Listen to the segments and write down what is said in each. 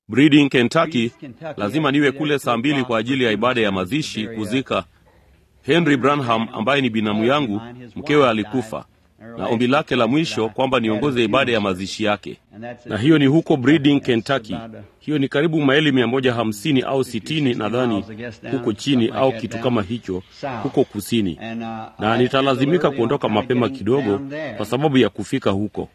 Breeding, Kentucky. Lazima niwe kule saa mbili kwa ajili ya ibada ya mazishi kuzika Henry Branham ambaye ni binamu yangu, mkewe alikufa, na ombi lake la mwisho kwamba niongoze ibada ya mazishi yake, na hiyo ni huko Breeding, Kentucky. Hiyo ni karibu maili mia moja hamsini au sitini nadhani, huko chini au kitu kama hicho, huko kusini, na nitalazimika kuondoka mapema kidogo kwa sababu ya kufika huko.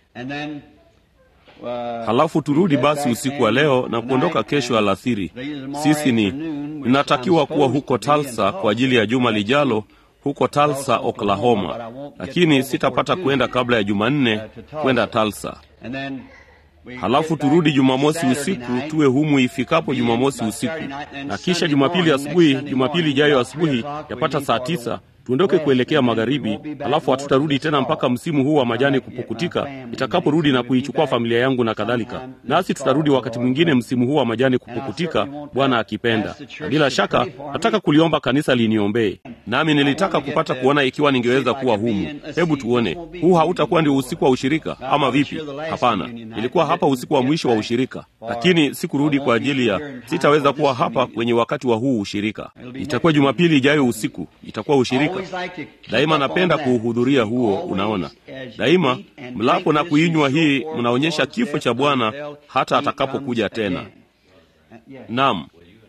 Halafu turudi basi usiku wa leo na kuondoka kesho alasiri. Sisi ni ninatakiwa kuwa huko Tulsa kwa ajili ya juma lijalo huko Tulsa, Oklahoma, lakini sitapata kwenda kabla ya Jumanne kwenda Tulsa. Halafu turudi Jumamosi usiku tuwe humu ifikapo Jumamosi usiku, na kisha Jumapili asubuhi, Jumapili ijayo asubuhi yapata saa tisa tuondoke kuelekea magharibi, halafu hatutarudi tena mpaka msimu huu wa majani kupukutika, itakaporudi na kuichukua familia yangu na kadhalika. Nasi tutarudi wakati mwingine msimu huu wa majani kupukutika, Bwana akipenda. Na bila shaka nataka kuliomba kanisa liniombee, nami nilitaka kupata kuona ikiwa ningeweza kuwa humu. Hebu tuone, huu hautakuwa ndio usiku wa ushirika ama vipi? Hapana, ilikuwa hapa usiku wa mwisho wa ushirika, lakini sikurudi kwa ajili ya, sitaweza kuwa hapa kwenye wakati wa huu ushirika. Itakuwa Jumapili ijayo usiku, itakuwa ushirika Daima napenda kuuhudhuria huo. Unaona, daima mlapo na kuinywa hii, mnaonyesha kifo cha Bwana hata atakapokuja tena. Naam,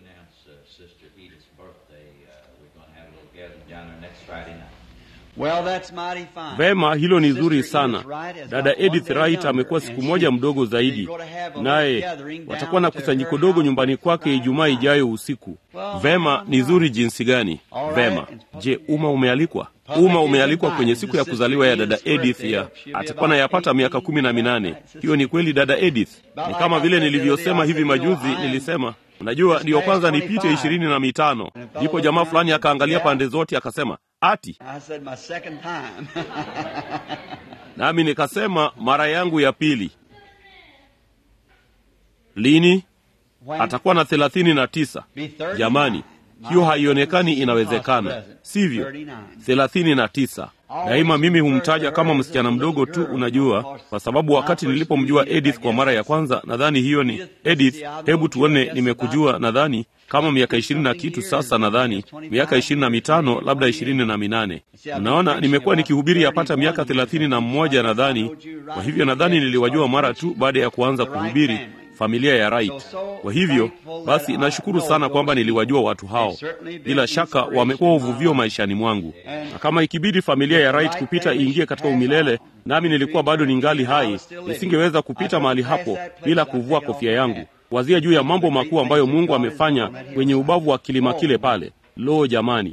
vema, hilo ni zuri sana. Dada Edith Wright amekuwa siku moja mdogo zaidi, naye watakuwa na kusanyiko dogo nyumbani kwake Ijumaa ijayo usiku. Vema, ni zuri jinsi gani! Vema, je, umma umealikwa? Umma umealikwa kwenye siku ya kuzaliwa ya dada Edith ya atakuwa na yapata miaka kumi na minane. Hiyo ni kweli, dada Edith. Ni kama vile nilivyosema hivi majuzi, nilisema Unajua, ndiyo kwanza nipite ishirini na mitano. Ndipo jamaa fulani akaangalia pande zote akasema ati, nami nikasema mara yangu ya pili. Lini? Atakuwa na thelathini na tisa. Jamani, hiyo haionekani inawezekana, sivyo? thelathini na tisa. Daima mimi humtaja kama msichana mdogo tu, unajua, kwa sababu wakati nilipomjua Edith kwa mara ya kwanza, nadhani hiyo ni Edith, hebu tuone, nimekujua nadhani kama miaka ishirini na kitu sasa, nadhani miaka ishirini na mitano labda ishirini na minane. Unaona, nimekuwa nikihubiri yapata miaka thelathini na mmoja nadhani. Kwa hivyo nadhani niliwajua mara tu baada ya kuanza kuhubiri familia ya Wright. Kwa hivyo basi, nashukuru sana kwamba niliwajua watu hao. Bila shaka wamekuwa uvuvio maishani mwangu, na kama ikibidi familia ya Wright kupita iingie katika umilele, nami nilikuwa bado ningali hai, nisingeweza kupita mahali hapo bila kuvua kofia yangu, wazia juu ya mambo makuu ambayo Mungu amefanya kwenye ubavu wa kilima kile pale. Lo, jamani,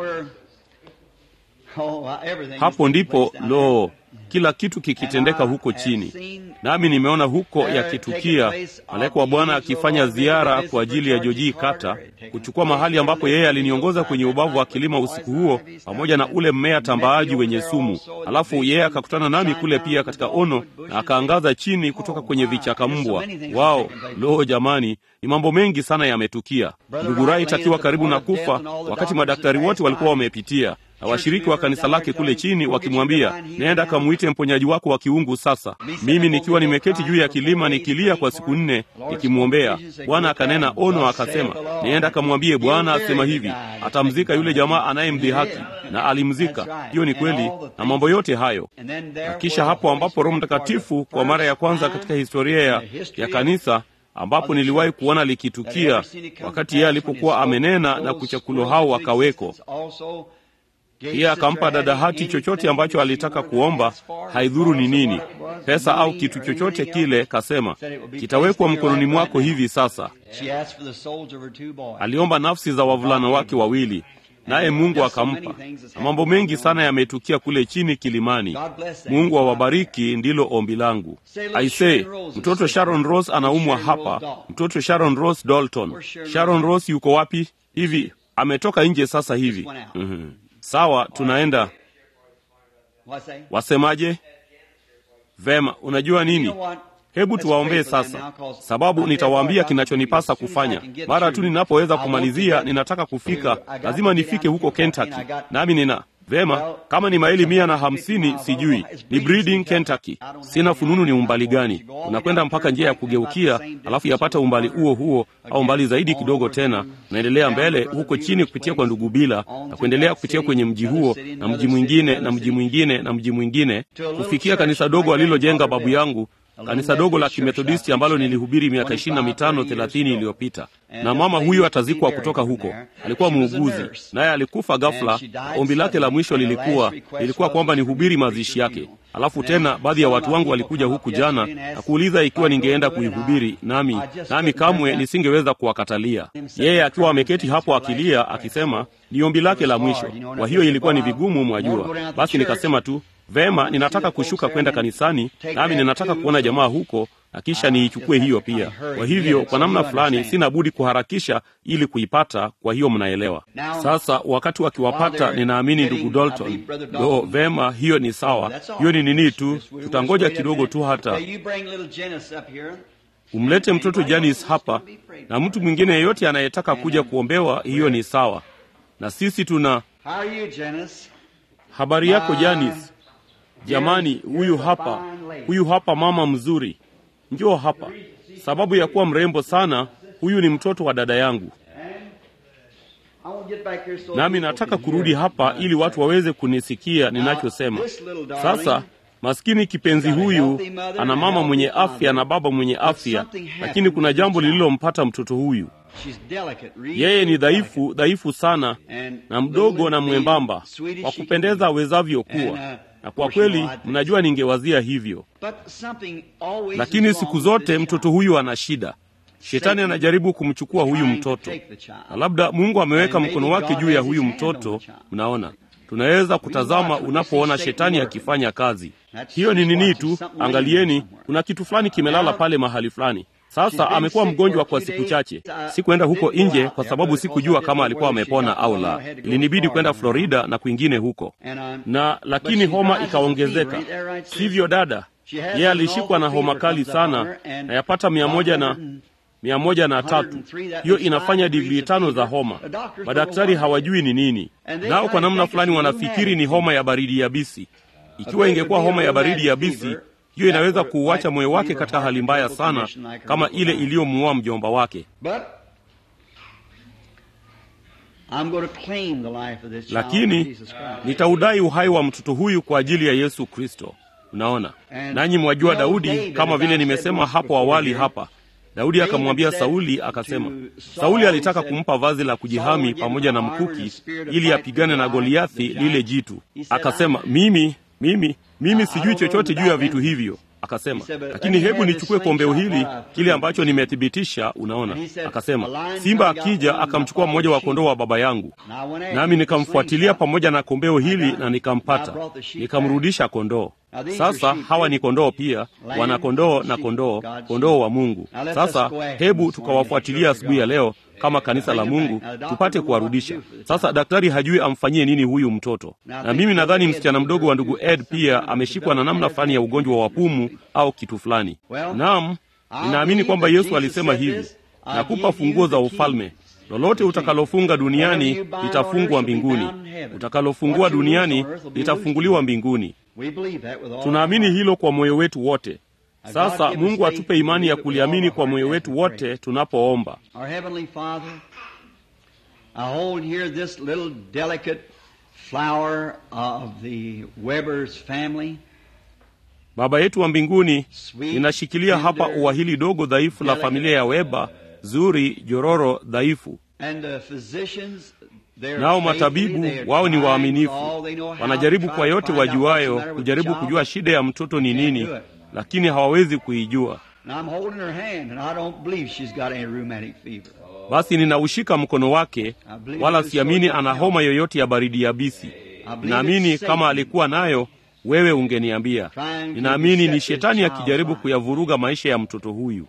hapo ndipo lo kila kitu kikitendeka huko chini, nami nimeona huko yakitukia, malaika wa Bwana akifanya ziara kwa ajili ya Joji Kata, kuchukua mahali ambapo yeye aliniongoza kwenye ubavu wa kilima usiku huo, pamoja na ule mmea tambaaji wenye sumu. Alafu yeye akakutana nami kule pia katika ono, na akaangaza chini kutoka kwenye vichaka mbwa wao. Lo, jamani, ni mambo mengi sana yametukia. Ndugu Wright akiwa karibu na kufa, wakati madaktari wote walikuwa wamepitia na washiriki wa kanisa lake kule chini wakimwambia, nenda kamwite mponyaji wako wa kiungu sasa. Mimi nikiwa nimeketi juu ya kilima nikilia kwa siku nne nikimwombea Bwana, akanena ono, akasema, nenda kamwambie Bwana asema hivi, atamzika yule jamaa anayemdhihaki, na alimzika. Hiyo ni kweli, na mambo yote hayo. Na kisha hapo ambapo Roho Mtakatifu kwa mara ya kwanza katika historia ya, ya kanisa ambapo niliwahi kuona likitukia wakati yeye alipokuwa amenena na kuchakulo hao wakaweko pia akampa dada hati chochote ambacho alitaka kuomba, haidhuru ni nini, pesa au kitu chochote kile. Kasema kitawekwa mkononi mwako hivi sasa. Aliomba nafsi za wavulana wake wawili, naye Mungu akampa, na mambo mengi sana yametukia kule chini kilimani. Mungu awabariki, ndilo ombi langu. Aisee, mtoto Sharon Rose anaumwa hapa, mtoto Sharon Rose Dalton. Sharon Rose yuko wapi? Hivi ametoka nje sasa hivi. mm-hmm. Sawa, tunaenda. Wasemaje? Vema, unajua nini? Hebu tuwaombee sasa, sababu nitawaambia kinachonipasa kufanya. Mara tu ninapoweza kumalizia, ninataka kufika, lazima nifike huko Kentucky, nami nina Vema, kama ni maili mia na hamsini sijui, ni Breeding, Kentucky. Sina fununu ni umbali gani. Unakwenda mpaka njia ya kugeukia, alafu yapata umbali huo huo au umbali zaidi kidogo tena, unaendelea mbele huko chini kupitia kwa ndugu Bila na kuendelea kupitia kwenye mji huo na mji mwingine na mji mwingine na mji mwingine, kufikia kanisa dogo alilojenga babu yangu kanisa dogo la kimethodisti ambalo nilihubiri miaka ishirini na mitano thelathini iliyopita na mama huyu atazikwa kutoka huko alikuwa muuguzi naye alikufa ghafla ombi lake la mwisho lilikuwa lilikuwa kwamba nihubiri mazishi yake alafu tena baadhi ya watu wangu walikuja huku jana na kuuliza ikiwa ningeenda kuihubiri nami nami kamwe nisingeweza kuwakatalia yeye akiwa ameketi hapo akilia akisema ni ombi lake la mwisho kwa hiyo ilikuwa ni vigumu mwajua basi nikasema tu vema ninataka kushuka kwenda kanisani nami ninataka kuona jamaa huko na kisha niichukue hiyo pia kwa hivyo kwa namna fulani sina budi kuharakisha ili kuipata kwa hiyo mnaelewa sasa wakati wakiwapata ninaamini ndugu dalton lo vema hiyo ni sawa hiyo ni nini tu tutangoja kidogo tu hata umlete mtoto janis hapa na mtu mwingine yeyote anayetaka kuja kuombewa hiyo ni sawa na sisi tuna habari yako janis jamani huyu hapa huyu hapa mama mzuri njoo hapa sababu ya kuwa mrembo sana huyu ni mtoto wa dada yangu nami nataka kurudi hapa ili watu waweze kunisikia ninachosema sasa maskini kipenzi huyu ana mama mwenye afya na baba mwenye afya lakini kuna jambo lililompata mtoto huyu yeye ni dhaifu dhaifu sana na mdogo na mwembamba wa kupendeza awezavyo kuwa na kwa kweli mnajua ningewazia hivyo lakini siku zote mtoto huyu ana shida shetani anajaribu kumchukua huyu mtoto na labda mungu ameweka mkono wake juu ya huyu mtoto mnaona tunaweza kutazama unapoona shetani akifanya kazi hiyo ni nini tu angalieni kuna kitu fulani kimelala pale mahali fulani sasa amekuwa mgonjwa kwa siku chache sikuenda huko nje kwa sababu sikujua kama alikuwa amepona au la ilinibidi kwenda florida na kwingine huko na lakini homa ikaongezeka sivyo dada yeye alishikwa na homa kali sana na yapata mia moja na mia moja na tatu hiyo inafanya digrii tano za homa madaktari hawajui ni nini nao kwa namna fulani wanafikiri ni homa ya baridi yabisi ikiwa ingekuwa homa ya baridi yabisi hiyo inaweza kuuacha moyo wake katika hali mbaya sana kama ile iliyomuua mjomba wake lakini nitaudai uhai wa mtoto huyu kwa ajili ya yesu kristo unaona nanyi mwajua daudi kama vile nimesema hapo awali hapa daudi akamwambia sauli akasema sauli alitaka kumpa vazi la kujihami pamoja na mkuki ili apigane na goliathi lile jitu akasema mimi mimi mimi sijui chochote juu ya vitu hivyo akasema lakini hebu nichukue kombeo hili kile ambacho nimethibitisha unaona akasema simba akija akamchukua mmoja wa kondoo wa baba yangu nami nikamfuatilia pamoja na kombeo hili na nikampata nikamrudisha kondoo sasa hawa ni kondoo pia wana kondoo na kondoo kondoo wa mungu sasa hebu tukawafuatilia asubuhi ya leo kama kanisa la mungu tupate kuwarudisha sasa daktari hajui amfanyie nini huyu mtoto na mimi nadhani msichana mdogo wa ndugu ed pia ameshikwa na namna fulani ya ugonjwa wa pumu au kitu fulani naam ninaamini kwamba yesu alisema hivi nakupa funguo za ufalme lolote utakalofunga duniani litafungwa mbinguni utakalofungua duniani litafunguliwa mbinguni tunaamini hilo kwa moyo wetu wote sasa mungu atupe imani ya kuliamini kwa moyo wetu wote tunapoomba baba yetu wa mbinguni ninashikilia hapa ua hili dogo dhaifu la familia ya weba zuri jororo dhaifu nao matabibu wao ni waaminifu wanajaribu kwa yote wajuayo kujaribu kujua shida ya mtoto ni nini lakini hawawezi kuijua basi ninaushika mkono wake wala siamini ana homa yoyote ya baridi yabisi ninaamini kama alikuwa nayo wewe ungeniambia ninaamini ni shetani akijaribu kuyavuruga maisha ya mtoto huyu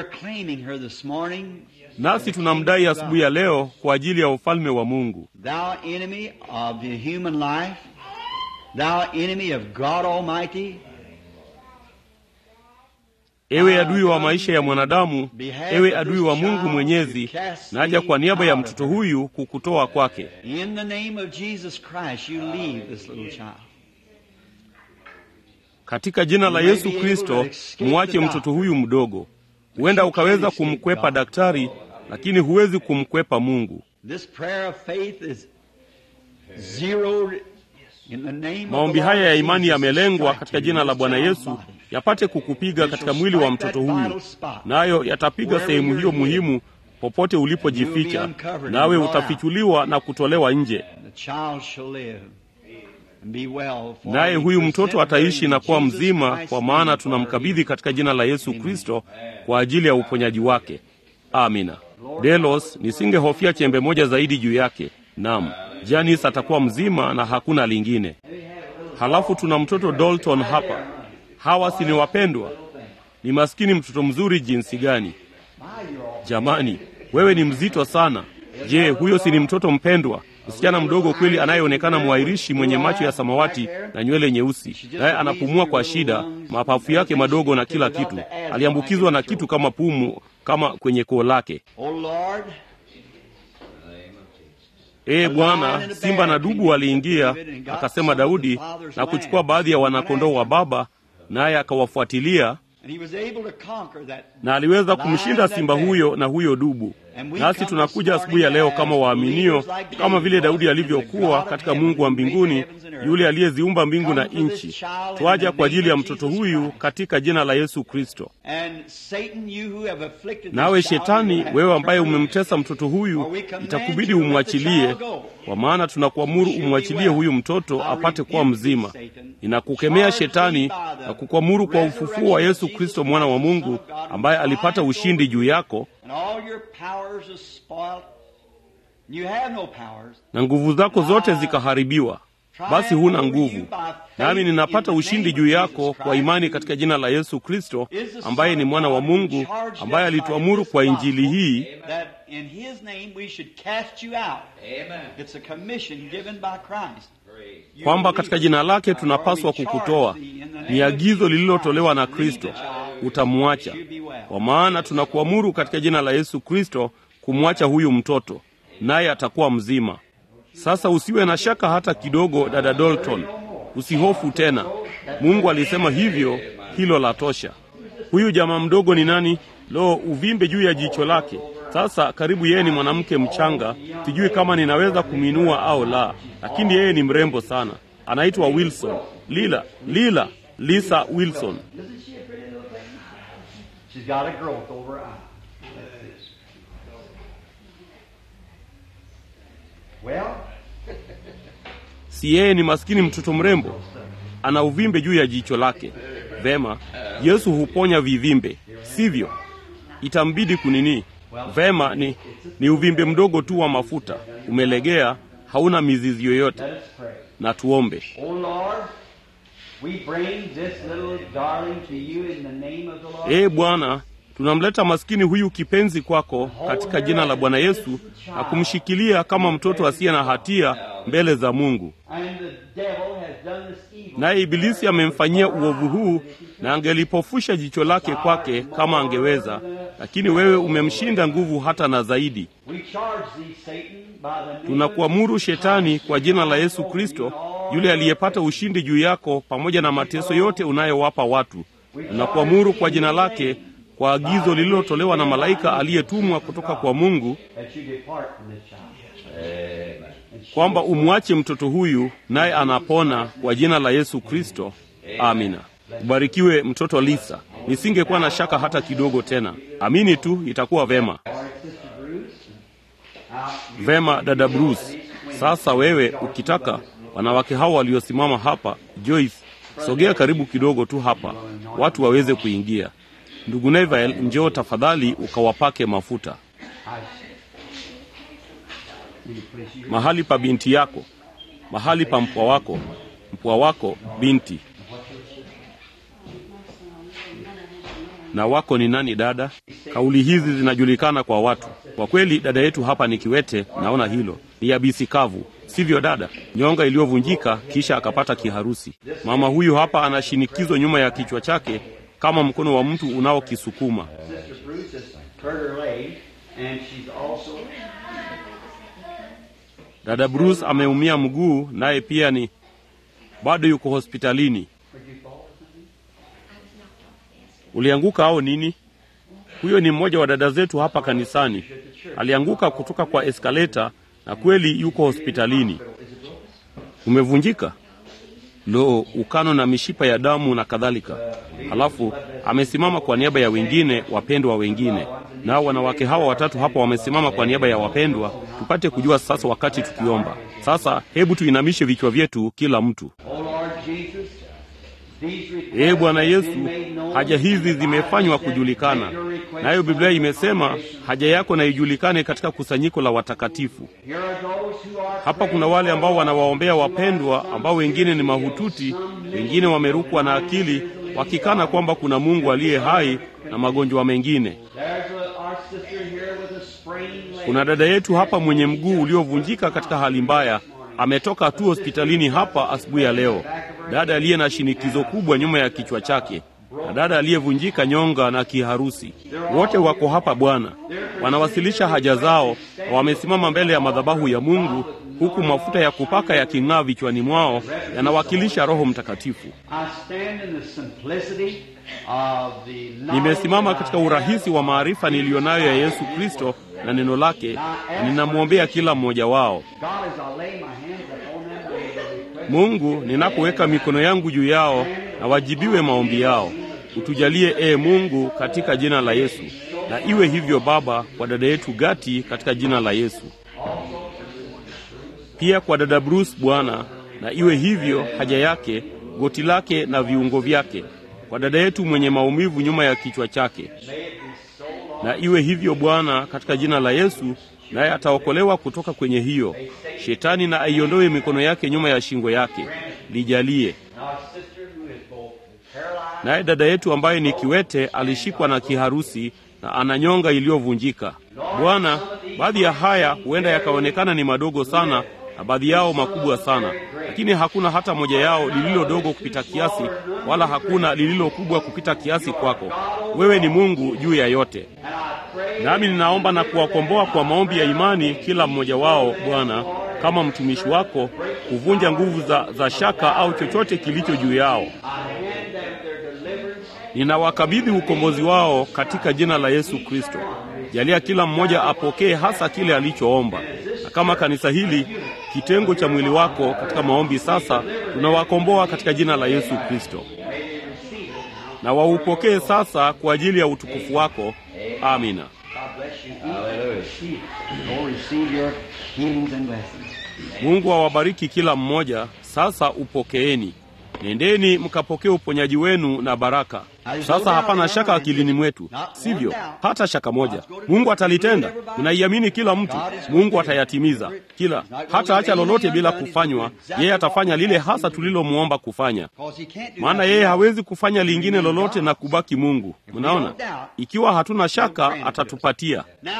nasi tunamdai asubuhi ya leo kwa ajili ya ufalme wa mungu thou enemy of the human life thou enemy of god almighty ewe adui wa maisha ya mwanadamu, ewe adui wa Mungu Mwenyezi, naja kwa niaba ya mtoto huyu kukutoa kwake. In the name of Jesus Christ, you leave this little child. Katika jina la Yesu Kristo, muache mtoto huyu mdogo. Huenda ukaweza kumkwepa daktari, lakini huwezi kumkwepa Mungu. This prayer of faith is zeroed in the name of Maombi the Lord haya ya imani Jesus yamelengwa strike katika you jina in la this Bwana child's Yesu body. yapate kukupiga katika mwili wa mtoto huyu, nayo yatapiga sehemu hiyo muhimu popote ulipojificha, nawe utafichuliwa na kutolewa nje. The child shall live and be well, for Naye we huyu mtoto present her ataishi in na kuwa Jesus mzima, Christ's kwa maana name for tunamkabidhi her katika jina la Yesu Kristo kwa ajili ya uponyaji wake. Amina. Delos, nisingehofia chembe moja zaidi juu yake. Naam, Janis atakuwa mzima na hakuna lingine. Halafu tuna mtoto Dalton hapa. Hawa si ni wapendwa? Ni maskini mtoto mzuri jinsi gani! Jamani, wewe ni mzito sana. Je, huyo si ni mtoto mpendwa? Msichana mdogo kweli anayeonekana mwairishi mwenye macho ya samawati na nywele nyeusi, naye anapumua kwa shida, mapafu yake madogo na kila kitu. Aliambukizwa na kitu kama pumu, kama kwenye koo lake. Oh Lord, Ee Bwana, simba na dubu waliingia, akasema Daudi, na kuchukua baadhi ya wanakondoo wa baba, naye akawafuatilia and he was able to conquer that. na aliweza kumshinda simba huyo na huyo dubu. Nasi tunakuja asubuhi ya leo kama waaminio, kama vile Daudi alivyokuwa katika Mungu wa mbinguni, yule aliyeziumba mbingu na nchi. Twaja kwa ajili ya mtoto huyu katika jina la Yesu Kristo. And Satan, you who have afflicted Nawe this child, Shetani, you have wewe to ambaye turn umemtesa him. mtoto huyu, itakubidi umwachilie, kwa maana tunakuamuru umwachilie huyu mtoto apate kuwa mzima. Ninakukemea Shetani na kukuamuru kwa ufufuo wa Yesu Kristo mwana wa Mungu, ambaye alipata ushindi juu yako And all your powers are spoiled. You have no powers. na nguvu zako zote zikaharibiwa, basi huna nguvu. Nami ninapata ushindi juu yako kwa imani katika jina la Yesu Kristo, ambaye ni mwana wa Mungu, ambaye alituamuru kwa injili hii that in his name we should cast you out. It's a commission given by Christ. You kwamba believe katika it. jina lake Or tunapaswa we charge kukutoa. thee in the name Ni of agizo Jesus lililotolewa na Christ, leave Kristo, the child, utamwacha. you be well. Kwa maana tunakuamuru katika jina la Yesu Kristo kumwacha huyu mtoto, naye atakuwa mzima. Sasa usiwe na shaka hata kidogo, dada Dalton, usihofu tena. Mungu alisema hivyo, hilo la tosha. Huyu jamaa mdogo ni nani? Lo, uvimbe juu ya jicho lake. Sasa karibu yeye ni mwanamke mchanga, sijui kama ninaweza kumwinua au la, lakini yeye ni mrembo sana. Anaitwa Wilson. Lila, Lila, Lisa Wilson. She's got a growth over her eye. Well, Si yeye ni maskini mtoto mrembo, ana uvimbe juu ya jicho lake. Vema, Yesu huponya vivimbe, sivyo? Itambidi kunini? Vema, ni, ni uvimbe mdogo tu wa mafuta, umelegea, hauna mizizi yoyote. let us pray. Na tuombe. Oh Lord, we bring this little darling to you in the name of the Lord. Ee Bwana, tunamleta maskini huyu kipenzi kwako katika jina la Bwana Yesu na kumshikilia kama mtoto asiye na hatia mbele za Mungu. And the devil has done this evil. Naye Ibilisi amemfanyia uovu huu na angelipofusha jicho lake kwake kama angeweza, lakini wewe umemshinda nguvu hata na zaidi. We charge thee, Satan, by the name Tunakuamuru of Jesus Shetani Christ, kwa jina la who Yesu has Kristo, overcome all yule your aliyepata ushindi juu yako pamoja na mateso yote unayowapa watu. Tunakuamuru kwa jina lake, kwa agizo lililotolewa na malaika aliyetumwa kutoka kwa Mungu, that you depart from this child. kwamba umwache mtoto huyu, naye anapona kwa jina la Yesu Kristo. Amina. Ubarikiwe mtoto Lisa. Nisingekuwa na shaka hata kidogo tena. Amini tu, itakuwa vema. Vema, dada Bruce. Sasa wewe ukitaka, wanawake hao waliosimama hapa, Joyce, sogea karibu kidogo tu hapa, watu waweze kuingia. Ndugu Neville, njoo tafadhali ukawapake mafuta mahali pa binti yako, mahali pa mpwa wako, mpwa wako binti. Na wako ni nani dada? Kauli hizi zinajulikana kwa watu. Kwa kweli dada yetu hapa ni kiwete, naona hilo ni yabisi kavu, sivyo dada? Nyonga iliyovunjika kisha akapata kiharusi. Mama huyu hapa ana shinikizo nyuma ya kichwa chake, kama mkono wa mtu unaokisukuma. Sister Bruce has hurt her leg, and she's also Dada Bruce ameumia mguu, naye pia ni bado yuko hospitalini. Ulianguka au nini? Huyo ni mmoja wa dada zetu hapa kanisani, alianguka kutoka kwa eskaleta na kweli yuko hospitalini. Umevunjika? Lo, ukano na mishipa ya damu na kadhalika. Halafu amesimama kwa niaba ya wengine, wapendwa wengine. Nao wanawake hawa watatu hapa wamesimama kwa niaba ya wapendwa, tupate kujua sasa wakati tukiomba. Sasa hebu tuinamishe vichwa vyetu kila mtu. Oh Lord Jesus, these requests Ee Bwana have Yesu, been made known haja hizi to zimefanywa us, that kujulikana, make your request nayo Biblia known to imesema congregation. haja yako na ijulikane katika kusanyiko la watakatifu. Here are those who are Hapa kuna wale ambao wanawaombea wapendwa, ambao wengine ni mahututi, wengine wamerukwa na akili, wakikana kwamba kuna Mungu aliye hai na magonjwa mengine. There's a, our sister here with a sprained leg. Kuna dada yetu hapa mwenye mguu uliovunjika katika hali mbaya, ametoka tu hospitalini hapa asubuhi ya leo. Dada aliye na shinikizo kubwa nyuma ya kichwa chake, na dada aliyevunjika nyonga na kiharusi. Wote wako hapa Bwana, wanawasilisha haja zao, na wamesimama mbele ya madhabahu ya Mungu, huku mafuta ya kupaka yaking'aa vichwani mwao, yanawakilisha Roho Mtakatifu. I stand in the simplicity of the knowledge Nimesimama that katika I have urahisi wa maarifa niliyonayo ya Yesu Kristo na neno lake, na ninamwombea kila mmoja wao. God, as I lay my hands upon them, may the request Mungu, ninapoweka mikono yangu juu yao na wajibiwe maombi yao. Utujalie ee Mungu, katika jina la Yesu, na iwe hivyo Baba, kwa dada yetu Gati, katika jina la Yesu. Pia kwa dada Bruce Bwana, na iwe hivyo haja yake, goti lake na viungo vyake. Kwa dada yetu mwenye maumivu nyuma ya kichwa chake, na iwe hivyo Bwana, katika jina la Yesu, naye ataokolewa kutoka kwenye hiyo. Shetani na aiondoe mikono yake nyuma ya shingo yake, lijalie. Our sister who is both paralyzed Naye dada yetu ambaye ni kiwete alishikwa na kiharusi na ana nyonga iliyovunjika. Bwana, baadhi ya haya huenda yakaonekana ni madogo sana na baadhi yao makubwa sana, lakini hakuna hata moja yao lililo dogo kupita kiasi, wala hakuna lililo kubwa kupita kiasi kwako. Wewe ni Mungu juu ya yote. Nami ninaomba na kuwakomboa kwa maombi ya imani kila mmoja wao, Bwana, kama mtumishi wako, kuvunja nguvu za, za shaka au chochote kilicho juu yao. Ninawakabidhi ukombozi wao katika jina la Yesu Kristo. Jalia kila mmoja apokee hasa kile alichoomba, na kama kanisa hili kitengo cha mwili wako katika maombi sasa, tunawakomboa katika jina la Yesu Kristo, na waupokee sasa kwa ajili ya utukufu wako. Amina. God bless you. Hallelujah. Go receive your healings and blessings. Mungu awabariki kila mmoja. Sasa upokeeni, nendeni mkapokee uponyaji wenu na baraka. Sasa hapana shaka akilini mwetu, sivyo? Hata shaka moja. Mungu atalitenda, tunaiamini kila mtu. Mungu atayatimiza kila, hata acha lolote bila kufanywa. Yeye atafanya lile hasa tulilomwomba kufanya, Because he can't do maana nothing yeye else. hawezi kufanya lingine lolote na kubaki Mungu. Mnaona, ikiwa hatuna shaka atatupatia. Now,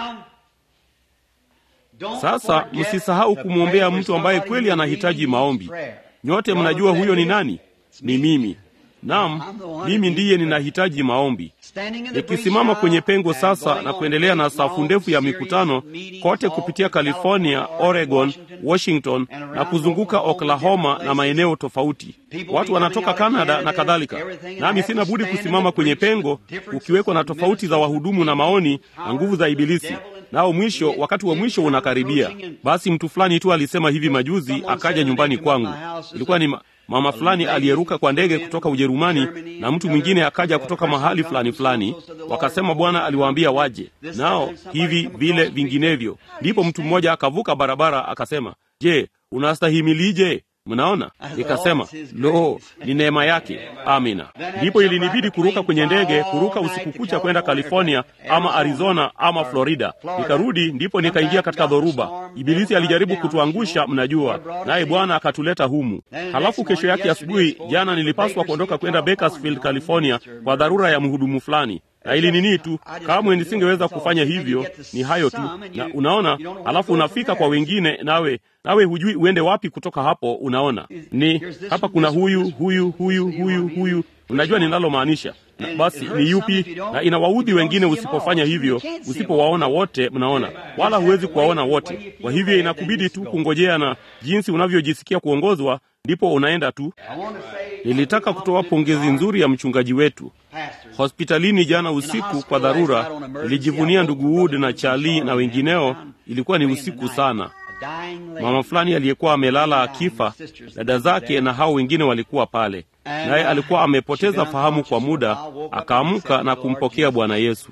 don't Sasa forget msisahau to kumwombea pray for mtu ambaye somebody kweli who anahitaji needs maombi. prayer. Nyote mnajua huyo ni nani? Ni mimi. Naam, mimi ndiye ninahitaji maombi. Standing in the Nikisimama breach kwenye now pengo and sasa going na on kuendelea na a safu long ndefu ya series mikutano of meetings kote all kupitia through California, Oregon, Washington na kuzunguka Oklahoma na maeneo tofauti. Watu wanatoka Canada na kadhalika. Nami sina budi kusimama kwenye pengo, ukiwekwa na tofauti za wahudumu na maoni na nguvu za Ibilisi. Nao mwisho, wakati wa mwisho unakaribia. Basi mtu fulani tu alisema hivi majuzi, akaja nyumbani kwangu. Ilikuwa ni ma mama fulani aliyeruka kwa ndege kutoka Ujerumani na mtu mwingine akaja kutoka mahali fulani fulani, wakasema Bwana aliwaambia waje nao hivi vile vinginevyo. Ndipo mtu mmoja akavuka barabara akasema, je, unastahimilije? Mnaona, nikasema lo, ni neema yake. Amina. Ndipo ilinibidi kuruka kwenye ndege, kuruka usiku kucha kwenda California ama Arizona ama Florida. Nikarudi, ndipo nikaingia katika dhoruba. Ibilisi alijaribu kutuangusha, mnajua, naye Bwana akatuleta humu. Halafu kesho yake asubuhi, jana nilipaswa kuondoka kwenda Bakersfield, California kwa dharura ya mhudumu fulani na ili nini tu, kamwe nisingeweza kufanya hivyo. Ni hayo tu, na unaona, alafu unafika kwa wengine, nawe nawe hujui uende wapi kutoka hapo. Unaona, ni hapa kuna huyu huyu huyu huyu huyu Mnajua ninalomaanisha. Na basi ni yupi? Na inawaudhi wengine usipofanya hivyo, usipowaona wote. Mnaona, wala huwezi kuwaona wote. Kwa hivyo inakubidi tu kungojea, na jinsi unavyojisikia kuongozwa ndipo unaenda tu. Nilitaka kutoa pongezi nzuri ya mchungaji wetu hospitalini jana usiku kwa dharura. Nilijivunia ndugu Wood na Charlie na wengineo. Ilikuwa ni usiku sana. Mama fulani aliyekuwa amelala akifa, dada zake na hao wengine walikuwa pale, naye alikuwa amepoteza fahamu kwa muda. Akaamka na kumpokea Bwana Yesu.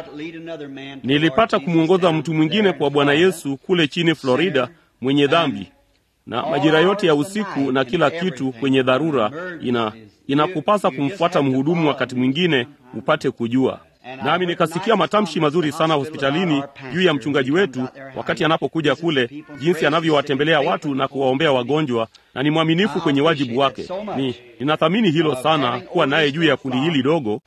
Nilipata kumwongoza mtu mwingine kwa Bwana Yesu kule chini Florida, mwenye dhambi na majira yote ya usiku na kila kitu kwenye dharura, ina inakupasa kumfuata mhudumu wakati mwingine upate kujua. Nami nikasikia matamshi mazuri sana hospitalini juu ya mchungaji wetu wakati anapokuja kule, jinsi anavyowatembelea watu na kuwaombea wagonjwa, na ni mwaminifu kwenye wajibu wake. Ni ninathamini hilo sana, kuwa naye juu ya kundi hili dogo,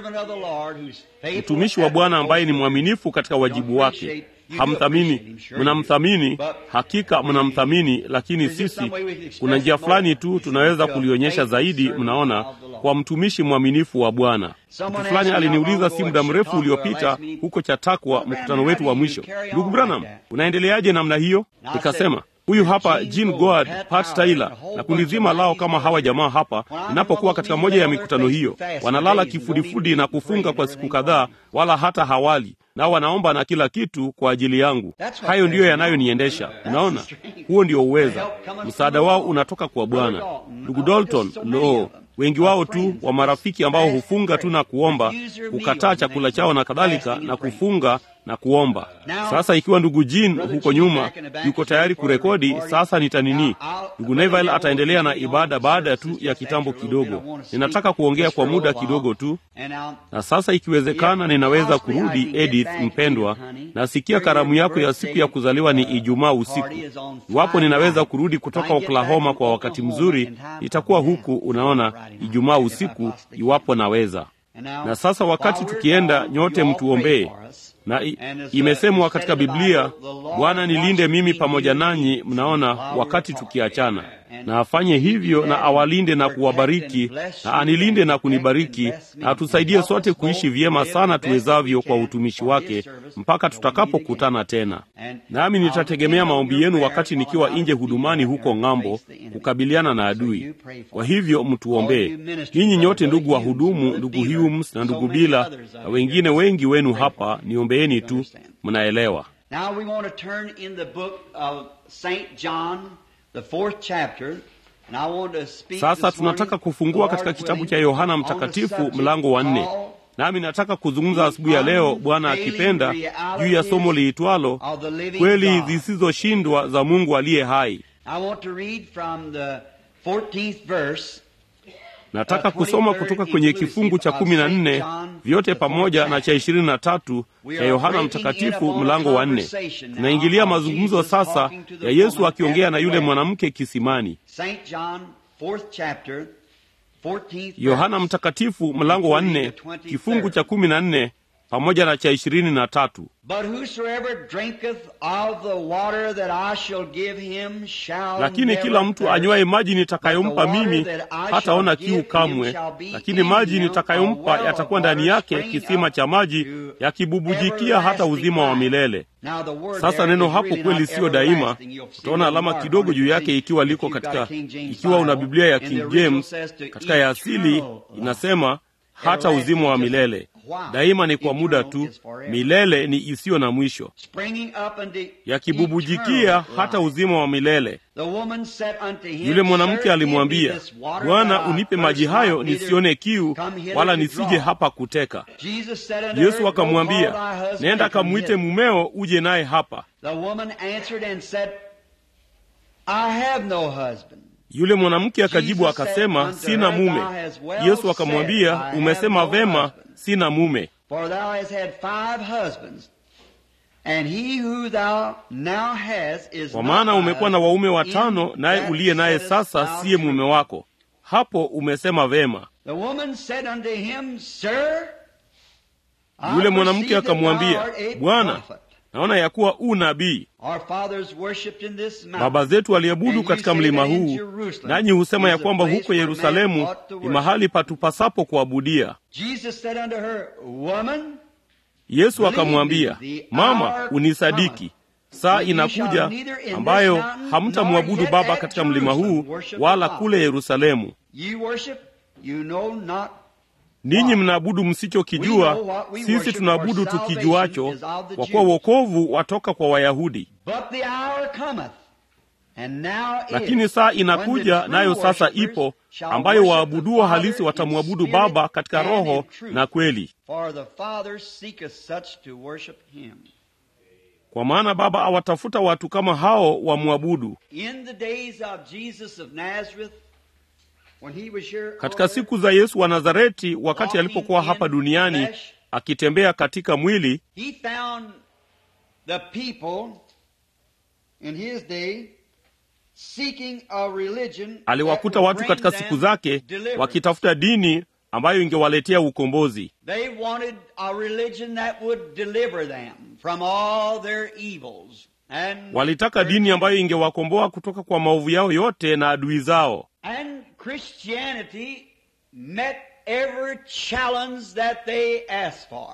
mtumishi wa Bwana ambaye ni mwaminifu katika wajibu wake. Hamthamini, mnamthamini, hakika mnamthamini, lakini sisi, kuna njia fulani tu tunaweza kulionyesha zaidi, mnaona, kwa mtumishi mwaminifu wa Bwana. Mtu fulani aliniuliza si muda mrefu uliopita huko Chatakwa, mkutano wetu wa mwisho, ndugu Branham, unaendeleaje namna hiyo? Nikasema huyu hapa Jean Goard, Pat Taylor na kundi zima lao, kama hawa jamaa hapa. Ninapokuwa katika moja ya mikutano hiyo, wanalala kifudifudi na kufunga kwa siku kadhaa, wala hata hawali nao wanaomba na kila kitu kwa ajili yangu. Hayo ndiyo yanayoniendesha. Unaona, huo ndio uweza. Msaada wao unatoka kwa Bwana. Ndugu Dalton, lo, wengi wao tu wa marafiki ambao hufunga tu na kuomba, kukataa chakula chao na kadhalika, na kufunga na kuomba. Sasa ikiwa ndugu Jean huko nyuma yuko tayari kurekodi, sasa nitanini. Ndugu Neville ataendelea na ibada baada tu ya kitambo kidogo. Ninataka kuongea kwa muda kidogo tu, na sasa ikiwezekana, ninaweza kurudi. Edith mpendwa, nasikia karamu yako ya siku ya kuzaliwa ni Ijumaa usiku. Iwapo ninaweza kurudi kutoka Oklahoma kwa wakati mzuri, itakuwa huku, unaona, Ijumaa usiku, iwapo naweza. Na sasa wakati tukienda, nyote mtuombee na imesemwa katika Biblia, Bwana nilinde mimi pamoja nanyi. Mnaona, wakati tukiachana, na afanye hivyo na awalinde na kuwabariki, na anilinde na kunibariki, na atusaidie sote kuishi vyema sana tuwezavyo kwa utumishi wake mpaka tutakapokutana tena. Nami nitategemea maombi yenu wakati nikiwa nje hudumani huko ng'ambo, kukabiliana na adui. Kwa hivyo mtuombee ninyi nyote, ndugu wa hudumu, ndugu Humes na ndugu Bila na wengine wengi wenu hapa, niombeeni tu, mnaelewa. Sasa tunataka kufungua katika kitabu cha Yohana Mtakatifu mlango wa nne, nami nataka kuzungumza asubuhi ya leo, Bwana akipenda, juu ya somo liitwalo kweli zisizoshindwa za Mungu aliye hai. Nataka kusoma kutoka kwenye kifungu cha kumi na nne vyote pamoja na cha ishirini na tatu cha Yohana Mtakatifu mlango wa nne. Tunaingilia mazungumzo sasa ya Yesu akiongea na yule mwanamke kisimani. Yohana Mtakatifu mlango wa nne kifungu cha kumi na nne pamoja na cha ishirini na tatu. Lakini kila mtu anywaye maji nitakayompa mimi hataona kiu kamwe, lakini maji nitakayompa yatakuwa ndani yake kisima cha maji yakibubujikia hata uzima wa milele. Sasa neno hapo kweli siyo daima. Utaona alama kidogo juu yake ikiwa liko katika, ikiwa una Biblia ya King James, katika ya asili inasema hata uzima wa milele. Daima ni kwa muda tu, milele ni isiyo na mwisho, yakibubujikia hata uzima wa milele. Yule mwanamke alimwambia, Bwana, unipe maji hayo nisione kiu, wala nisije hapa kuteka. Yesu akamwambia, nenda kamwite mumeo uje naye hapa. Yule mwanamke akajibu akasema, sina mume. Yesu akamwambia, umesema vema, sina mume, kwa maana umekuwa na waume watano, naye uliye naye sasa siye mume wako. Hapo umesema vema. Yule mwanamke akamwambia, Bwana, naona ya kuwa u nabii Our fathers worshipped in this mountain. baba zetu waliabudu And you katika say mlima that in huu Jerusalem nanyi husema is ya the kwamba place huko where man yerusalemu ought to ni worship. mahali patupasapo kuabudia Jesus said unto her, Woman, yesu akamwambia mama unisadiki saa inakuja ambayo hamtamwabudu baba katika mlima huu wala kule yerusalemu ye worship, you know not. ninyi mnaabudu msichokijua sisi tunaabudu tukijuacho kwa kuwa wokovu watoka kwa wayahudi But the hour cometh, and now is, lakini saa when inakuja the nayo true sasa worshipers ipo shall ambayo worship waabuduo the Father halisi in watamwabudu spirit baba katika and roho in truth. na kweli For the Father seeketh such to worship him. kwa maana baba awatafuta watu kama hao wamwabudu In the days of Jesus of Nazareth, when he was here katika on siku za yesu wa nazareti wakati alipokuwa hapa duniani akitembea katika mwili he found the people in his day seeking a religion aliwakuta that would watu bring katika them siku zake deliverance. wakitafuta dini ambayo ingewaletea ukombozi They wanted a religion that would deliver them from all their evils. And walitaka dini ambayo ingewakomboa kutoka kwa maovu yao yote na adui zao And Christianity met every challenge that they asked for.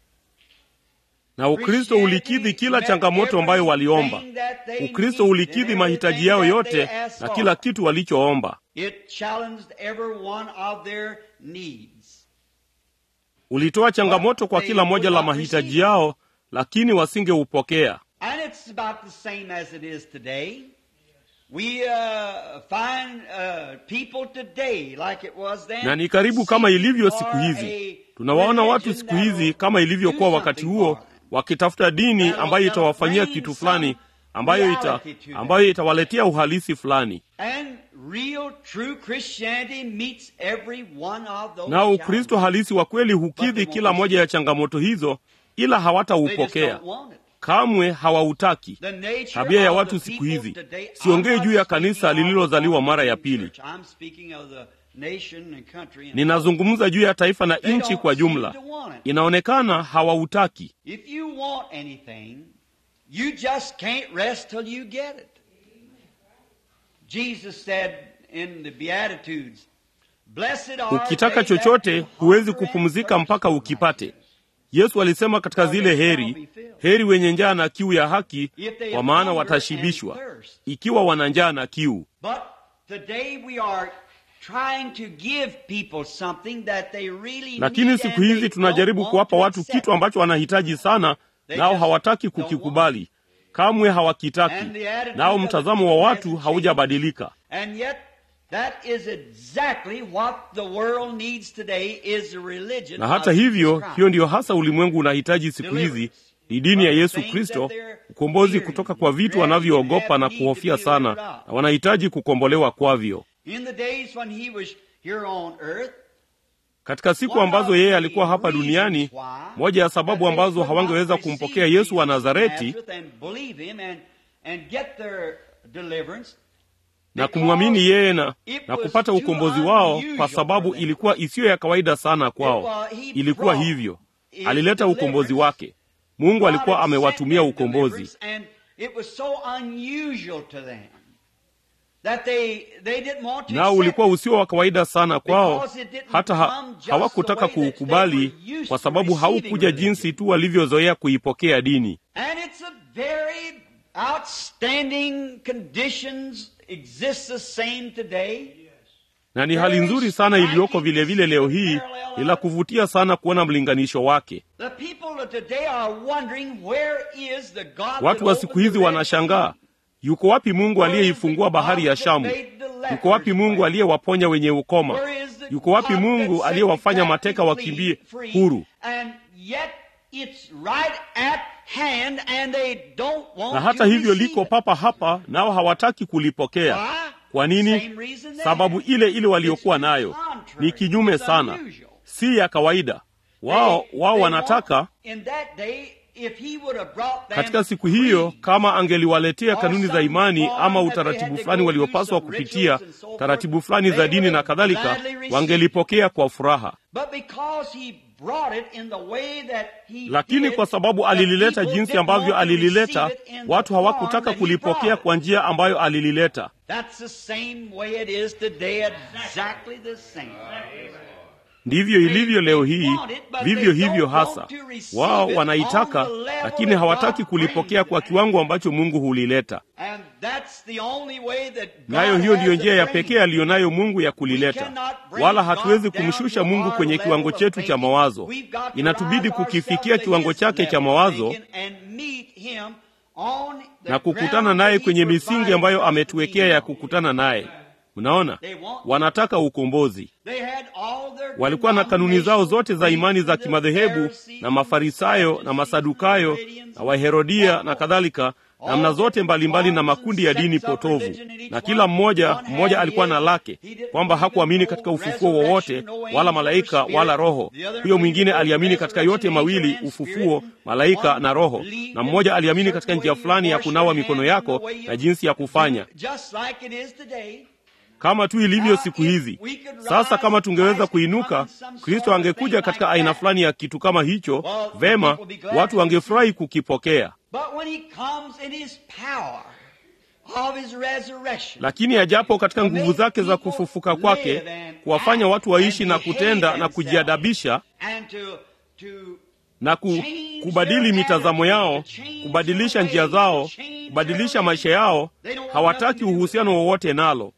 na ukristo ulikidhi kila changamoto ambayo waliomba ukristo ulikidhi mahitaji yao yote na kila kitu walichoomba It challenged every one of their needs. ulitoa changamoto kwa kila moja la mahitaji yao lakini wasingeupokea And it's about the same as it is today. We uh, find uh, people today like it was then. na ni karibu kama ilivyo siku seeking hizi for a tunawaona watu religion siku hizi that'll kama ilivyokuwa do wakati something huo for them. wakitafuta dini ambayo itawafanyia kitu fulani ambayo ita, ambayo itawaletea uhalisi fulani And real true Christianity meets every one of those nao ukristo challenges. halisi wa kweli hukidhi kila moja ya changamoto hizo ila They just hawataupokea don't want it. kamwe hawautaki The nature tabia ya of watu the siku people hizi today- I'm siongei not juu ya speaking kanisa of lililozaliwa the mara ya church. pili I'm speaking of the nation and country and ninazungumza juu ya taifa na They nchi don't kwa seem jumla to want it. inaonekana hawautaki If you want anything, you just can't rest till you get it. Jesus said in the Beatitudes, Blessed are ukitaka they that chochote do huwezi hunger and kupumzika thirst mpaka for ukipate yesu alisema katika zile heri heri wenye njaa na kiu ya haki kwa maana watashibishwa ikiwa wana njaa na kiu But today we are trying to give people something that they really lakini need siku and they hizi tunajaribu don't kuwapa want watu to accept kitu ambacho wanahitaji sana nao hawataki kukikubali kamwe hawakitaki nao mtazamo wa watu haujabadilika And yet, that is exactly what the world needs today is a religion na hata of hivyo Jesus Christ. hiyo ndiyo hasa ulimwengu unahitaji siku hizi ni dini ya yesu kristo ukombozi kutoka kwa vitu wanavyoogopa na kuhofia sana na wanahitaji kukombolewa kwavyo In the days when he was here on earth, katika siku ambazo yeye alikuwa hapa duniani moja ya sababu ambazo hawangeweza kumpokea yesu wa nazareti na kumwamini yeye na, na kupata ukombozi wao kwa sababu ilikuwa isiyo ya kawaida sana kwao ilikuwa hivyo alileta ukombozi wake mungu alikuwa amewatumia ukombozi nao ulikuwa usio wa kawaida sana kwao hata ha, hawakutaka kuukubali kwa sababu haukuja jinsi tu walivyozoea kuipokea dini And it's a very outstanding conditions exists the same today. na ni hali nzuri sana iliyoko vile vile leo hii ni la kuvutia sana kuona mlinganisho wake The people of today are wondering where is the God watu wa siku hizi wanashangaa yuko wapi mungu aliyeifungua bahari ya shamu yuko wapi mungu aliyewaponya wenye ukoma yuko wapi mungu aliyewafanya mateka wakimbie huru And yet it's right at hand and they don't want na hata to hivyo receive liko it. papa hapa nao hawataki kulipokea Why? kwa nini Same reason they sababu have. ile ile waliokuwa It's nayo contrary. ni kinyume It's sana unusual. si ya kawaida wao They- wao they wanataka want- in that day, if he would have brought them katika siku hiyo creeds, kama angeliwaletea or kanuni za some imani form ama that they utaratibu had to fulani go waliopaswa through some kupitia rituals and so forth, taratibu fulani they za dini would na have kadhalika gladly received wangelipokea kwa furaha But because he lakini kwa sababu alilileta jinsi ambavyo alilileta, watu hawakutaka kulipokea kwa njia ambayo alilileta. Ndivyo ilivyo leo hii, vivyo hivyo hasa. Wao wanaitaka, lakini hawataki kulipokea kwa kiwango ambacho Mungu hulileta. Nayo hiyo ndiyo njia ya pekee aliyonayo Mungu ya kulileta, wala hatuwezi kumshusha Mungu kwenye kiwango chetu cha mawazo. Inatubidi kukifikia kiwango chake cha mawazo na kukutana naye kwenye misingi ambayo ametuwekea ya kukutana naye. Mnaona, wanataka ukombozi. Walikuwa na kanuni zao zote za imani za kimadhehebu na Mafarisayo na Masadukayo na Waherodia na kadhalika, namna zote mbalimbali na makundi ya dini potovu, na kila mmoja mmoja alikuwa na lake, kwamba hakuamini katika ufufuo wowote wala malaika wala roho. Huyo mwingine aliamini katika yote mawili, ufufuo, malaika na roho, na mmoja aliamini katika njia fulani ya kunawa mikono yako na jinsi ya kufanya kama tu ilivyo siku hizi. Sasa kama tungeweza kuinuka, Kristo angekuja katika aina fulani ya kitu kama hicho, vema, watu wangefurahi kukipokea. Lakini ajapo katika nguvu zake za kufufuka kwake, kuwafanya watu waishi na kutenda na kujiadabisha na ku, kubadili mitazamo yao, kubadilisha njia zao, kubadilisha maisha yao. Hawataki uhusiano wowote nalo.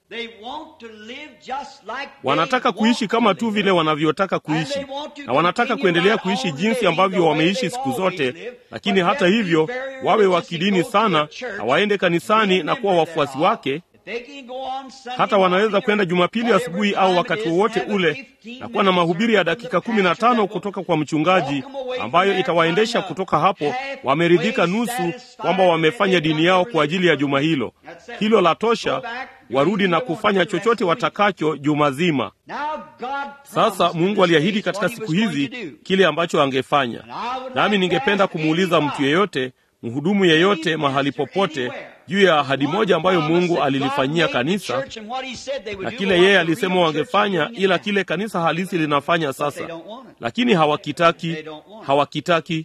Wanataka kuishi kama tu vile wanavyotaka kuishi, na wanataka kuendelea kuishi jinsi ambavyo wameishi siku zote. Lakini hata hivyo, wawe wa kidini sana na waende kanisani na kuwa wafuasi wake hata wanaweza kwenda Jumapili asubuhi au wakati wowote ule na kuwa na mahubiri ya dakika kumi na tano kutoka kwa mchungaji ambayo itawaendesha kutoka hapo wameridhika nusu kwamba wamefanya dini yao kwa ajili ya juma hilo. Hilo la tosha, warudi na kufanya chochote watakacho juma zima. Sasa Mungu aliahidi katika siku hizi kile ambacho angefanya, nami ningependa kumuuliza mtu yeyote, mhudumu yeyote, mahali popote juu ya ahadi moja ambayo Mungu alilifanyia kanisa na kile yeye alisema wangefanya, ila kile kanisa halisi linafanya sasa, lakini hawakitaki, hawakitaki.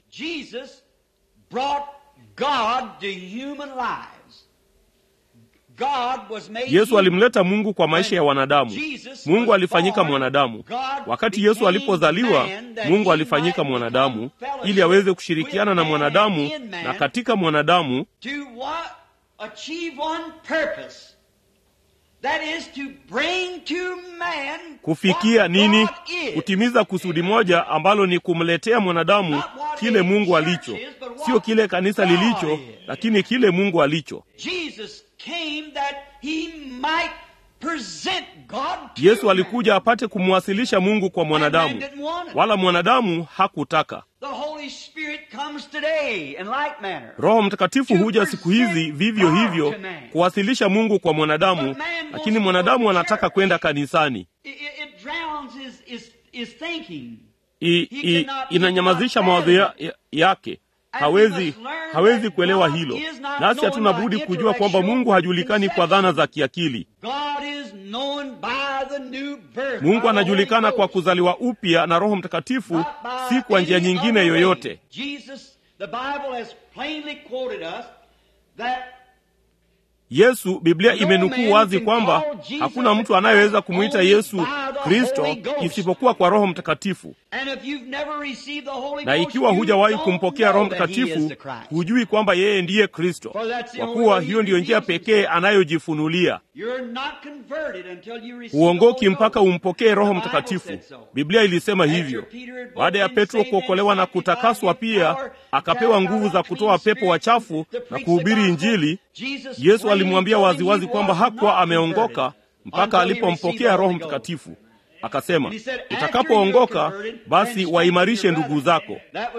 Yesu alimleta Mungu kwa maisha ya wanadamu. Mungu alifanyika mwanadamu. Wakati Yesu alipozaliwa, Mungu alifanyika mwanadamu ili aweze kushirikiana na mwanadamu na katika mwanadamu Achieve one purpose. That is to bring to man kufikia nini? Kutimiza kusudi moja ambalo ni kumletea mwanadamu kile Mungu alicho, sio kile kanisa lilicho, lakini kile Mungu alicho. Yesu alikuja apate kumwasilisha Mungu kwa mwanadamu, wala mwanadamu hakutaka. Roho Mtakatifu huja siku hizi vivyo hivyo kuwasilisha Mungu kwa mwanadamu, lakini mwanadamu anataka kwenda kanisani. I, i, inanyamazisha mawazo ya, ya, yake hawezi hawezi kuelewa hilo, nasi hatuna budi kujua kwamba Mungu hajulikani kwa dhana za kiakili. Mungu anajulikana kwa kuzaliwa upya na Roho Mtakatifu, si kwa njia nyingine yoyote. Yesu, Biblia imenukuu wazi kwamba hakuna mtu anayeweza kumwita Yesu Kristo isipokuwa kwa Roho Mtakatifu. Na ikiwa hujawahi kumpokea Roho Mtakatifu, hujui kwamba yeye ndiye Kristo, kwa kuwa hiyo ndiyo njia pekee anayojifunulia. Huongoki mpaka umpokee Roho Mtakatifu. Biblia ilisema hivyo. Baada ya Petro kuokolewa na kutakaswa, pia akapewa nguvu za kutoa pepo wachafu na kuhubiri Injili. Yesu alimwambia waziwazi kwamba hakuwa ameongoka mpaka alipompokea Roho Mtakatifu. Akasema, utakapoongoka basi waimarishe ndugu zako.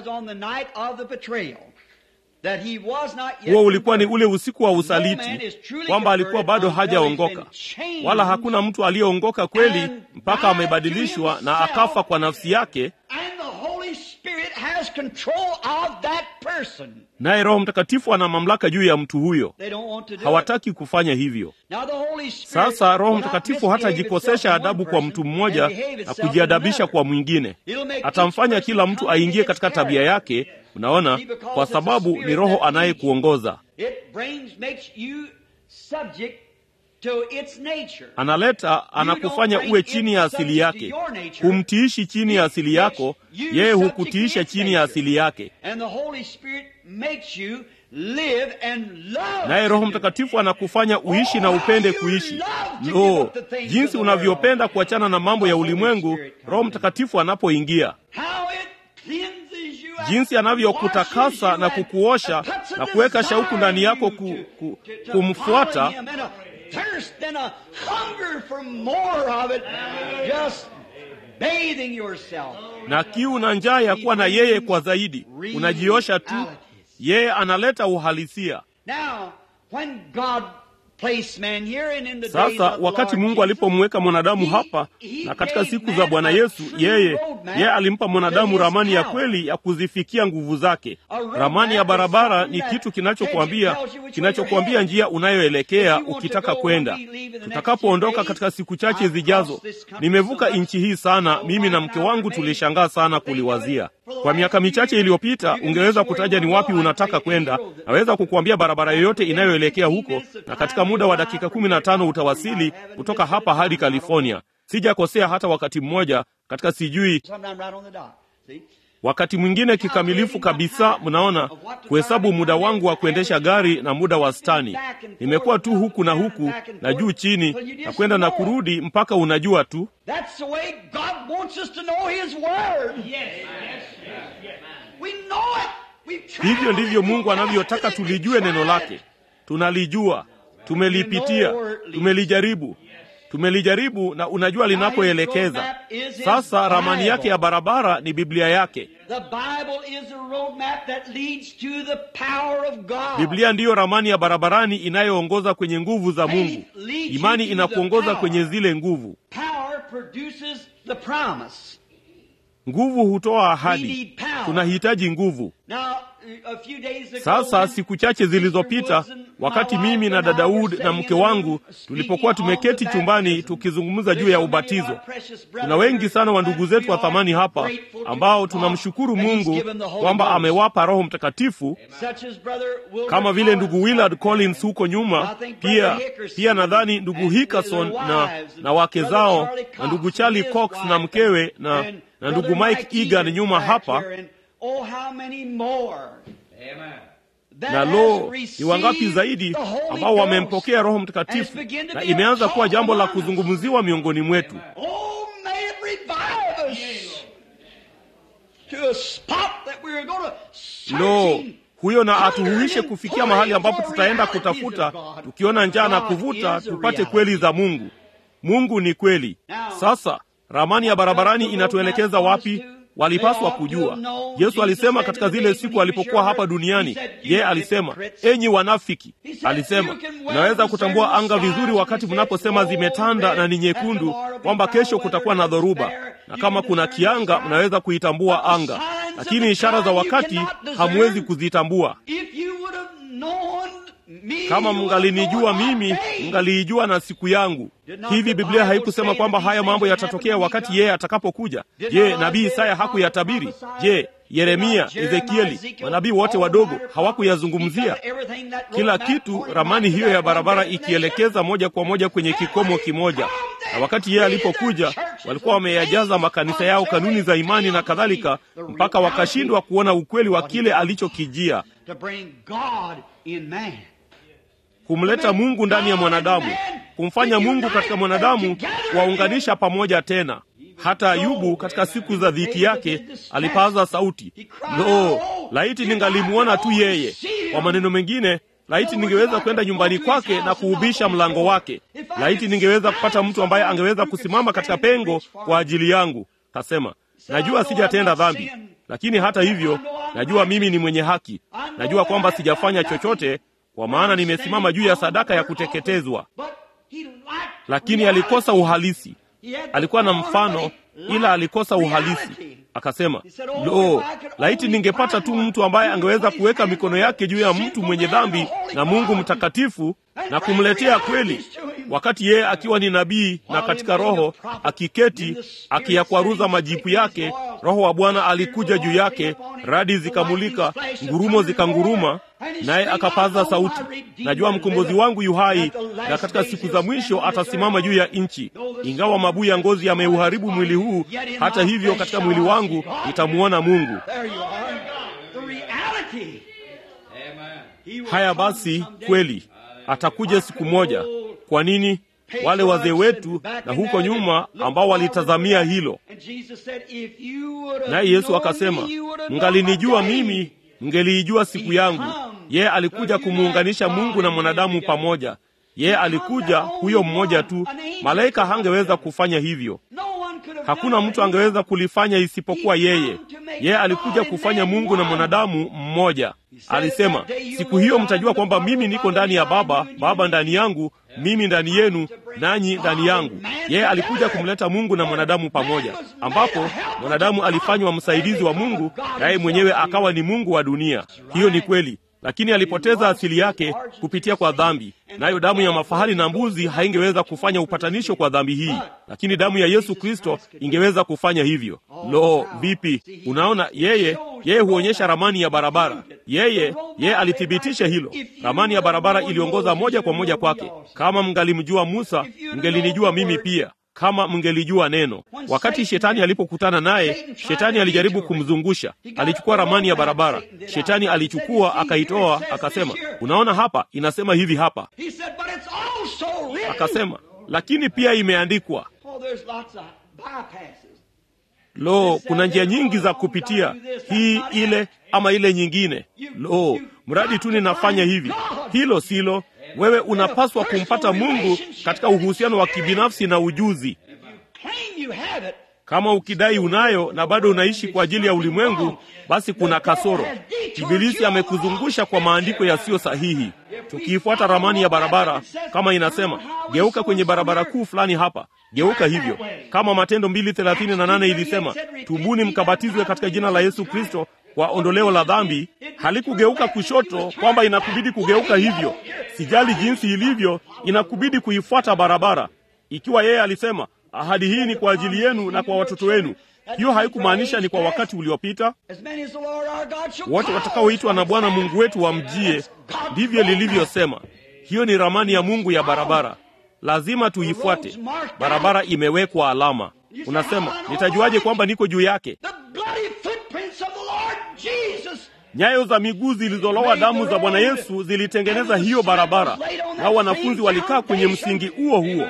Huo ulikuwa ni ule usiku wa usaliti, kwamba alikuwa bado hajaongoka, wala hakuna mtu aliyeongoka kweli mpaka amebadilishwa na akafa kwa nafsi yake. control of that person. naye Roho Mtakatifu ana mamlaka juu ya mtu huyo. They don't want to do it. Hawataki kufanya hivyo. Now the Holy Spirit Sasa Roho will not Mtakatifu misbehave hatajikosesha itself to one adabu kwa mtu person mmoja and behave na itself to kujiadabisha another. kwa mwingine. It'll make Atamfanya each kila person mtu come into aingie its katika tabia character. yake, unaona, kwa sababu ni Roho anayekuongoza. It brings, makes you subject to its nature. Analeta, anakufanya uwe chini ya asili yake. Humtiishi chini ya asili yako, yeye hukutiisha chini ya asili yake. And the Holy Spirit makes you live and love. Naye Roho to do. Mtakatifu anakufanya uishi na upende kuishi. Lo, jinsi unavyopenda kuachana na mambo ya ulimwengu Roho Mtakatifu anapoingia, How it cleanses you and jinsi anavyokutakasa washes you na and kukuosha puts a na kuweka desire shauku ndani yako in ku, you ku, to- to kumfuata follow him and a thirst and a hunger for more of it. Just bathing yourself. na kiu na njaa ya kuwa na yeye kwa zaidi. Unajiosha tu, yeye analeta uhalisia. Now, when God placed man here and in the days Sasa of the wakati Lord Mungu Jesus, alipomweka mwanadamu hapa na katika siku za Bwana Yesu, yeye yeye alimpa mwanadamu ramani ya kweli ya kuzifikia nguvu zake. Ramani ya barabara ni kitu kinachokuambia kinachokuambia njia unayoelekea ukitaka kwenda. Tutakapoondoka katika siku chache zijazo, nimevuka nchi hii sana, mimi na mke wangu tulishangaa sana kuliwazia. Kwa miaka michache iliyopita, ungeweza kutaja ni wapi unataka kwenda, naweza kukuambia barabara yoyote inayoelekea huko, na katika muda wa dakika kumi na tano utawasili kutoka hapa hadi California. Sijakosea hata wakati mmoja katika sijui sometime right on the dot. See? wakati mwingine kikamilifu kabisa. Mnaona, kuhesabu muda wangu wa kuendesha gari na muda wastani, nimekuwa tu huku na huku na juu chini na kwenda na kurudi mpaka unajua tu. That's the way God wants us to know His Word. We know it. We've tried Hivyo ndivyo it. Mungu anavyotaka tulijue neno lake. Tunalijua, tumelipitia, tumelijaribu, tumelijaribu na unajua linapoelekeza. Sasa ramani yake ya barabara ni Biblia yake. The Bible is a roadmap that leads to the power of God. Biblia ndiyo ramani ya barabarani inayoongoza kwenye nguvu za Mungu. Imani inakuongoza kwenye zile nguvu. Power produces the promise. Nguvu hutoa ahadi. Tunahitaji nguvu. Now, a few days ago, Sasa siku chache zilizopita, wakati mimi na dada Wood na mke wangu tulipokuwa tumeketi chumbani tukizungumza juu ya ubatizo, kuna wengi sana wa ndugu zetu wa thamani hapa ambao tunamshukuru Mungu kwamba amewapa Roho Mtakatifu kama vile ndugu Willard Collins huko nyuma, pia pia nadhani ndugu Hickerson na, na wake zao na ndugu Charlie Cox na mkewe na, na ndugu Mike Egan nyuma hapa na lo, ni wangapi zaidi ambao wamempokea Roho Mtakatifu na imeanza kuwa jambo la kuzungumziwa miongoni mwetu. Oh, may it revive us to a spot that we are going to Lo, searching huyo na atuhuishe kufikia mahali ambapo tutaenda kutafuta, tukiona njaa na kuvuta, tupate kweli za Mungu. Mungu ni kweli. Sasa ramani ya barabarani inatuelekeza wapi? Walipaswa kujua. Yesu alisema katika zile siku alipokuwa hapa duniani, yeye alisema, enyi wanafiki, alisema mnaweza kutambua anga vizuri wakati mnaposema zimetanda na ni nyekundu, kwamba kesho kutakuwa na dhoruba, na kama kuna kianga mnaweza kuitambua anga, lakini ishara za wakati hamwezi kuzitambua. If you would have known me, Kama you would have mngalinijua known my mimi, day. mngaliijua na siku yangu. Hivi Biblia haikusema kwamba haya mambo yatatokea wakati yeye atakapokuja? Je, nabii Isaya hakuyatabiri? Je, Yeremia, Ezekieli, manabii wote wadogo hawakuyazungumzia? Kila kitu, ramani hiyo ya barabara ikielekeza moja kwa moja kwenye kikomo kimoja. Na wakati yeye alipokuja, walikuwa wameyajaza makanisa yao kanuni za imani na kadhalika, mpaka wakashindwa kuona ukweli wa kile alichokijia, to bring God in man. kumleta Mungu ndani ya mwanadamu, kumfanya Mungu katika mwanadamu, kuwaunganisha pamoja tena. Hata Ayubu katika siku za dhiki yake alipaza sauti, lo, laiti ningalimwona tu yeye. Kwa maneno mengine, laiti ningeweza kwenda nyumbani kwake na kuubisha mlango wake. Laiti ningeweza kupata mtu ambaye angeweza kusimama katika pengo kwa ajili yangu. Kasema, najua sijatenda dhambi, lakini hata hivyo najua mimi ni mwenye haki. Najua kwamba sijafanya chochote, kwa maana nimesimama juu ya sadaka ya kuteketezwa. But he lacked Lakini alikosa uhalisi. He had Alikuwa na the mfano, form, but he ila alikosa lacked uhalisi. reality. akasema lo, laiti ningepata tu mtu ambaye angeweza kuweka mikono yake juu ya mtu mwenye dhambi na Mungu mtakatifu na kumletea kweli, wakati yeye akiwa ni nabii na katika roho akiketi akiyakwaruza majipu yake. Roho wa Bwana alikuja juu yake, radi zikamulika, ngurumo zikanguruma, naye akapaza sauti, najua mkombozi wangu yu hai, na katika siku za mwisho atasimama juu ya nchi. Ingawa mabuu ya ngozi yameuharibu mwili huu, hata hivyo katika mwili wangu nitamuona Mungu. Haya basi, kweli atakuja siku moja. Kwa nini? Wale wazee wetu na huko nyuma ambao walitazamia hilo. Naye Yesu akasema, mngalinijua mimi, mngeliijua siku yangu. Yeye alikuja kumuunganisha Mungu na mwanadamu pamoja. Yeye alikuja huyo mmoja tu. Malaika hangeweza kufanya hivyo. Hakuna mtu angeweza kulifanya isipokuwa yeye. Yeye alikuja kufanya Mungu na mwanadamu mmoja. Alisema, siku hiyo mtajua kwamba mimi niko ndani ya Baba, Baba ndani yangu, mimi ndani yenu, nanyi ndani yangu. Yeye alikuja kumleta Mungu na mwanadamu pamoja, ambapo mwanadamu alifanywa msaidizi wa Mungu, naye mwenyewe akawa ni Mungu wa dunia. Hiyo ni kweli lakini alipoteza asili yake kupitia kwa dhambi, nayo damu ya mafahali na mbuzi haingeweza kufanya upatanisho kwa dhambi hii, lakini damu ya Yesu Kristo ingeweza kufanya hivyo. Lo, vipi! Unaona, yeye yeye huonyesha ramani ya barabara. Yeye yeye alithibitisha hilo. Ramani ya barabara iliongoza moja kwa moja kwake. Kama mngalimjua Musa, mngelinijua mimi pia kama mngelijua neno. Wakati shetani alipokutana naye, shetani alijaribu kumzungusha. Alichukua ramani ya barabara, shetani alichukua akaitoa, akasema, unaona, hapa inasema hivi hapa. Akasema, lakini pia imeandikwa. Lo, kuna njia nyingi za kupitia, hii ile ama ile nyingine. Lo, mradi tu ninafanya hivi. Hilo silo wewe unapaswa kumpata Mungu katika uhusiano wa kibinafsi na ujuzi. Kama ukidai unayo na bado unaishi kwa ajili ya ulimwengu, basi kuna kasoro. Ibilisi amekuzungusha kwa maandiko yasiyo sahihi. Tukiifuata ramani ya barabara, kama inasema geuka kwenye barabara kuu fulani hapa, geuka hivyo. Kama Matendo mbili thelathini na nane ilisema tubuni mkabatizwe katika jina la Yesu Kristo kwa ondoleo la dhambi, halikugeuka kushoto kwamba inakubidi kugeuka hivyo. Sijali jinsi ilivyo, inakubidi kuifuata barabara. Ikiwa yeye alisema ahadi hii ni kwa ajili yenu na kwa watoto wenu, hiyo haikumaanisha ni kwa wakati uliopita. Wote watakaoitwa na Bwana Mungu wetu wamjie, ndivyo lilivyosema. Hiyo ni ramani ya Mungu ya barabara, lazima tuifuate. Barabara imewekwa alama. Unasema, nitajuaje kwamba niko juu yake? Nyayo za miguu zilizolowa damu za Bwana Yesu zilitengeneza hiyo barabara, nao wanafunzi walikaa kwenye msingi huo huo,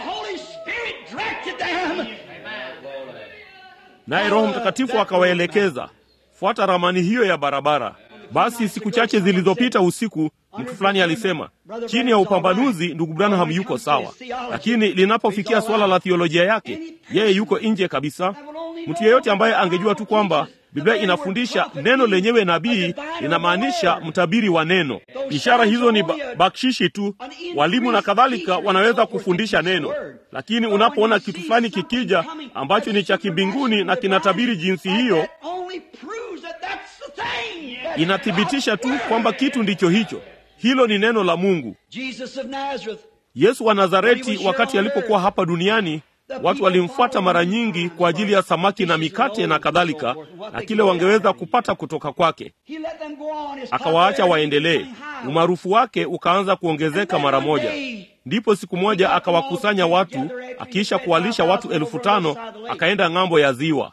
naye Roho Mtakatifu akawaelekeza, fuata ramani hiyo ya barabara. Basi siku chache zilizopita usiku, mtu fulani alisema, chini ya upambanuzi, ndugu Branham yuko sawa, lakini linapofikia suala la thiolojia yake, yeye yuko nje kabisa. Mtu yeyote ambaye angejua tu kwamba Biblia inafundisha neno lenyewe nabii linamaanisha mtabiri wa neno. Ishara hizo ni ba bakshishi tu, walimu na kadhalika wanaweza kufundisha neno, lakini unapoona kitu fulani kikija ambacho ni cha kimbinguni na kinatabiri jinsi hiyo, inathibitisha tu kwamba kitu ndicho hicho. Hilo ni neno la Mungu. Yesu wa Nazareti, wakati alipokuwa hapa duniani watu walimfuata mara nyingi kwa ajili ya samaki na mikate na kadhalika, na kile wangeweza kupata kutoka kwake. Akawaacha waendelee. Umaarufu wake ukaanza kuongezeka mara moja. Ndipo siku moja akawakusanya watu, akiisha kuwalisha watu elfu tano akaenda ng'ambo ya ziwa.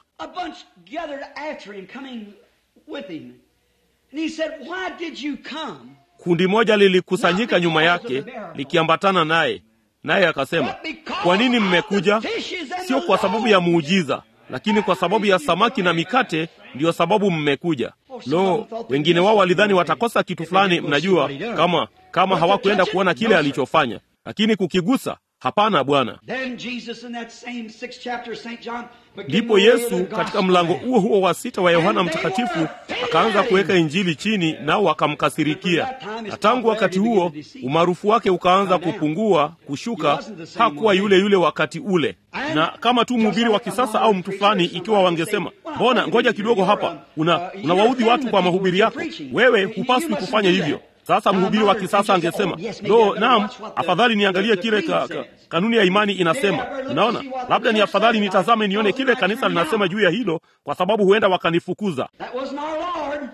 Kundi moja lilikusanyika nyuma yake likiambatana naye naye akasema, kwa nini mmekuja? Sio kwa sababu ya muujiza, lakini kwa sababu ya samaki na mikate, ndiyo sababu mmekuja. Lo, wengine wao walidhani watakosa kitu fulani, mnajua, kama kama hawakuenda kuona kile alichofanya, lakini kukigusa hapana bwana Then Jesus in that same sixth chapter of St. John began ndipo to lay yesu the katika gospel mlango down. huo huo wa sita wa yohana mtakatifu akaanza kuweka injili chini nao wakamkasirikia na tangu wakati huo umaarufu wake ukaanza kupungua kushuka hakuwa yule yule wakati ule na kama tu mhubiri wa kisasa au mtu fulani ikiwa wangesema mbona ngoja kidogo hapa una unawaudhi watu kwa mahubiri yako wewe hupaswi kufanya hivyo sasa mhubiri wa kisasa angesema lo naam afadhali niangalie kile ka, ka, kanuni ya imani inasema unaona labda ni afadhali nitazame nione kile kanisa linasema juu ya hilo kwa sababu huenda wakanifukuza That wasn't our Lord.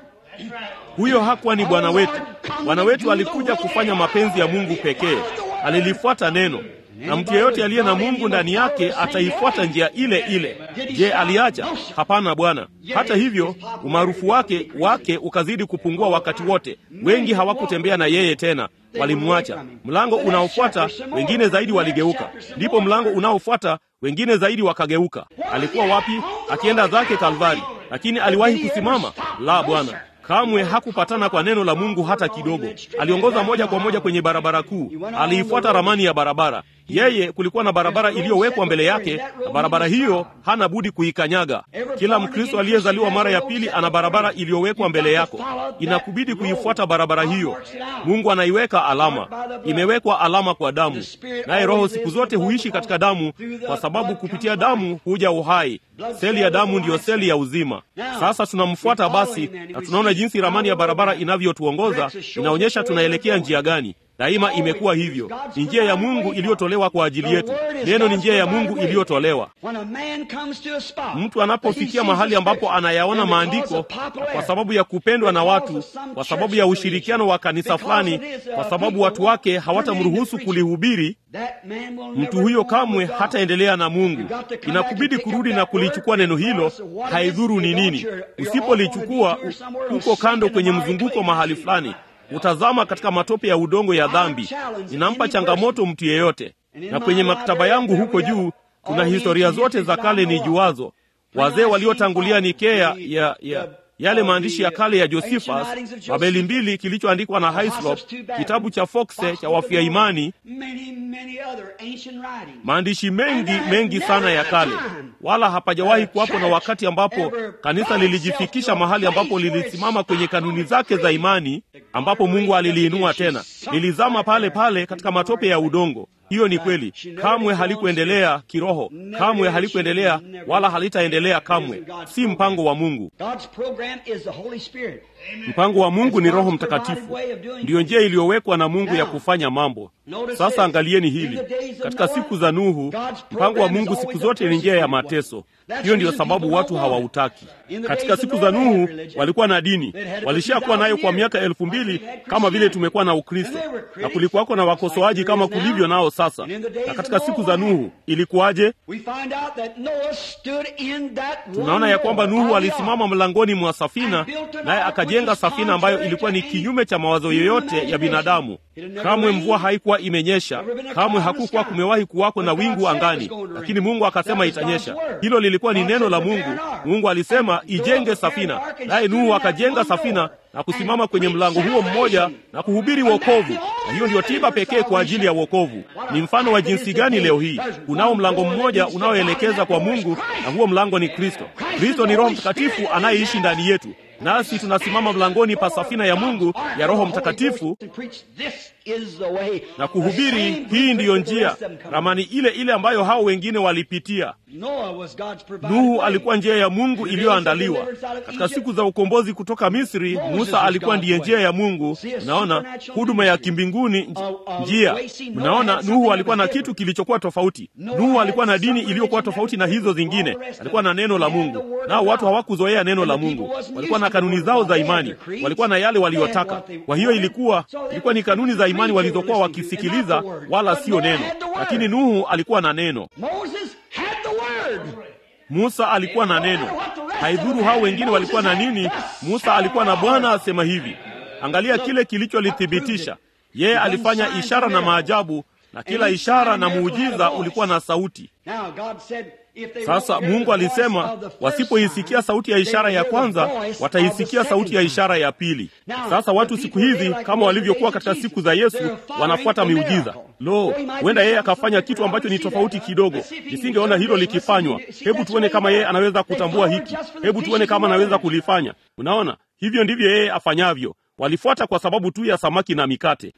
huyo hakuwa ni bwana wetu bwana wetu alikuja kufanya mapenzi ya mungu pekee alilifuata neno na mtu yeyote aliye na mungu ndani yake ataifuata njia ile ile je aliacha hapana bwana hata hivyo umaarufu wake wake ukazidi kupungua wakati wote wengi hawakutembea na yeye tena walimwacha mlango unaofuata wengine zaidi waligeuka ndipo mlango unaofuata wengine zaidi wakageuka alikuwa wapi akienda zake kalvari lakini aliwahi kusimama la bwana kamwe hakupatana kwa neno la mungu hata kidogo aliongoza moja kwa moja kwenye barabara kuu aliifuata ramani ya barabara yeye kulikuwa na barabara iliyowekwa mbele yake na barabara hiyo hana budi kuikanyaga kila mkristo aliyezaliwa mara ya pili ana barabara iliyowekwa mbele yako inakubidi kuifuata barabara hiyo mungu anaiweka alama imewekwa alama kwa damu naye roho siku zote huishi katika damu kwa sababu kupitia damu huja uhai seli ya damu ndiyo seli ya uzima sasa tunamfuata basi na tunaona jinsi ramani ya barabara inavyotuongoza inaonyesha tunaelekea njia gani daima imekuwa hivyo ni njia ya mungu iliyotolewa kwa ajili yetu neno ni njia ya mungu iliyotolewa When a man comes to a spot, mtu anapofikia mahali ambapo anayaona maandiko kwa sababu ya kupendwa na watu kwa sababu ya ushirikiano wa kanisa fulani kwa sababu watu wake hawatamruhusu kulihubiri that man will mtu never huyo go kamwe with God. hataendelea na mungu inakubidi kurudi na kulichukua neno hilo haidhuru ni nini usipolichukua u- uko kando kwenye mzunguko mahali fulani utazama katika matope ya udongo ya dhambi ninampa changamoto mtu yeyote na kwenye maktaba yangu huko juu kuna historia zote za kale ni juazo wazee waliotangulia nikea ya, ya yale maandishi ya kale ya josephus babeli mbili kilichoandikwa na hislop kitabu cha foxe cha wafia imani Many, many other ancient writings. maandishi mengi mengi sana ya kale wala hapajawahi kuwapo na wakati ambapo kanisa lilijifikisha mahali ambapo lilisimama kwenye kanuni zake za imani ambapo mungu aliliinua tena lilizama pale pale katika matope ya udongo hiyo ni kweli kamwe halikuendelea kiroho kamwe halikuendelea wala halitaendelea kamwe si mpango wa mungu God's program is the Holy Spirit. mpango wa mungu ni roho mtakatifu ndiyo njia iliyowekwa na mungu ya kufanya mambo sasa angalieni hili katika siku za nuhu mpango wa mungu siku zote ni njia ya mateso hiyo ndiyo sababu watu hawautaki katika siku za nuhu walikuwa na dini walishakuwa nayo kwa miaka elfu mbili kama vile tumekuwa na ukristo na kulikuwako na wakosoaji kama kulivyo nao sasa na katika siku za nuhu ilikuwaje We find out that Noah stood in that tunaona ya kwamba nuhu alisimama mlangoni mwa safina naye akajenga safina ambayo ilikuwa ni kinyume cha mawazo yoyote ya binadamu kamwe mvua haikuwa imenyesha kamwe hakukuwa kumewahi kuwako na wingu angani lakini mungu akasema itanyesha hilo lilikuwa ni neno la mungu mungu alisema ijenge safina naye nuhu akajenga safina na kusimama kwenye mlango huo mmoja na kuhubiri wokovu na hiyo ndiyo tiba pekee kwa ajili ya wokovu ni mfano wa jinsi gani leo hii unao mlango mmoja unaoelekeza kwa mungu na huo mlango ni kristo kristo ni roho mtakatifu anayeishi ndani yetu nasi tunasimama mlangoni pa safina ya mungu ya roho mtakatifu na kuhubiri hii ndiyo njia ramani ile ile ambayo hao wengine walipitia nuhu alikuwa njia ya mungu iliyoandaliwa katika siku za ukombozi kutoka misri musa alikuwa ndiye njia ya mungu mnaona huduma ya kimbinguni nj- njia mnaona nuhu alikuwa na kitu kilichokuwa tofauti nuhu alikuwa na dini iliyokuwa tofauti na hizo zingine alikuwa na neno la mungu nao watu hawakuzoea neno la mungu walikuwa na kanuni zao za imani walikuwa na yale waliyotaka kwa hiyo ilikuwa ilikuwa ni kanuni za imani walizokuwa wakisikiliza wala sio neno lakini nuhu alikuwa na neno Moses had the word. musa alikuwa na neno haidhuru hao wengine walikuwa na nini musa alikuwa na bwana asema hivi angalia kile kilicholithibitisha yeye alifanya ishara na maajabu na kila ishara na muujiza ulikuwa na sauti Now God said, Sasa Mungu alisema wasipoisikia sauti ya ishara ya kwanza, wataisikia sauti ya ishara ya pili. Sasa watu siku hizi kama walivyokuwa katika siku za Yesu wanafuata miujiza. Lo, huenda yeye akafanya kitu ambacho ni tofauti kidogo. Nisingeona hilo likifanywa. Hebu tuone kama yeye anaweza kutambua hiki, hebu tuone kama anaweza kulifanya. Unaona, hivyo ndivyo yeye afanyavyo. Walifuata kwa sababu tu ya samaki na mikate.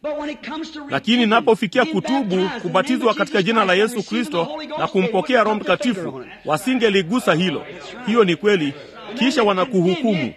Lakini napofikia kutubu, kubatizwa katika jina la Yesu Kristo na kumpokea Roho Mtakatifu, wasingeligusa hilo. Hiyo ni kweli. Kisha wanakuhukumu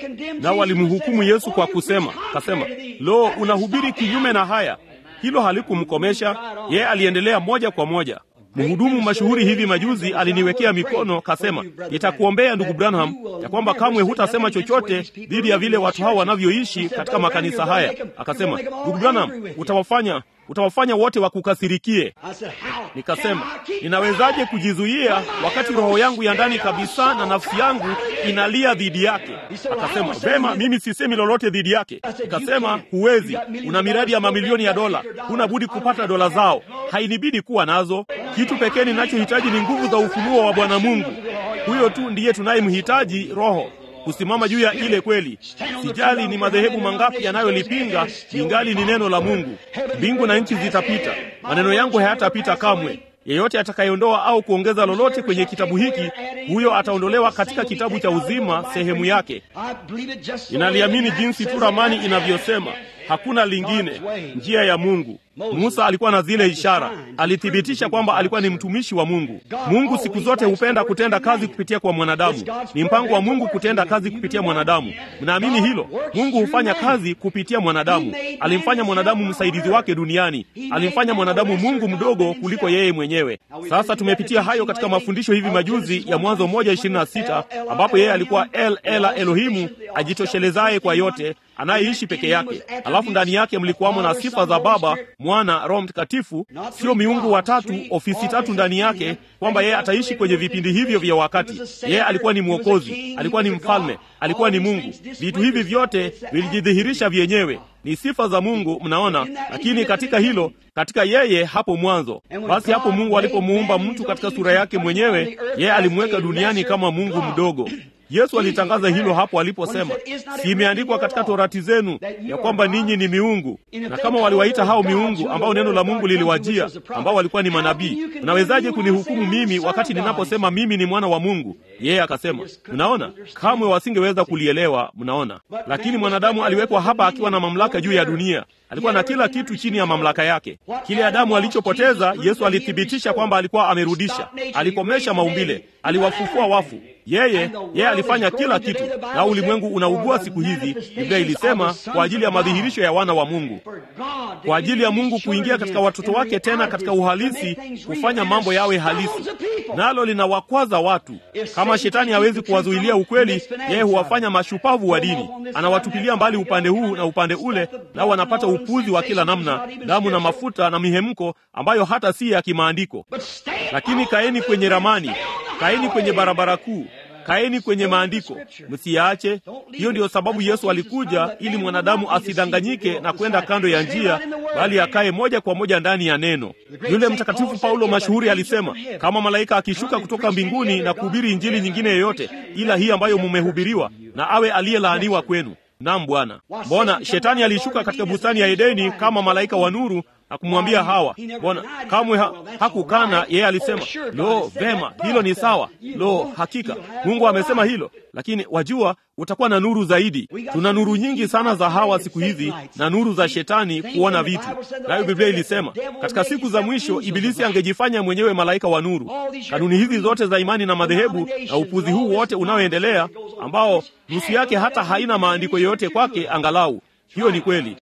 na walimhukumu Yesu kwa kusema, kasema, lo, unahubiri kinyume na haya. Hilo halikumkomesha yeye, aliendelea moja kwa moja. Mhudumu mashuhuri hivi majuzi aliniwekea mikono, kasema, nitakuombea ndugu Branham, ya kwamba kamwe hutasema chochote dhidi ya vile watu hao wanavyoishi katika makanisa haya. Akasema, ndugu Branham, utawafanya utawafanya wote wakukasirikie. Nikasema, ninawezaje kujizuia wakati roho yangu ya ndani kabisa na nafsi yangu inalia dhidi yake? Akasema, vema, mimi sisemi lolote dhidi yake. Nikasema, huwezi, una miradi ya mamilioni ya dola, huna budi kupata dola zao, hainibidi kuwa nazo. Kitu pekee ninachohitaji ni nguvu za ufunuo wa Bwana Mungu. Huyo tu ndiye tunayemhitaji, Roho kusimama juu ya ile kweli. Sijali ni madhehebu mangapi yanayolipinga, ingali ni neno la Mungu. Mbingu na nchi zitapita, maneno yangu hayatapita kamwe. Yeyote atakayeondoa au kuongeza lolote kwenye kitabu hiki, huyo ataondolewa katika kitabu cha uzima sehemu yake. Ninaliamini jinsi tu ramani inavyosema, hakuna lingine, njia ya Mungu. Musa alikuwa na zile ishara, alithibitisha kwamba alikuwa ni mtumishi wa Mungu. Mungu siku zote hupenda kutenda kazi kupitia kwa mwanadamu. Ni mpango wa Mungu kutenda kazi kupitia mwanadamu. Mnaamini hilo? Mungu hufanya kazi kupitia mwanadamu. Alimfanya mwanadamu msaidizi wake duniani, alimfanya mwanadamu Mungu mdogo kuliko yeye mwenyewe. Sasa tumepitia hayo katika mafundisho hivi majuzi ya Mwanzo moja ishirini na sita ambapo yeye alikuwa El Ela Elohimu, ajitoshelezaye kwa yote anayeishi peke yake. Alafu ndani yake mlikuwamo na sifa za Baba, Mwana, Roho Mtakatifu, sio miungu watatu, ofisi tatu ndani yake, kwamba yeye ataishi kwenye vipindi hivyo vya wakati. Yeye alikuwa ni Mwokozi, alikuwa ni mfalme, alikuwa ni Mungu. Vitu hivi vyote vilijidhihirisha vyenyewe, ni sifa za Mungu, mnaona. Lakini katika hilo, katika yeye hapo mwanzo, basi hapo Mungu alipomuumba mtu katika sura yake mwenyewe, yeye alimweka duniani kama Mungu mdogo. Yesu alitangaza hilo hapo aliposema, si imeandikwa katika torati zenu ya kwamba ninyi ni miungu? Na kama waliwaita hao miungu ambao neno la Mungu liliwajia, ambao walikuwa ni manabii, mnawezaje kunihukumu mimi wakati ninaposema mimi ni mwana wa Mungu? Yeye akasema, mnaona, kamwe wasingeweza kulielewa. Mnaona, lakini mwanadamu aliwekwa hapa akiwa na mamlaka juu ya dunia alikuwa na kila kitu chini ya mamlaka yake. Kile Adamu alichopoteza, Yesu alithibitisha kwamba alikuwa amerudisha. Alikomesha maumbile, aliwafufua wafu. Yeye yeye alifanya kila kitu, na ulimwengu unaugua siku hizi. Biblia ilisema kwa ajili ya madhihirisho ya wana wa Mungu, kwa ajili ya Mungu kuingia katika watoto wake tena katika uhalisi, kufanya mambo yawe halisi, nalo linawakwaza watu. Kama shetani hawezi kuwazuilia ukweli, yeye huwafanya mashupavu wa dini, anawatupilia mbali upande huu na upande ule, nao wanapata upuzi wa kila namna, damu na mafuta na mihemko ambayo hata si ya kimaandiko. Lakini kaeni kwenye ramani, kaeni kwenye barabara kuu, kaeni kwenye maandiko, msiyaache. Hiyo ndiyo sababu Yesu alikuja, ili mwanadamu asidanganyike na kwenda kando ya njia, bali akae moja kwa moja ndani ya neno. Yule mtakatifu Paulo mashuhuri alisema, kama malaika akishuka kutoka mbinguni na kuhubiri injili nyingine yoyote ila hii ambayo mumehubiriwa, na awe aliyelaaniwa kwenu. Naam Bwana. Mbona shetani alishuka katika bustani ya Edeni kama malaika wa nuru na kumwambia Hawa? Mbona kamwe ha, hakukana. Yeye alisema lo, vema, hilo ni sawa. Lo, hakika Mungu amesema hilo, lakini wajua, utakuwa na nuru zaidi. Tuna nuru nyingi sana za Hawa siku hizi na nuru za shetani kuona vitu. Nayo Biblia ilisema katika siku za mwisho Ibilisi angejifanya mwenyewe malaika wa nuru. Kanuni hizi zote za imani na madhehebu na upuzi huu wote unaoendelea, ambao nusu yake hata haina maandiko yoyote kwake, angalau hiyo ni kweli.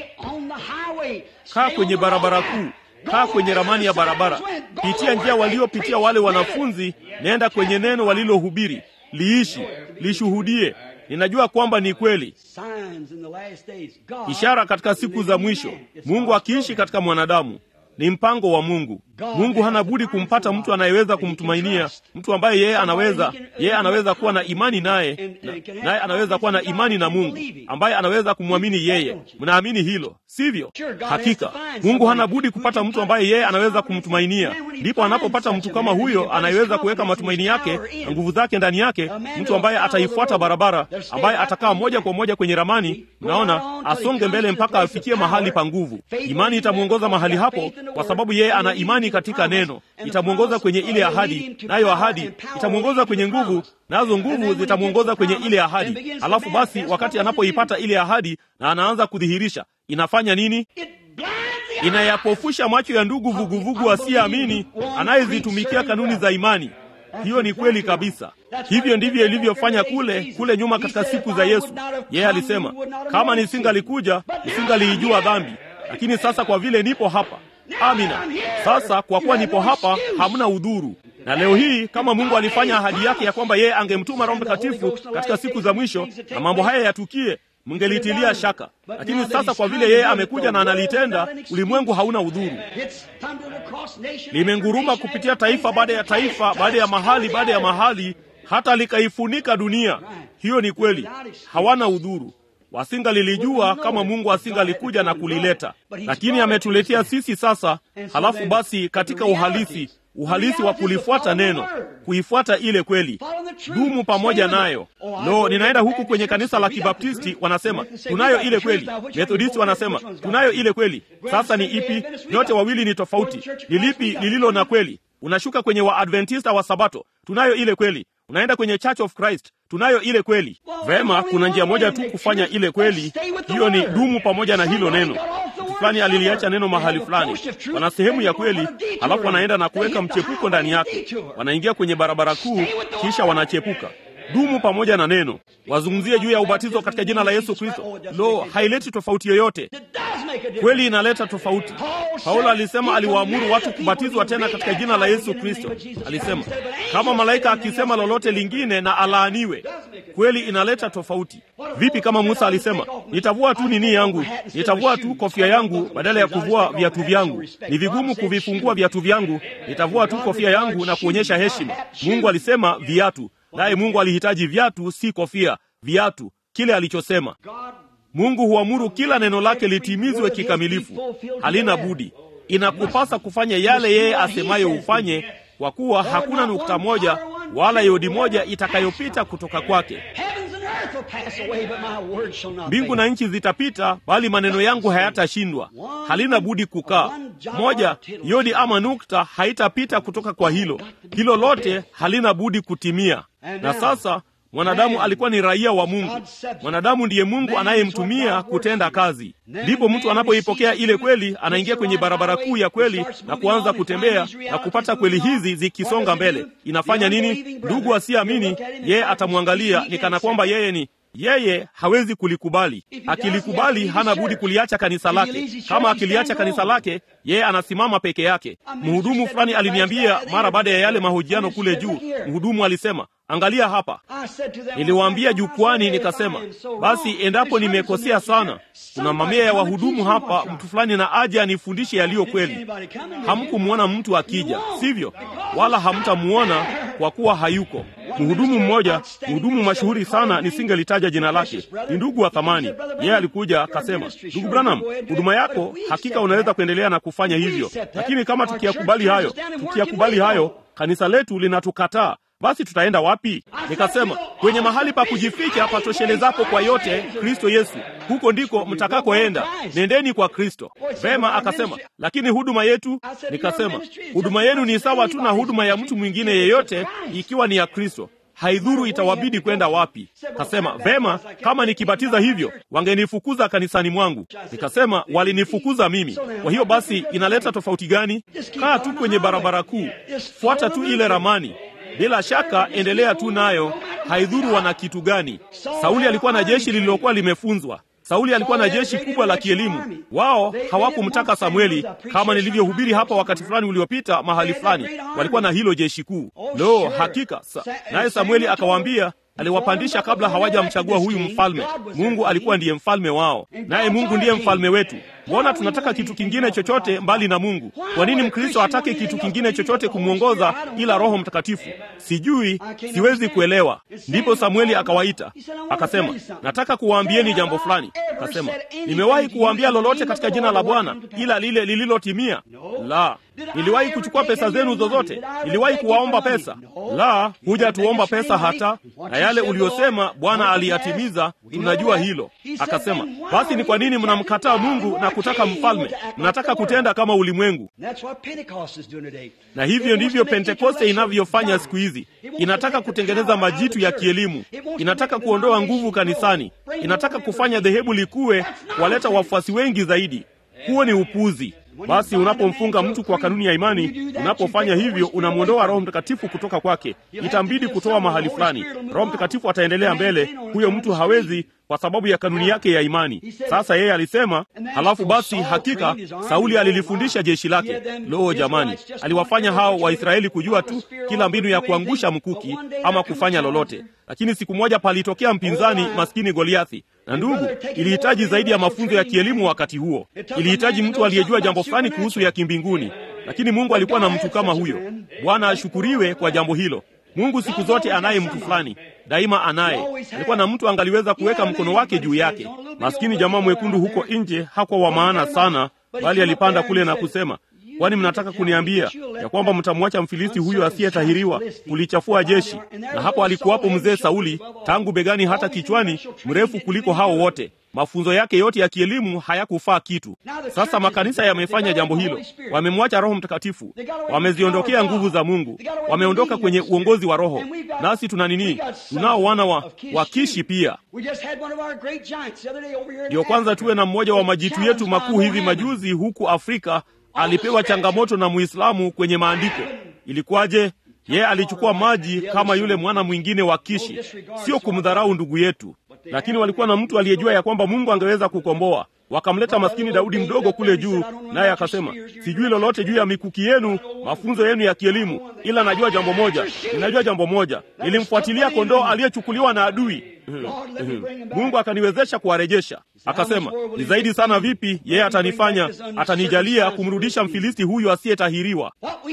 Kaa kwenye barabara kuu, kaa kwenye ramani ya barabara, pitia njia waliopitia wale wanafunzi, nenda kwenye neno walilohubiri, liishi, lishuhudie. Ninajua kwamba ni kweli. Ishara katika siku za mwisho, Mungu akiishi katika mwanadamu. ni mpango wa Mungu. Mungu hana budi kumpata mtu anayeweza kumtumainia, mtu ambaye yeye anaweza yeye anaweza kuwa na imani naye, naye anaweza kuwa na imani na Mungu, ambaye anaweza kumwamini yeye. Mnaamini hilo, sivyo? Hakika Mungu hana budi kupata mtu ambaye yeye anaweza kumtumainia. Ndipo anapopata mtu kama huyo anayeweza kuweka matumaini yake na nguvu zake ndani yake, mtu ambaye ataifuata barabara, ambaye atakaa moja kwa moja kwenye ramani, mnaona, asonge mbele mpaka afikie mahali pa nguvu. Imani itamwongoza mahali hapo, kwa sababu yeye ana imani katika neno. Itamwongoza kwenye ile ahadi, nayo ahadi itamwongoza kwenye nguvu, nazo nguvu zitamwongoza kwenye ile ahadi. Alafu basi, wakati anapoipata ile ahadi na anaanza kudhihirisha, inafanya nini? Inayapofusha macho ya ndugu vuguvugu asiyeamini, anayezitumikia kanuni za imani. Hiyo ni kweli kabisa. Hivyo ndivyo ilivyofanya kule kule nyuma katika siku za Yesu. Yeye alisema, kama nisingalikuja nisingaliijua dhambi, lakini sasa kwa vile nipo hapa Amina. Sasa kwa kuwa nipo hapa, hamna udhuru. Na leo hii kama Mungu alifanya ahadi yake ya kwamba yeye angemtuma Roho Mtakatifu katika siku za mwisho na mambo haya yatukie, mngelitilia shaka. Lakini sasa kwa vile yeye amekuja na analitenda, ulimwengu hauna udhuru. Limenguruma kupitia taifa baada ya taifa, baada ya mahali baada ya mahali, hata likaifunika dunia. Hiyo ni kweli, hawana udhuru wasingalilijua kama Mungu asingalikuja na kulileta, lakini ametuletea sisi sasa. Halafu basi, katika uhalisi uhalisi wa kulifuata neno, kuifuata ile kweli, dumu pamoja nayo. Lo, ninaenda huku kwenye kanisa la Kibaptisti, wanasema tunayo ile kweli. Methodisti wanasema tunayo ile kweli. Sasa ni ipi? Nyote wawili ni tofauti. Ni lipi lililo na kweli? Unashuka kwenye Waadventista wa Sabato, tunayo ile kweli. Unaenda kwenye Church of Christ, tunayo ile kweli. Vema, kuna njia moja tu kufanya ile kweli, hiyo ni dumu pamoja na hilo neno. Mtu fulani aliliacha neno mahali fulani, wana sehemu ya kweli, halafu wanaenda na kuweka mchepuko ndani yake, wanaingia kwenye barabara kuu, kisha wanachepuka. Dumu pamoja na neno. Wazungumzie juu ya ubatizo katika jina la Yesu Kristo. Lo, haileti tofauti yoyote. Kweli inaleta tofauti. Paulo alisema aliwaamuru watu kubatizwa tena katika jina la Yesu Kristo. Alisema kama malaika akisema lolote lingine na alaaniwe. Kweli inaleta tofauti. Vipi kama Musa alisema nitavua tu nini yangu, nitavua tu kofia yangu badala ya kuvua viatu vyangu, ni vigumu kuvifungua viatu vyangu, nitavua tu kofia yangu na kuonyesha heshima. Mungu alisema viatu, naye Mungu alihitaji viatu, si kofia. Viatu, kile alichosema. Mungu huamuru kila neno lake litimizwe kikamilifu, halina budi. Inakupasa kufanya yale yeye asemayo ufanye, kwa kuwa hakuna nukta moja wala yodi moja itakayopita kutoka kwake. Mbingu na nchi zitapita, bali maneno yangu hayatashindwa. Halina budi kukaa. Moja yodi ama nukta haitapita kutoka kwa hilo. Hilo lote halina budi kutimia. Na sasa mwanadamu alikuwa ni raia wa Mungu. Mwanadamu ndiye Mungu anayemtumia kutenda kazi. Ndipo mtu anapoipokea ile kweli, anaingia kwenye barabara kuu ya kweli na kuanza kutembea na kupata kweli hizi zikisonga mbele. Inafanya nini? Ndugu asiyeamini, yeye atamwangalia ni kana kwamba yeye ni yeye hawezi kulikubali. Akilikubali hana budi kuliacha kanisa lake. Kama akiliacha kanisa lake, yeye anasimama peke yake. Mhudumu fulani aliniambia mara baada ya yale mahojiano kule juu, mhudumu alisema, angalia hapa. Niliwaambia jukwani, nikasema, basi endapo nimekosea sana, kuna mamia ya wahudumu hapa, mtu fulani na aje anifundishe yaliyo kweli. Hamkumwona mtu akija, sivyo? Wala hamtamuona kwa kuwa hayuko. Mhudumu mmoja, mhudumu mashuhuri sana, nisingelitaja jina lake, ni ndugu wa thamani. Yeye alikuja akasema, ndugu Branham, huduma yako hakika unaweza kuendelea na kufanya hivyo, lakini kama tukiyakubali hayo, tukiyakubali hayo, kanisa letu linatukataa basi tutaenda wapi? Nikasema kwenye mahali pa kujificha patoshelezapo kwa yote, Kristo Yesu, huko ndiko mtakakoenda. Nendeni kwa Kristo. Vema, akasema lakini huduma yetu. Nikasema huduma yenu ni sawa tu na huduma ya mtu mwingine yeyote, ikiwa ni ya Kristo. Haidhuru itawabidi kwenda wapi. Kasema vema, kama nikibatiza hivyo wangenifukuza kanisani mwangu. Nikasema walinifukuza mimi. Kwa hiyo basi inaleta tofauti gani? Kaa tu kwenye barabara kuu, fuata tu ile ramani bila shaka endelea tu nayo, haidhuru wana kitu gani. Sauli alikuwa na jeshi lililokuwa limefunzwa. Sauli alikuwa na jeshi kubwa la kielimu. Wao hawakumtaka Samueli, kama nilivyohubiri hapa wakati fulani uliopita mahali fulani, walikuwa na hilo jeshi kuu. Lo, hakika sa. Naye Samueli akawaambia aliwapandisha kabla hawajamchagua huyu mfalme. Mungu alikuwa ndiye mfalme wao, naye Mungu ndiye mfalme wetu. mbona tunataka kitu kingine chochote mbali na Mungu? Kwa nini Mkristo atake kitu kingine chochote kumwongoza ila Roho Mtakatifu? Sijui, siwezi kuelewa. Ndipo Samueli akawaita akasema, nataka kuwaambieni jambo fulani. Akasema, nimewahi kuwaambia lolote katika jina la Bwana ila lile lililotimia? La. Niliwahi kuchukua pesa zenu zozote? Niliwahi kuwaomba pesa? La, huja tuomba pesa hata. Na yale uliyosema Bwana aliyatimiza, tunajua hilo. Akasema, basi ni kwa nini mnamkataa Mungu na kutaka mfalme? Mnataka kutenda kama ulimwengu. Na hivyo ndivyo Pentekoste inavyofanya siku hizi. Inataka kutengeneza majitu ya kielimu, inataka kuondoa nguvu kanisani, inataka kufanya dhehebu likuwe, waleta wafuasi wengi zaidi. Huo ni upuzi. Basi unapomfunga mtu kwa kanuni ya imani, unapofanya hivyo unamwondoa Roho Mtakatifu kutoka kwake. Itambidi kutoa mahali fulani. Roho Mtakatifu ataendelea mbele, huyo mtu hawezi kwa sababu ya kanuni yake ya imani. Sasa yeye alisema, halafu basi hakika Sauli alilifundisha jeshi lake. Loo jamani, aliwafanya hao Waisraeli kujua tu kila mbinu ya kuangusha mkuki ama kufanya lolote. Lakini siku moja palitokea mpinzani maskini Goliathi, na ndugu, ilihitaji zaidi ya mafunzo ya kielimu wakati huo. Ilihitaji mtu aliyejua jambo fulani kuhusu ya kimbinguni, lakini Mungu alikuwa na mtu kama huyo. Bwana ashukuriwe kwa jambo hilo. Mungu siku zote anaye mtu fulani, daima anaye. Alikuwa na mtu angaliweza kuweka mkono wake juu yake. Maskini jamaa mwekundu huko nje hakuwa wa maana sana, bali alipanda kule na kusema, kwani mnataka kuniambia ya kwamba mtamwacha Mfilisti huyo asiyetahiriwa kulichafua jeshi? Na hapo alikuwapo mzee Sauli, tangu begani hata kichwani, mrefu kuliko hao wote. Mafunzo yake yote ya kielimu hayakufaa kitu. Sasa makanisa yamefanya jambo hilo, wamemwacha Roho Mtakatifu, wameziondokea nguvu za Mungu, wameondoka kwenye uongozi wa Roho. Nasi tuna nini? Tunao wana wa, wa Kishi pia. Ndiyo kwanza tuwe na mmoja wa majitu yetu makuu hivi majuzi huku Afrika alipewa changamoto na Muislamu kwenye maandiko. Ilikuwaje? Yeye alichukua maji kama yule mwana mwingine wa Kishi, sio kumdharau ndugu yetu, lakini walikuwa na mtu aliyejua ya kwamba Mungu angeweza kukomboa. Wakamleta maskini Daudi mdogo kule juu, naye akasema, sijui lolote juu ya mikuki yenu, mafunzo yenu ya kielimu, ila najua jambo moja, ninajua jambo moja, nilimfuatilia kondoo aliyechukuliwa na adui. Mungu akaniwezesha kuwarejesha. Akasema, ni zaidi sana vipi yeye atanifanya, atanijalia kumrudisha Mfilisti huyu asiyetahiriwa.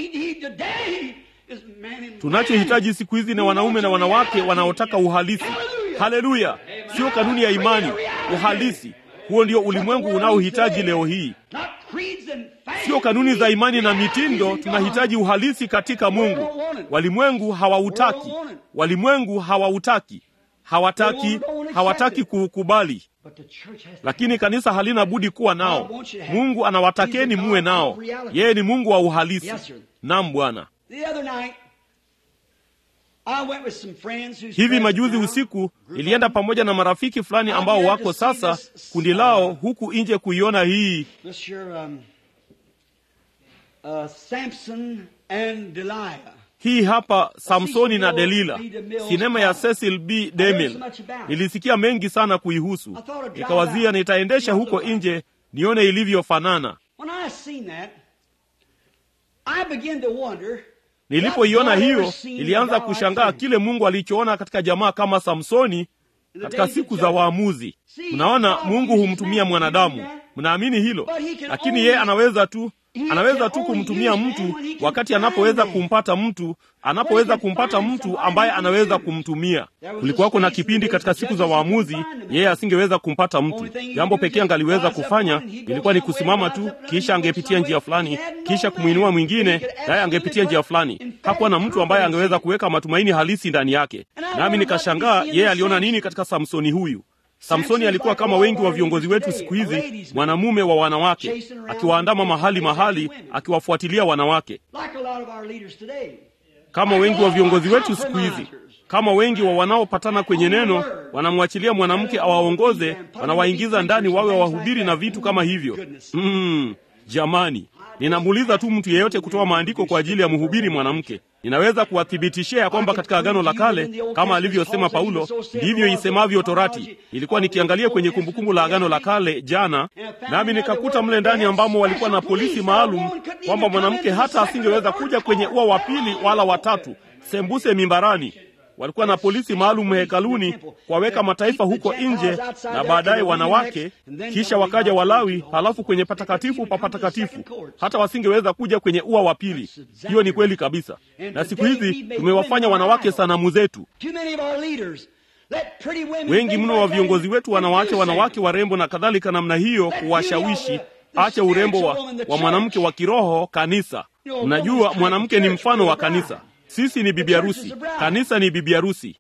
Tunachohitaji siku hizi ni wanaume na wanawake wanaotaka uhalisi. Haleluya! Sio kanuni ya imani, uhalisi. Huo ndio ulimwengu unaohitaji leo hii, sio kanuni za imani na mitindo. Tunahitaji uhalisi katika Mungu. Walimwengu hawautaki, walimwengu hawautaki, hawataki, hawataki kuukubali, lakini kanisa halina budi kuwa nao. Mungu anawatakeni muwe nao. Yeye ni Mungu wa uhalisi. Naam, Bwana. Hivi majuzi usiku nilienda pamoja na marafiki fulani ambao wako sasa kundi lao huku nje kuiona hii hii hapa Samsoni na Delila, sinema ya Cecil B. DeMille. Nilisikia mengi sana kuihusu, nikawazia nitaendesha huko nje nione ilivyofanana. Nilipoiona hiyo, nilianza kushangaa kile Mungu alichoona katika jamaa kama Samsoni katika siku za waamuzi. Mnaona, Mungu humtumia mwanadamu, mnaamini hilo? Lakini yeye anaweza tu anaweza tu kumtumia mtu wakati anapoweza kumpata mtu, anapoweza kumpata mtu ambaye anaweza kumtumia. Kulikuwa kuna kipindi katika siku za waamuzi, yeye asingeweza kumpata mtu. Jambo pekee angaliweza kufanya ilikuwa ni kusimama tu, kisha angepitia njia fulani, kisha kumwinua mwingine, naye angepitia njia fulani. Hakuwa na mtu ambaye angeweza kuweka matumaini halisi ndani yake. Nami nikashangaa yeye aliona nini katika Samsoni huyu. Samsoni alikuwa kama wengi wa viongozi wetu siku hizi, mwanamume wa wanawake, akiwaandama mahali mahali, akiwafuatilia wanawake, kama wengi wa viongozi wetu siku hizi, kama wengi wa wanaopatana kwenye neno, wanamwachilia mwanamke awaongoze, wanawaingiza ndani wawe wahubiri na vitu kama hivyo. Mm, jamani, ninamuuliza tu mtu yeyote kutoa maandiko kwa ajili ya mhubiri mwanamke. Ninaweza kuwathibitishia ya kwamba katika Agano la Kale, kama alivyosema Paulo, ndivyo isemavyo Torati. Ilikuwa nikiangalia kwenye kumbukumbu la Agano la Kale jana, nami nikakuta mle ndani ambamo walikuwa na polisi maalum, kwamba mwanamke hata asingeweza kuja kwenye ua wa pili wala watatu, sembuse mimbarani. walikuwa na polisi maalum hekaluni kuwaweka mataifa huko nje na baadaye wanawake, kisha wakaja Walawi, halafu kwenye patakatifu pa patakatifu, hata wasingeweza kuja kwenye ua wa pili. Hiyo ni kweli kabisa, na siku hizi tumewafanya wanawake sanamu zetu. Wengi mno wa viongozi wetu wanawaacha wanawake warembo na kadhalika namna hiyo kuwashawishi. Acha urembo wa, wa mwanamke wa kiroho kanisa. Mnajua mwanamke ni mfano wa kanisa. Sisi ni bibi harusi, kanisa ni bibi harusi.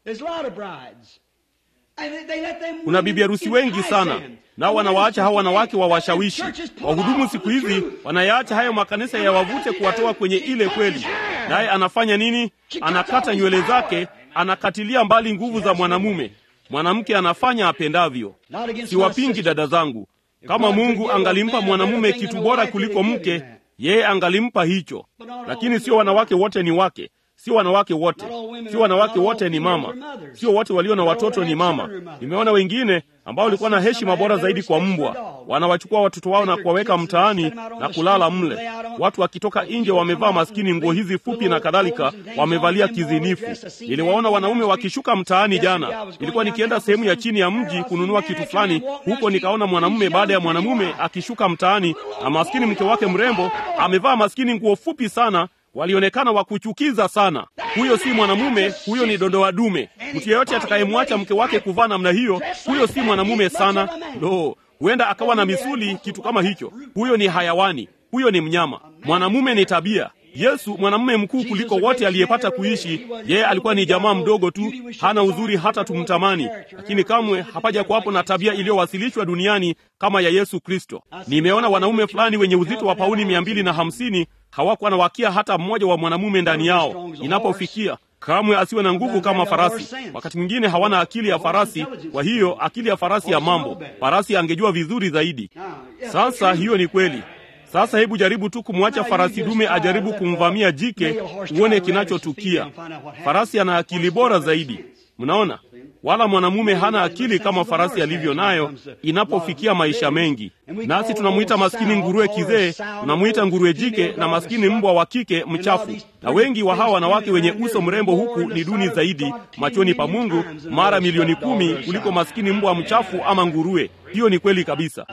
Kuna bibi harusi wengi sana, nao wanawaacha hawa wanawake wawashawishi. Wahudumu siku hizi wanayaacha hayo makanisa yawavute kuwatoa kwenye ile kweli. Naye anafanya nini? Anakata nywele zake, anakatilia mbali nguvu za mwanamume. Mwanamke anafanya apendavyo. Siwapingi dada zangu, kama Mungu angalimpa mwanamume kitu bora kuliko mke, yeye angalimpa hicho, lakini sio wanawake wote ni wake sio wanawake wote, sio wanawake wote ni mama, sio wote walio na watoto ni mama. Nimeona wengine ambao walikuwa na heshima bora zaidi kwa mbwa, wanawachukua watoto wao na kuwaweka mtaani na kulala mle. Watu wakitoka nje wamevaa maskini nguo hizi fupi na kadhalika, wamevalia kizinifu. Niliwaona wanaume wakishuka mtaani jana. Nilikuwa nikienda sehemu ya chini ya mji kununua kitu fulani, huko nikaona mwanamume baada ya mwanamume akishuka mtaani, na maskini mke wake mrembo amevaa maskini nguo fupi sana walionekana wa kuchukiza sana. Huyo si mwanamume, huyo ni dondoa dume. Mtu yeyote atakayemwacha mke wake kuvaa namna hiyo, huyo si mwanamume sana. Lo, huenda akawa na misuli, kitu kama hicho. Huyo ni hayawani, huyo ni mnyama. Mwanamume ni tabia. Yesu mwanamume mkuu kuliko wote aliyepata kuishi, yeye alikuwa ni jamaa mdogo tu, hana uzuri hata tumtamani, lakini kamwe hapaja kuwapo na tabia iliyowasilishwa duniani kama ya Yesu Kristo. Nimeona wanaume fulani wenye uzito wa pauni mia mbili na hamsini hawakuwa na wakia hata mmoja wa mwanamume ndani yao. Inapofikia kamwe asiwe na nguvu kama farasi. Wakati mwingine hawana akili ya farasi, kwa hiyo akili ya farasi ya mambo, farasi angejua vizuri zaidi. Sasa hiyo ni kweli. Sasa hebu jaribu tu kumwacha farasi dume ajaribu kumvamia jike, uone kinachotukia. Farasi ana akili bora zaidi, mnaona, wala mwanamume hana akili kama farasi alivyo nayo inapofikia maisha mengi. Nasi tunamwita maskini nguruwe kizee, tunamwita nguruwe jike na maskini mbwa wa kike mchafu. Na wengi wa hawa wanawake wenye uso mrembo huku ni duni zaidi machoni pa Mungu mara milioni kumi kuliko maskini mbwa mchafu ama nguruwe. Hiyo ni kweli kabisa.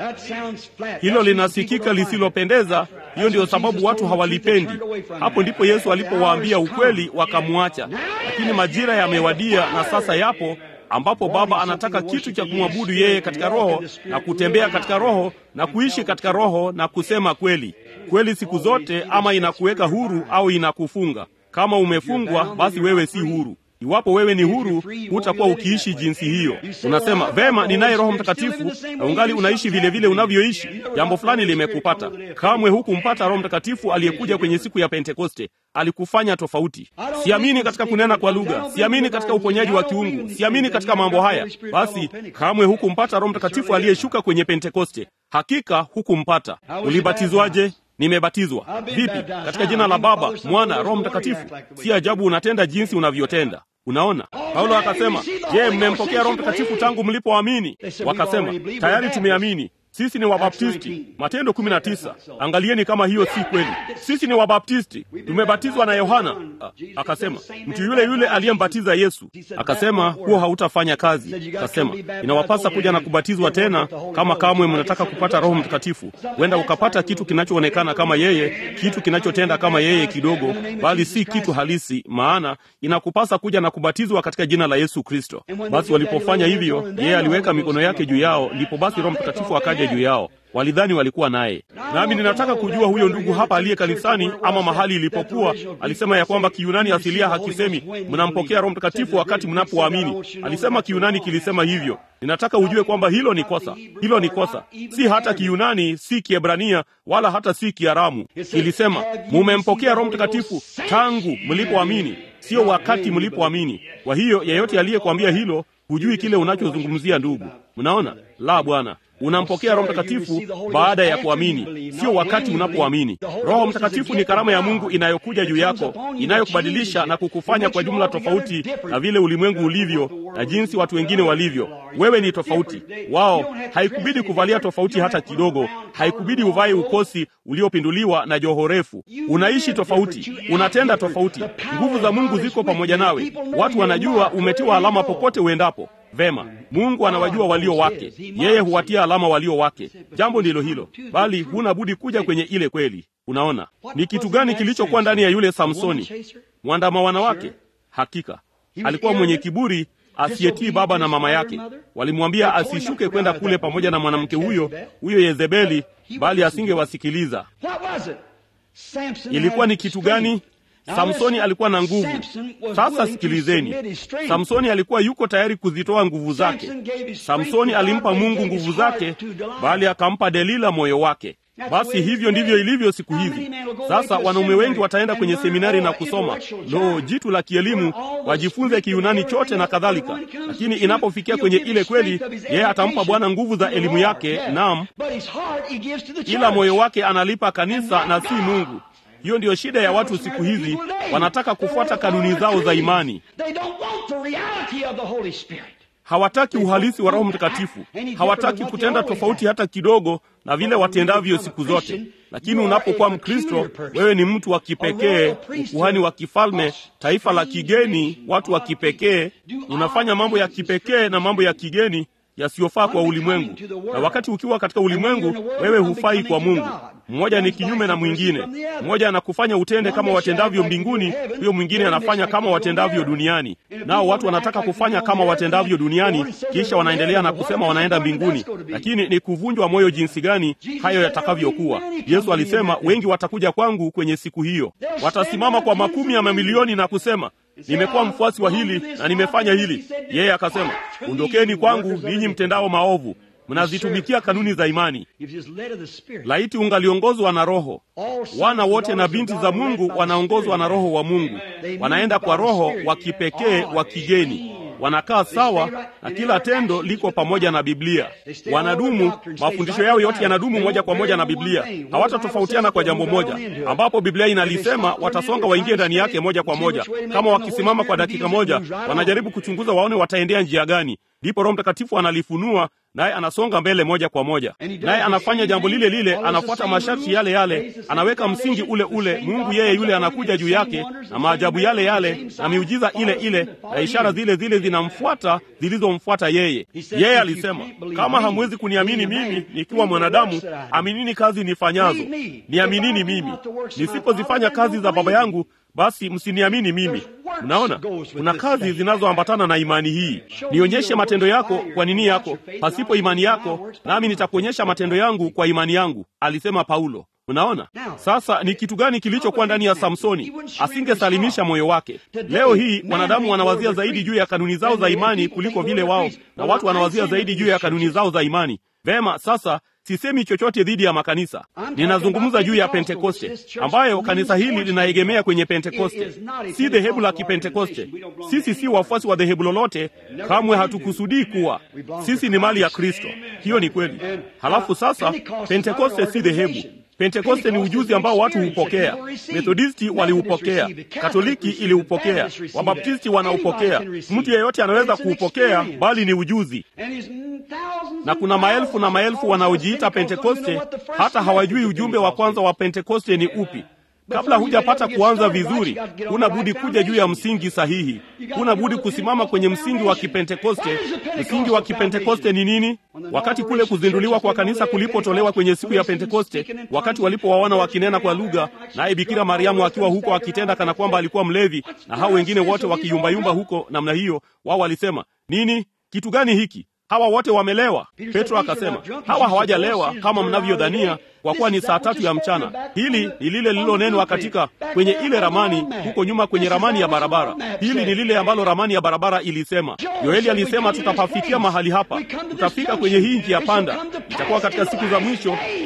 Hilo linasikika lisilopendeza. Hiyo ndiyo sababu watu hawalipendi. Hapo ndipo Yesu alipowaambia ukweli, wakamwacha. Lakini majira yamewadia na sasa yapo ambapo Baba anataka kitu cha kumwabudu yeye katika Roho na kutembea katika Roho na kuishi katika Roho na kusema kweli. Kweli siku zote ama inakuweka huru au inakufunga. Kama umefungwa, basi wewe si huru. Iwapo wewe ni huru, hutakuwa ukiishi jinsi hiyo. Unasema vema, ninaye Roho Mtakatifu na ungali unaishi vile vile unavyoishi. Jambo fulani limekupata. Kamwe hukumpata Roho Mtakatifu aliyekuja kwenye siku ya Pentekoste. Alikufanya tofauti. Siamini katika kunena kwa lugha, siamini katika uponyaji wa kiungu, siamini katika mambo haya. Basi kamwe hukumpata Roho Mtakatifu aliyeshuka kwenye Pentekoste. Hakika hukumpata. Ulibatizwaje? Nimebatizwa. Vipi? Katika jina la Baba, Mwana, Roho Mtakatifu. Si ajabu unatenda jinsi unavyotenda. Unaona, Paulo akasema, je, mmempokea Roho Mtakatifu tangu mlipoamini? Wakasema, tayari tumeamini. Sisi ni Wabaptisti. Matendo 19. Angalieni kama hiyo si kweli. Sisi ni Wabaptisti, tumebatizwa na Yohana. Akasema mtu yule yule aliyembatiza Yesu. Akasema huo hautafanya kazi. Akasema inawapasa kuja na kubatizwa tena, kama kamwe mnataka kupata Roho Mtakatifu. Huenda ukapata kitu kinachoonekana kama yeye, kitu kinachotenda kama yeye kidogo, bali si kitu halisi, maana inakupasa kuja na kubatizwa katika jina la Yesu Kristo. Basi walipofanya hivyo, yeye aliweka mikono yake juu yao, ndipo basi Roho Mtakatifu akaja juu yao. Walidhani walikuwa naye. Nami ninataka kujua huyo ndugu hapa aliye kanisani ama mahali ilipokuwa, alisema ya kwamba Kiyunani asilia hakisemi mnampokea Roho Mtakatifu wakati mnapoamini. Alisema Kiyunani kilisema hivyo. Ninataka ujue kwamba hilo ni kosa, hilo ni kosa. Si hata Kiyunani, si Kiebrania, wala hata si Kiaramu. Kilisema mumempokea Roho Mtakatifu tangu mlipoamini, sio wakati mlipoamini. Kwa hiyo yeyote aliyekwambia hilo, hujui kile unachozungumzia ndugu. Mnaona? La, bwana Unampokea Roho Mtakatifu baada ya kuamini, sio wakati unapoamini. Roho Mtakatifu ni karama ya Mungu inayokuja juu yako, inayokubadilisha na kukufanya kwa jumla tofauti na vile ulimwengu ulivyo na jinsi watu wengine walivyo. Wewe ni tofauti wao. Haikubidi kuvalia tofauti hata kidogo, haikubidi uvae ukosi uliopinduliwa na joho refu. Unaishi tofauti, unatenda tofauti. Nguvu za Mungu ziko pamoja nawe. Watu wanajua umetiwa alama popote uendapo. Vema, Mungu anawajua walio wake, yeye huwatia alama walio wake. Jambo ndilo hilo, bali huna budi kuja kwenye ile kweli. Unaona ni kitu gani kilichokuwa ndani ya yule Samsoni, mwandama wanawake? Hakika alikuwa mwenye kiburi asiyetii baba na mama yake. Walimwambia asishuke kwenda kule pamoja na mwanamke huyo huyo Yezebeli, bali asingewasikiliza. Ilikuwa ni kitu gani? Samsoni alikuwa na nguvu. Sasa sikilizeni, Samsoni alikuwa yuko tayari kuzitoa nguvu zake. Samsoni alimpa Mungu nguvu zake, bali akampa Delila moyo wake. Basi hivyo ndivyo ilivyo siku hizi. Sasa wanaume wengi wataenda kwenye seminari na kusoma lo, jitu la kielimu, wajifunze Kiyunani chote na kadhalika, lakini inapofikia kwenye ile kweli, yeye atampa Bwana nguvu za elimu yake, naam, ila moyo wake analipa kanisa na si Mungu. Hiyo ndiyo shida ya watu siku hizi, wanataka kufuata kanuni zao za imani. Hawataki uhalisi wa Roho Mtakatifu, hawataki kutenda tofauti hata kidogo na vile watendavyo siku zote. Lakini unapokuwa Mkristo, wewe ni mtu wa kipekee, ukuhani wa kifalme, taifa la kigeni, watu wa kipekee. Unafanya mambo ya kipekee na mambo ya kigeni yasiyofaa kwa ulimwengu, na wakati ukiwa katika ulimwengu, wewe hufai kwa Mungu. Mmoja ni kinyume na mwingine. Mmoja anakufanya utende kama watendavyo mbinguni, huyo mwingine anafanya kama watendavyo duniani. Nao watu wanataka kufanya kama watendavyo duniani, kisha wanaendelea na kusema wanaenda mbinguni, lakini ni kuvunjwa moyo jinsi gani hayo yatakavyokuwa. Yesu alisema, wengi watakuja kwangu kwenye siku hiyo, watasimama kwa makumi ya mamilioni na kusema nimekuwa mfuasi wa hili na nimefanya hili. Yeye akasema, ondokeni kwangu ninyi mtendao maovu, mnazitumikia kanuni za imani. Laiti ungaliongozwa na Roho. Wana wote na binti za Mungu wanaongozwa na Roho wa Mungu, wanaenda kwa Roho wa kipekee wa kigeni wanakaa sawa na kila tendo liko pamoja na Biblia. Wanadumu, mafundisho yao yote yanadumu moja kwa moja na Biblia. Hawatatofautiana kwa jambo moja, ambapo Biblia inalisema watasonga waingie ndani yake moja kwa moja. Kama wakisimama kwa dakika moja, wanajaribu kuchunguza waone wataendea njia gani, ndipo Roho Mtakatifu analifunua naye anasonga mbele moja kwa moja, naye anafanya jambo lile lile, anafuata masharti yale yale, anaweka msingi ule ule. Mungu yeye yule anakuja juu yake na maajabu yale yale na miujiza ile ile na ishara zile zile zinamfuata zilizomfuata yeye. Yeye alisema, kama hamwezi kuniamini mimi nikiwa mwanadamu, aminini kazi nifanyazo. Niaminini mimi, nisipozifanya kazi za Baba yangu basi msiniamini mimi. Mnaona, kuna kazi zinazoambatana na imani hii. Nionyeshe matendo yako kwa nini yako, pasipo imani yako, nami nitakuonyesha matendo yangu kwa imani yangu, alisema Paulo. Mnaona sasa ni kitu gani kilichokuwa ndani ya Samsoni? Asingesalimisha moyo wake. Leo hii wanadamu wanawazia zaidi juu ya kanuni zao za imani kuliko vile wao, na watu wanawazia zaidi juu ya kanuni zao za imani. Vema, sasa sisemi chochote dhidi ya makanisa, ninazungumza juu ya Pentekoste, ambayo kanisa hili linaegemea kwenye Pentekoste, si dhehebu la Kipentekoste. Sisi si wafuasi wa dhehebu lolote, kamwe hatukusudii kuwa. Sisi ni mali ya Kristo, hiyo ni kweli. Halafu sasa, Pentekoste si dhehebu. Pentekoste ni ujuzi ambao watu hupokea. Methodisti waliupokea, Katoliki iliupokea, Wabaptisti wanaupokea. Mtu yeyote anaweza kuupokea, bali ni ujuzi. Na kuna maelfu na maelfu wanaojiita Pentekoste, hata hawajui ujumbe wa kwanza wa Pentekoste ni upi. Kabla hujapata kuanza vizuri, huna budi kuja juu ya msingi sahihi. Huna budi kusimama kwenye msingi wa Kipentekoste. Msingi wa Kipentekoste ni nini? Wakati kule kuzinduliwa kwa kanisa kulipotolewa kwenye siku ya Pentekoste, wakati walipowaona wakinena kwa lugha, naye Bikira Mariamu akiwa huko akitenda kana kwamba alikuwa mlevi, na hao wengine wote wakiyumbayumba huko namna hiyo, wao walisema nini? Kitu gani hiki? Hawa wote wamelewa. Petro akasema, hawa hawajalewa kama mnavyodhania, kwa kuwa ni saa tatu ya mchana. Hili ni lile lililonenwa katika kwenye ile ramani huko nyuma, kwenye ramani ya barabara. Hili ni lile ambalo ramani ya barabara ilisema. Yoeli alisema, tutapafikia mahali hapa, tutafika kwenye hii njia panda, itakuwa katika siku za mwisho,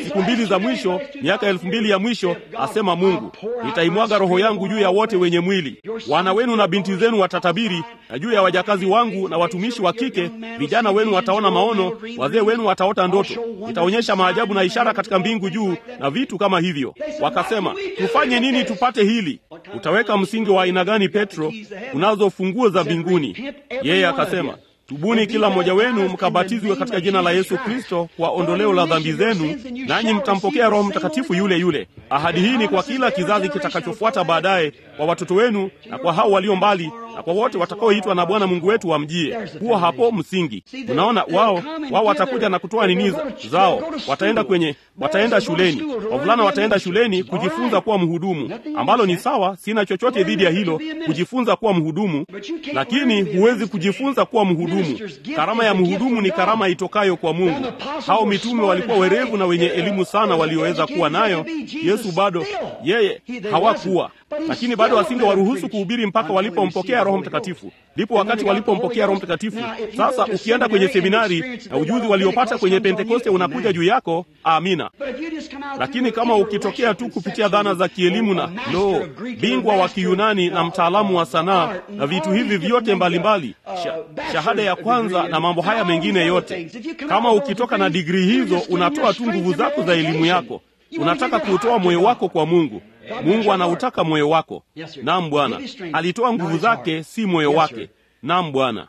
siku mbili za mwisho, miaka elfu mbili ya mwisho, asema Mungu, nitaimwaga roho yangu juu ya wote wenye mwili. Wana wenu na binti zenu watatabiri, na juu ya wajakazi wangu na watumishi wa kike, vijana wenu wataona maono, wazee wenu wataota ndoto. Nitaonyesha maajabu na ishara katika mbingu juu na vitu kama hivyo. Wakasema, tufanye nini tupate hili? Utaweka msingi wa aina gani, Petro? Unazo funguo za mbinguni. Yeye akasema Tubuni kila mmoja wenu mkabatizwe katika jina la Yesu Kristo kwa ondoleo la dhambi zenu, nanyi mtampokea Roho Mtakatifu yule yule. Ahadi hii ni kwa kila kizazi kitakachofuata baadaye, kwa watoto wenu na kwa hao walio mbali na kwa wote watakaoitwa na Bwana Mungu wetu wamjie. Huo hapo msingi. Unaona, wao wao watakuja na kutoa nini zao, wataenda kwenye, wataenda shuleni, wavulana wataenda shuleni kujifunza kuwa mhudumu, ambalo ni sawa. Sina chochote dhidi ya hilo, kujifunza kuwa mhudumu, lakini huwezi kujifunza kuwa mhudumu. Karama ya mhudumu ni karama itokayo kwa Mungu. Hao mitume walikuwa werevu na wenye elimu sana, walioweza kuwa nayo. Yesu bado yeye hawakuwa lakini bado wasingewaruhusu kuhubiri mpaka walipompokea Roho Mtakatifu. Ndipo wakati walipompokea Roho Mtakatifu. Sasa ukienda kwenye seminari na ujuzi waliopata kwenye Pentekoste unakuja juu yako, amina. Lakini kama ukitokea tu kupitia dhana za kielimu na lo, bingwa wa Kiyunani na mtaalamu wa sanaa na vitu hivi vyote mbalimbali, sha, shahada ya kwanza na mambo haya mengine yote, kama ukitoka na digrii hizo, unatoa tu nguvu zako za elimu yako, unataka kuutoa moyo wako kwa Mungu. Mungu anautaka moyo wako. Naam Bwana, alitoa nguvu zake, si moyo wake. Naam Bwana,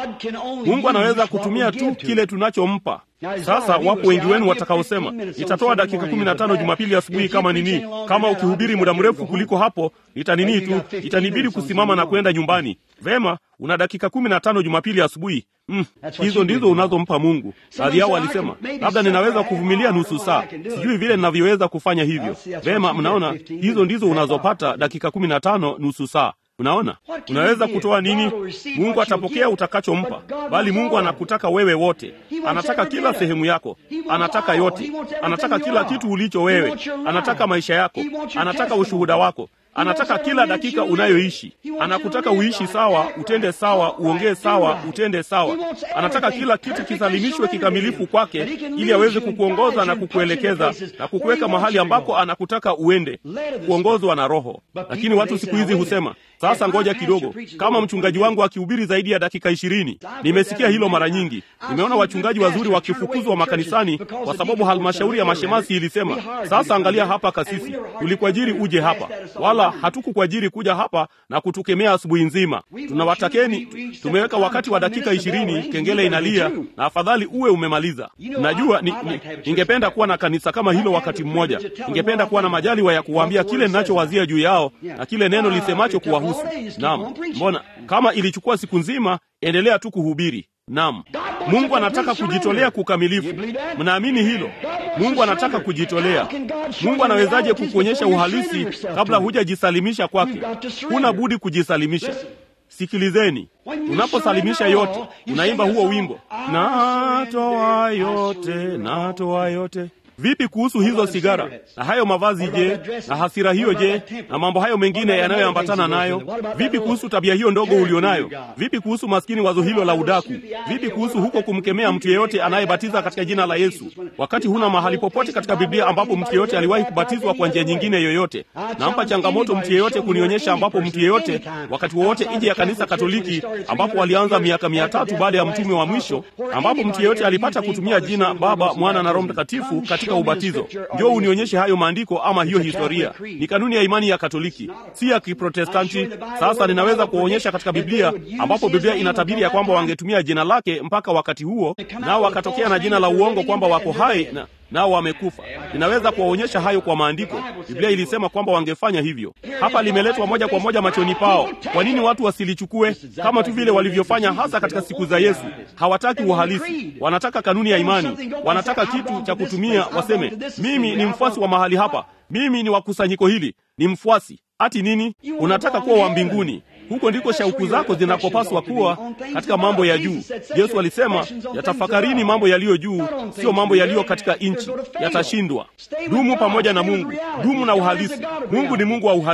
Mungu anaweza kutumia tu kile tunachompa. Sasa wapo wengi wenu watakaosema nitatoa dakika kumi na tano Jumapili asubuhi kama nini, kama ukihubiri muda mrefu kuliko hapo nitanini tu, itanibidi kusimama na kwenda nyumbani. Vema, una dakika kumi na tano Jumapili asubuhi. Mm, hizo ndizo unazompa Mungu. Baadhi yao walisema labda ninaweza kuvumilia nusu saa, sijui vile ninavyoweza kufanya hivyo. Vema, mnaona, hizo ndizo unazopata dakika kumi na tano nusu saa. Unaona, unaweza kutoa nini? Mungu atapokea utakachompa, bali Mungu anakutaka wewe wote. Anataka kila sehemu yako, anataka yote, anataka kila kitu ulicho wewe, anataka maisha yako, anataka ushuhuda wako anataka kila dakika unayoishi. Anakutaka uishi sawa, utende sawa, uongee sawa, utende sawa. Anataka kila kitu kisalimishwe kikamilifu kwake, ili aweze kukuongoza na kukuelekeza na kukuweka mahali ambako anakutaka uende, kuongozwa na Roho. Lakini watu siku hizi husema sasa, ngoja kidogo, kama mchungaji wangu akihubiri zaidi ya dakika ishirini. Nimesikia hilo mara nyingi. Nimeona wachungaji wazuri wakifukuzwa makanisani kwa sababu halmashauri ya mashemasi ilisema, sasa angalia hapa, kasisi, tulikuajiri uje hapa, wala hatukukuajiri kuja hapa na kutukemea asubuhi nzima. Tunawatakeni, tumeweka wakati wa dakika ishirini, kengele inalia, na afadhali uwe umemaliza. Najua ni, ni, ningependa kuwa na kanisa kama hilo wakati mmoja. Ningependa kuwa na majaliwa ya kuwaambia kile ninachowazia juu yao na kile neno lisemacho kuwahusu. Naam, mbona kama ilichukua siku nzima, endelea tu kuhubiri. Naam, Mungu anataka kujitolea kukamilifu. Mnaamini hilo? Mungu anataka kujitolea. Mungu anawezaje kukuonyesha uhalisi kabla hujajisalimisha kwake? Huna budi kujisalimisha. Sikilizeni, unaposalimisha yote, unaimba huo wimbo, natoa yote, natoa yote. Vipi kuhusu hizo sigara na hayo mavazi? Je, na hasira hiyo? Je, na mambo hayo mengine yanayoambatana nayo? Vipi kuhusu tabia hiyo ndogo ulionayo? Vipi kuhusu maskini, wazo hilo la udaku? Vipi kuhusu huko kumkemea mtu yeyote anayebatiza katika jina la Yesu, wakati huna mahali popote katika Biblia ambapo mtu yeyote aliwahi kubatizwa kwa njia nyingine yoyote? Nampa changamoto mtu yeyote kunionyesha ambapo mtu yeyote wakati wowote nje ya kanisa Katoliki ambapo walianza miaka mia tatu baada ya mtume wa mwisho, ambapo mtu yeyote alipata kutumia jina Baba, Mwana na Roho Mtakatifu katika ubatizo. Njoo unionyeshe hayo maandiko ama hiyo historia. Ni kanuni ya imani ya Katoliki, si ya Kiprotestanti. Sasa ninaweza kuwaonyesha katika Biblia ambapo Biblia inatabiri ya kwamba wangetumia jina lake mpaka wakati huo, nao wakatokea na jina la uongo kwamba wako hai na nao wamekufa. Ninaweza kuwaonyesha hayo kwa maandiko. Biblia ilisema kwamba wangefanya hivyo. Hapa limeletwa moja kwa moja machoni pao. Kwa nini watu wasilichukue kama tu vile walivyofanya hasa katika siku za Yesu? Hawataki uhalisi, wanataka kanuni ya imani, wanataka kitu cha kutumia, waseme mimi ni mfuasi wa mahali hapa, mimi ni wa kusanyiko hili, ni mfuasi ati nini? Unataka kuwa wa mbinguni. Huko ndiko shauku zako zinakopaswa kuwa katika mambo ya juu. Yesu alisema, yatafakarini mambo yaliyo juu, sio mambo yaliyo katika nchi, yatashindwa. Dumu pamoja na Mungu, dumu na uhalisi. Mungu ni Mungu wa uhalisi,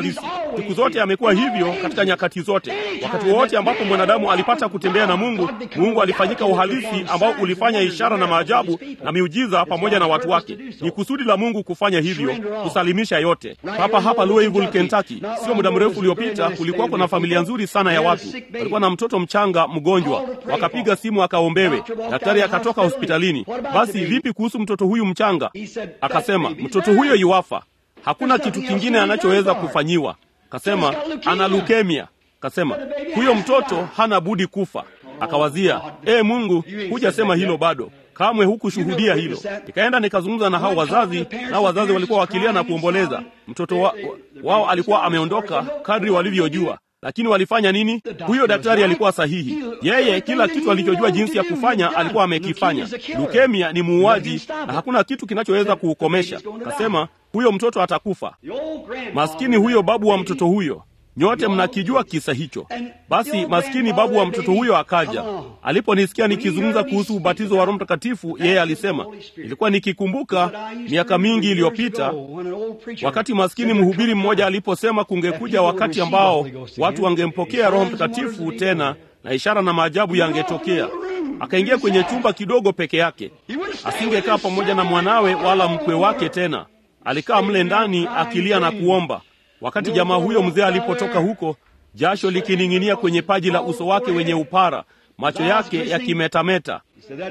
siku zote amekuwa hivyo katika nyakati zote. Wakati wowote ambapo mwanadamu alipata kutembea na Mungu, Mungu alifanyika uhalisi ambao ulifanya ishara na maajabu na miujiza pamoja na watu wake. Ni kusudi la Mungu kufanya hivyo, kusalimisha yote. Papa hapa Louisville, Kentucky, sio muda mrefu uliopita, kulikuwa kuna familia nzuri sana ya watu, walikuwa na mtoto mchanga mgonjwa, wakapiga simu akaombewe, daktari akatoka hospitalini. Basi vipi kuhusu mtoto huyu mchanga? Akasema mtoto huyo yuwafa, hakuna kitu kingine anachoweza kufanyiwa. Kasema ana leukemia. Kasema huyo mtoto hana budi kufa. Akawazia, ee Mungu, hujasema hilo bado kamwe hukushuhudia hilo. Nikaenda nikazungumza na hao wazazi, nao wazazi walikuwa wakilia na kuomboleza. Mtoto wa, wao alikuwa ameondoka kadri walivyojua, lakini walifanya nini? Huyo daktari alikuwa sahihi. Yeye kila kitu alichojua jinsi ya kufanya alikuwa amekifanya. Leukemia ni muuaji na hakuna kitu kinachoweza kuukomesha. Kasema huyo mtoto atakufa. Maskini huyo babu wa mtoto huyo Nyote mnakijua kisa hicho. Basi maskini babu wa mtoto huyo akaja. Aliponisikia nikizungumza kuhusu ubatizo wa Roho Mtakatifu, yeye alisema, ilikuwa nikikumbuka miaka mingi iliyopita, wakati maskini mhubiri mmoja aliposema kungekuja wakati ambao watu wangempokea Roho Mtakatifu tena na ishara na maajabu yangetokea. Akaingia kwenye chumba kidogo peke yake, asingekaa pamoja na mwanawe wala mkwe wake tena. Alikaa mle ndani akilia na kuomba. Wakati jamaa huyo mzee alipotoka huko, jasho likining'inia kwenye paji la uso wake wenye upara, macho yake yakimetameta,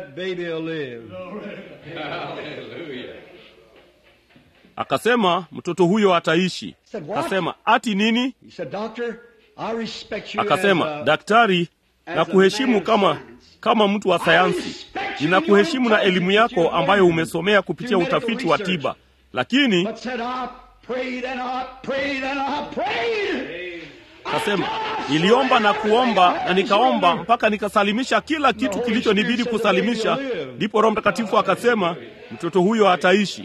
akasema mtoto huyo ataishi. Akasema ati nini? Akasema daktari, na kuheshimu kama kama mtu wa sayansi, ninakuheshimu na elimu yako ambayo umesomea kupitia utafiti wa tiba, lakini Kasema niliomba na kuomba na nikaomba mpaka nikasalimisha kila kitu kilichonibidi kusalimisha. Ndipo Roho Mtakatifu akasema mtoto huyo ataishi.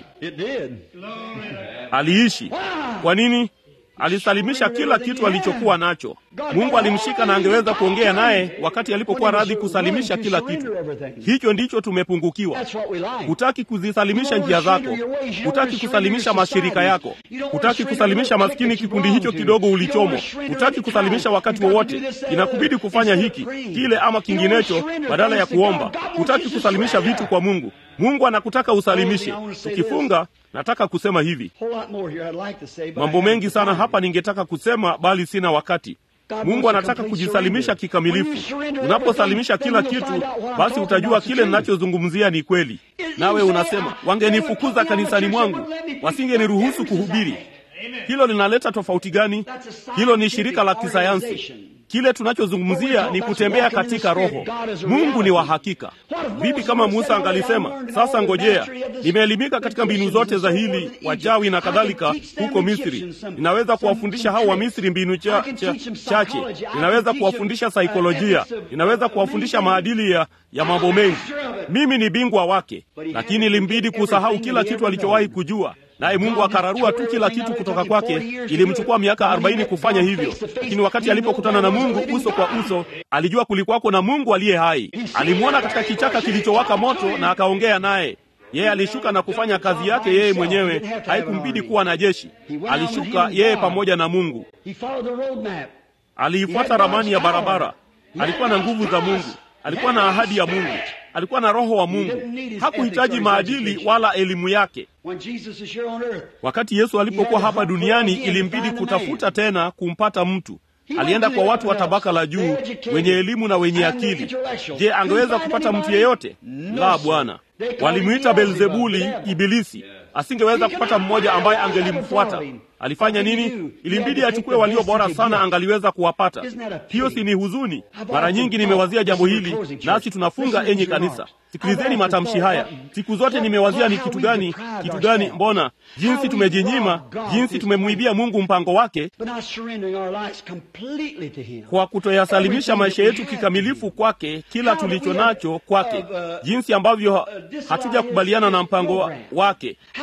Aliishi. Kwa nini? Alisalimisha kila kitu alichokuwa nacho. Mungu alimshika na angeweza kuongea naye wakati alipokuwa radhi kusalimisha kila kitu. Hicho ndicho tumepungukiwa. Hutaki kuzisalimisha njia zako, hutaki kusalimisha mashirika yako, hutaki kusalimisha maskini kikundi hicho kidogo ulichomo, hutaki kusalimisha wakati wowote. Inakubidi kufanya hiki kile ama kinginecho badala ya kuomba. Hutaki kusalimisha vitu kwa Mungu. Mungu anakutaka usalimishe. Tukifunga, nataka kusema hivi, mambo mengi sana hapa ningetaka kusema, bali sina wakati. Mungu anataka kujisalimisha kikamilifu. Unaposalimisha kila kitu, basi utajua kile ninachozungumzia ni kweli. Nawe unasema wangenifukuza kanisani mwangu, wasingeniruhusu kuhubiri. Hilo linaleta tofauti gani? Hilo ni shirika la kisayansi. Kile tunachozungumzia ni kutembea katika Roho. Mungu ni wa hakika. Vipi kama Musa angalisema, sasa ngojea, nimeelimika katika mbinu zote za hili wachawi na kadhalika huko Misri, ninaweza kuwafundisha hao wa Misri mbinu cha, cha, chache, ninaweza kuwafundisha saikolojia, ninaweza kuwafundisha maadili ya, ya mambo mengi. Mimi ni bingwa wake, lakini ilimbidi kusahau kila kitu alichowahi kujua naye Mungu akararua tu kila kitu kutoka kwake. Ilimchukua miaka arobaini kufanya hivyo, lakini wakati alipokutana na Mungu uso kwa uso, alijua kulikuwako na Mungu aliye hai. Alimwona katika kichaka kilichowaka moto na akaongea naye. Yeye alishuka na kufanya kazi yake yeye mwenyewe, haikumbidi kuwa na jeshi. Alishuka yeye pamoja na Mungu, aliifuata ramani ya barabara. Alikuwa na nguvu za Mungu, alikuwa na ahadi ya Mungu, alikuwa na roho wa Mungu. Hakuhitaji maadili wala elimu yake. Wakati Yesu alipokuwa hapa duniani, ilimbidi kutafuta tena kumpata mtu. Alienda kwa watu wa tabaka la juu, wenye elimu na wenye akili. Je, angeweza kupata mtu yeyote? La, Bwana. Walimwita Belzebuli, Ibilisi. Asingeweza kupata mmoja ambaye angelimfuata. Alifanya nini? Ilimbidi achukue walio bora sana, angaliweza kuwapata. Hiyo si ni huzuni? Mara nyingi nimewazia jambo hili, nasi tunafunga. Enyi kanisa, sikilizeni matamshi haya. Siku zote nimewazia ni kitu gani, kitu gani, mbona jinsi tumejinyima, jinsi tumemwibia Mungu mpango wake kwa kutoyasalimisha maisha yetu kikamilifu kwake, kila tulicho nacho kwake, jinsi ambavyo hatujakubaliana na mpango wake,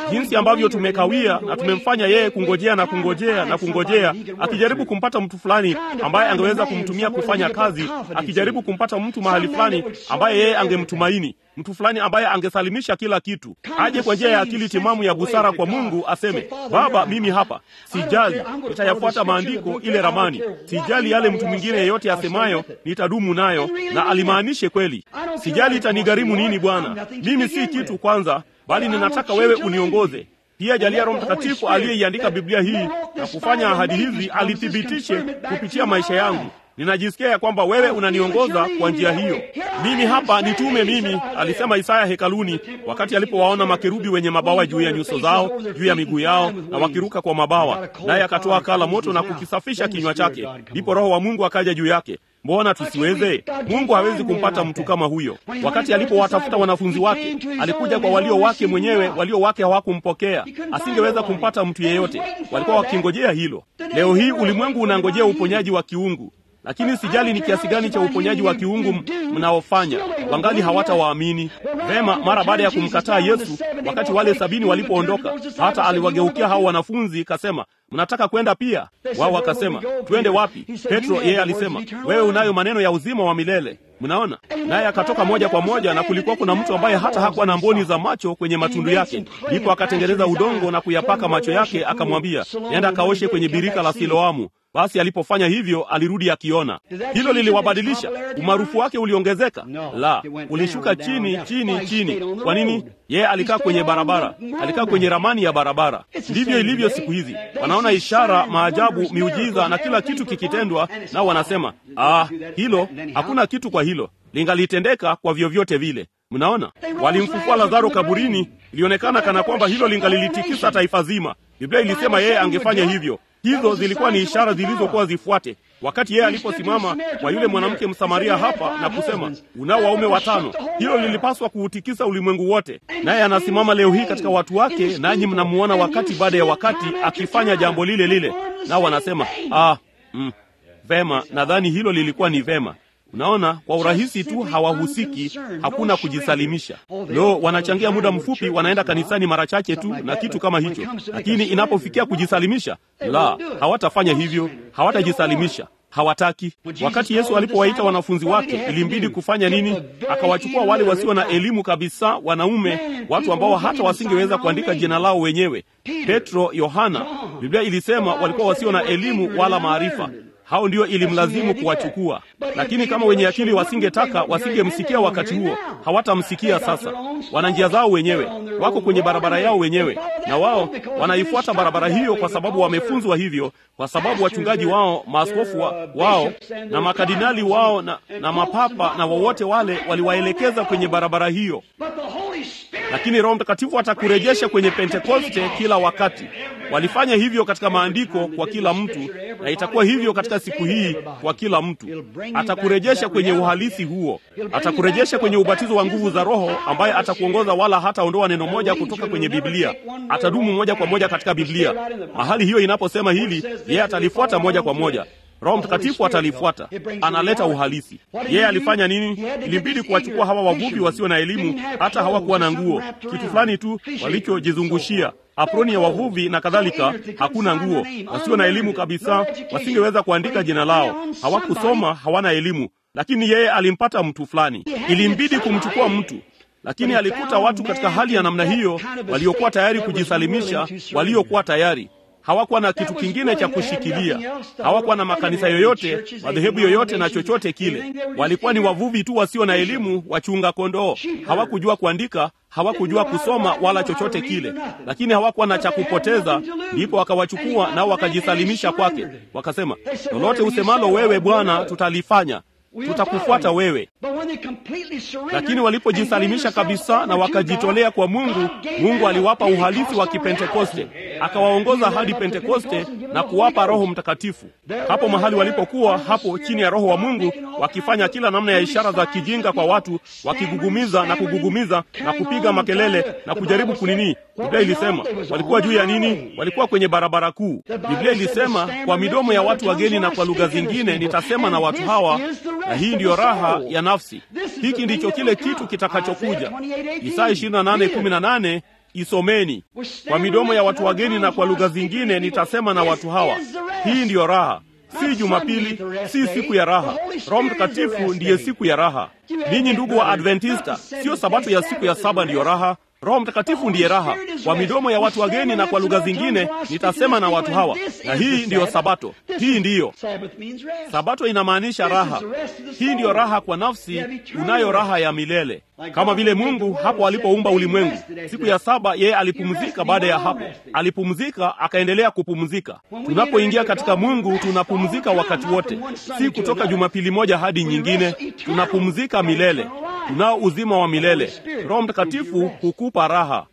jinsi ambavyo tumekawia na tumemfanya yeye kungojea na kungojea na kungojea, akijaribu kumpata mtu fulani ambaye angeweza kumtumia kufanya kazi, akijaribu kumpata mtu mahali fulani ambaye yeye angemtumaini mtu fulani ambaye angesalimisha kila kitu, aje kwa njia ya akili timamu ya busara kwa Mungu, aseme Baba, mimi hapa, sijali, nitayafuata maandiko, ile ramani, sijali yale mtu mwingine yeyote asemayo, nitadumu nayo, na alimaanishe kweli. Sijali itanigharimu nini, Bwana, mimi si kitu kwanza, bali ninataka wewe uniongoze. Pia jalia Roho Mtakatifu aliyeiandika Biblia hii na kufanya ahadi hizi alithibitishe kupitia maisha yangu. Ninajisikia ya kwamba wewe unaniongoza kwa njia hiyo. Mimi hapa nitume mimi, alisema Isaya hekaluni, wakati alipowaona makerubi wenye mabawa juu ya nyuso zao, juu ya miguu yao, na wakiruka kwa mabawa, naye akatoa kala moto na kukisafisha kinywa chake. Ndipo Roho wa Mungu akaja juu yake. Mbona tusiweze? Mungu hawezi kumpata mtu kama huyo. Wakati alipowatafuta wanafunzi wake, alikuja kwa walio wake mwenyewe, walio wake hawakumpokea. Asingeweza kumpata mtu yeyote, walikuwa wakingojea hilo. Leo hii ulimwengu unangojea uponyaji wa kiungu lakini sijali ni kiasi gani cha uponyaji wa kiungu mnaofanya, wangali hawatawaamini vema. Mara baada ya kumkataa Yesu, wakati wale sabini walipoondoka, hata aliwageukia hao wanafunzi kasema, mnataka kwenda pia? Wao wakasema, twende wapi? Petro yeye alisema, wewe unayo maneno ya uzima wa milele. Mnaona, naye akatoka moja kwa moja, na kulikuwa kuna mtu ambaye hata hakuwa na mboni za macho kwenye matundu yake. Ndipo akatengeneza udongo na kuyapaka macho yake, akamwambia, nenda akaoshe kwenye birika la Siloamu. Basi alipofanya hivyo alirudi akiona. Hilo liliwabadilisha. Umaarufu wake uliongezeka? La, ulishuka chini chini chini. Kwa nini? Yeye alikaa kwenye barabara, alikaa kwenye ramani ya barabara. Ndivyo ilivyo siku hizi, wanaona ishara, maajabu, miujiza na kila kitu kikitendwa, nao wanasema ah, hilo hakuna kitu kwa hilo, lingalitendeka kwa vyovyote vile. Mnaona, walimfufua Lazaro kaburini, ilionekana kana kwamba hilo lingalilitikisa taifa zima. Biblia ilisema yeye angefanya hivyo. Hizo zilikuwa ni ishara zilizokuwa zifuate. Wakati yeye aliposimama kwa yule mwanamke Msamaria hapa na kusema unao waume watano, hilo lilipaswa kuutikisa ulimwengu wote. Naye anasimama leo hii katika watu wake, nanyi mnamuona wakati baada ya wakati akifanya jambo lile lile, nao wanasema ah, mm, vema, nadhani hilo lilikuwa ni vema. Unaona, kwa urahisi tu hawahusiki, hakuna kujisalimisha. Lo, wanachangia muda mfupi, wanaenda kanisani mara chache tu na kitu kama hicho, lakini inapofikia kujisalimisha, la, hawatafanya hivyo, hawatajisalimisha hawataki. Wakati Yesu alipowaita wanafunzi wake, ilimbidi kufanya nini? Akawachukua wale wasio na elimu kabisa, wanaume, watu ambao hata wasingeweza kuandika jina lao wenyewe, Petro, Yohana. Biblia ilisema walikuwa wasio na elimu wala maarifa hao ndio ilimlazimu kuwachukua, lakini kama wenye akili wasingetaka, wasingemsikia wakati huo, hawatamsikia sasa. Wana njia zao wenyewe, wako kwenye barabara yao wenyewe, na wao wanaifuata barabara hiyo kwa sababu wamefunzwa hivyo, kwa sababu wachungaji wao, maaskofu wa, wao na makardinali wao na, na mapapa na wowote wale waliwaelekeza kwenye barabara hiyo. Lakini Roho Mtakatifu atakurejesha kwenye Pentekoste kila wakati. Walifanya hivyo katika maandiko kwa kila mtu, na itakuwa hivyo katika siku hii kwa kila mtu. Atakurejesha kwenye uhalisi huo, atakurejesha kwenye ubatizo wa nguvu za Roho ambaye atakuongoza, wala hataondoa neno moja kutoka kwenye Biblia. Atadumu moja kwa moja katika Biblia. Mahali hiyo inaposema hili, yeye atalifuata moja kwa moja. Roho Mtakatifu atalifuata, analeta uhalisi. Yeye alifanya nini? Ilimbidi kuwachukua hawa wavuvi wasio na elimu, hata hawakuwa na nguo, kitu fulani tu walichojizungushia aproni ya wavuvi na kadhalika. Hakuna nguo, wasio na elimu kabisa, wasingeweza kuandika jina lao, hawakusoma, hawana elimu. Lakini yeye alimpata mtu fulani, ilimbidi kumchukua mtu lakini alikuta watu katika hali ya namna hiyo, waliokuwa tayari kujisalimisha, waliokuwa tayari hawakuwa na kitu kingine cha kushikilia. Hawakuwa na makanisa yoyote, madhehebu yoyote na chochote kile. Walikuwa ni wavuvi tu wasio na elimu, wachunga kondoo. Hawakujua kuandika, hawakujua kusoma wala chochote kile, lakini hawakuwa na cha kupoteza. Ndipo wakawachukua nao wakajisalimisha kwake, wakasema, lolote usemalo wewe Bwana, tutalifanya tutakufuata wewe. Lakini walipojisalimisha kabisa na wakajitolea kwa Mungu, Mungu aliwapa uhalisi wa Kipentekoste, akawaongoza hadi Pentekoste na kuwapa Roho Mtakatifu. Hapo mahali walipokuwa hapo chini ya Roho wa Mungu, wakifanya kila namna ya ishara za kijinga kwa watu, wakigugumiza na kugugumiza na kupiga makelele na kujaribu kunini. Biblia ilisema walikuwa juu ya nini? Walikuwa kwenye barabara kuu. Biblia ilisema kwa midomo ya watu wageni na kwa lugha zingine nitasema na watu hawa, na hii ndiyo raha ya nafsi. Hiki ndicho kile kitu kitakachokuja. Isaya 28:18 isomeni. Kwa midomo ya watu wageni na kwa lugha zingine nitasema na watu hawa. Hii ndiyo raha, si Jumapili, si siku ya raha. Roho Mtakatifu ndiye siku ya raha. Ninyi ndugu wa Adventista, sio sabato ya siku ya saba ndiyo raha. Roho Mtakatifu ndiye raha. Kwa midomo ya watu wageni na kwa lugha zingine nitasema na watu hawa, na hii ndiyo sabato. Hii ndiyo sabato, inamaanisha raha. Hii ndiyo raha kwa nafsi, unayo raha ya milele, kama vile Mungu hapo alipoumba ulimwengu. Siku ya saba yeye alipumzika. Baada ya hapo alipumzika, akaendelea kupumzika. Tunapoingia katika Mungu tunapumzika wakati wote, si kutoka Jumapili moja hadi nyingine. Tunapumzika milele, tunao uzima wa milele. Roho Mtakatifu hukupa raha.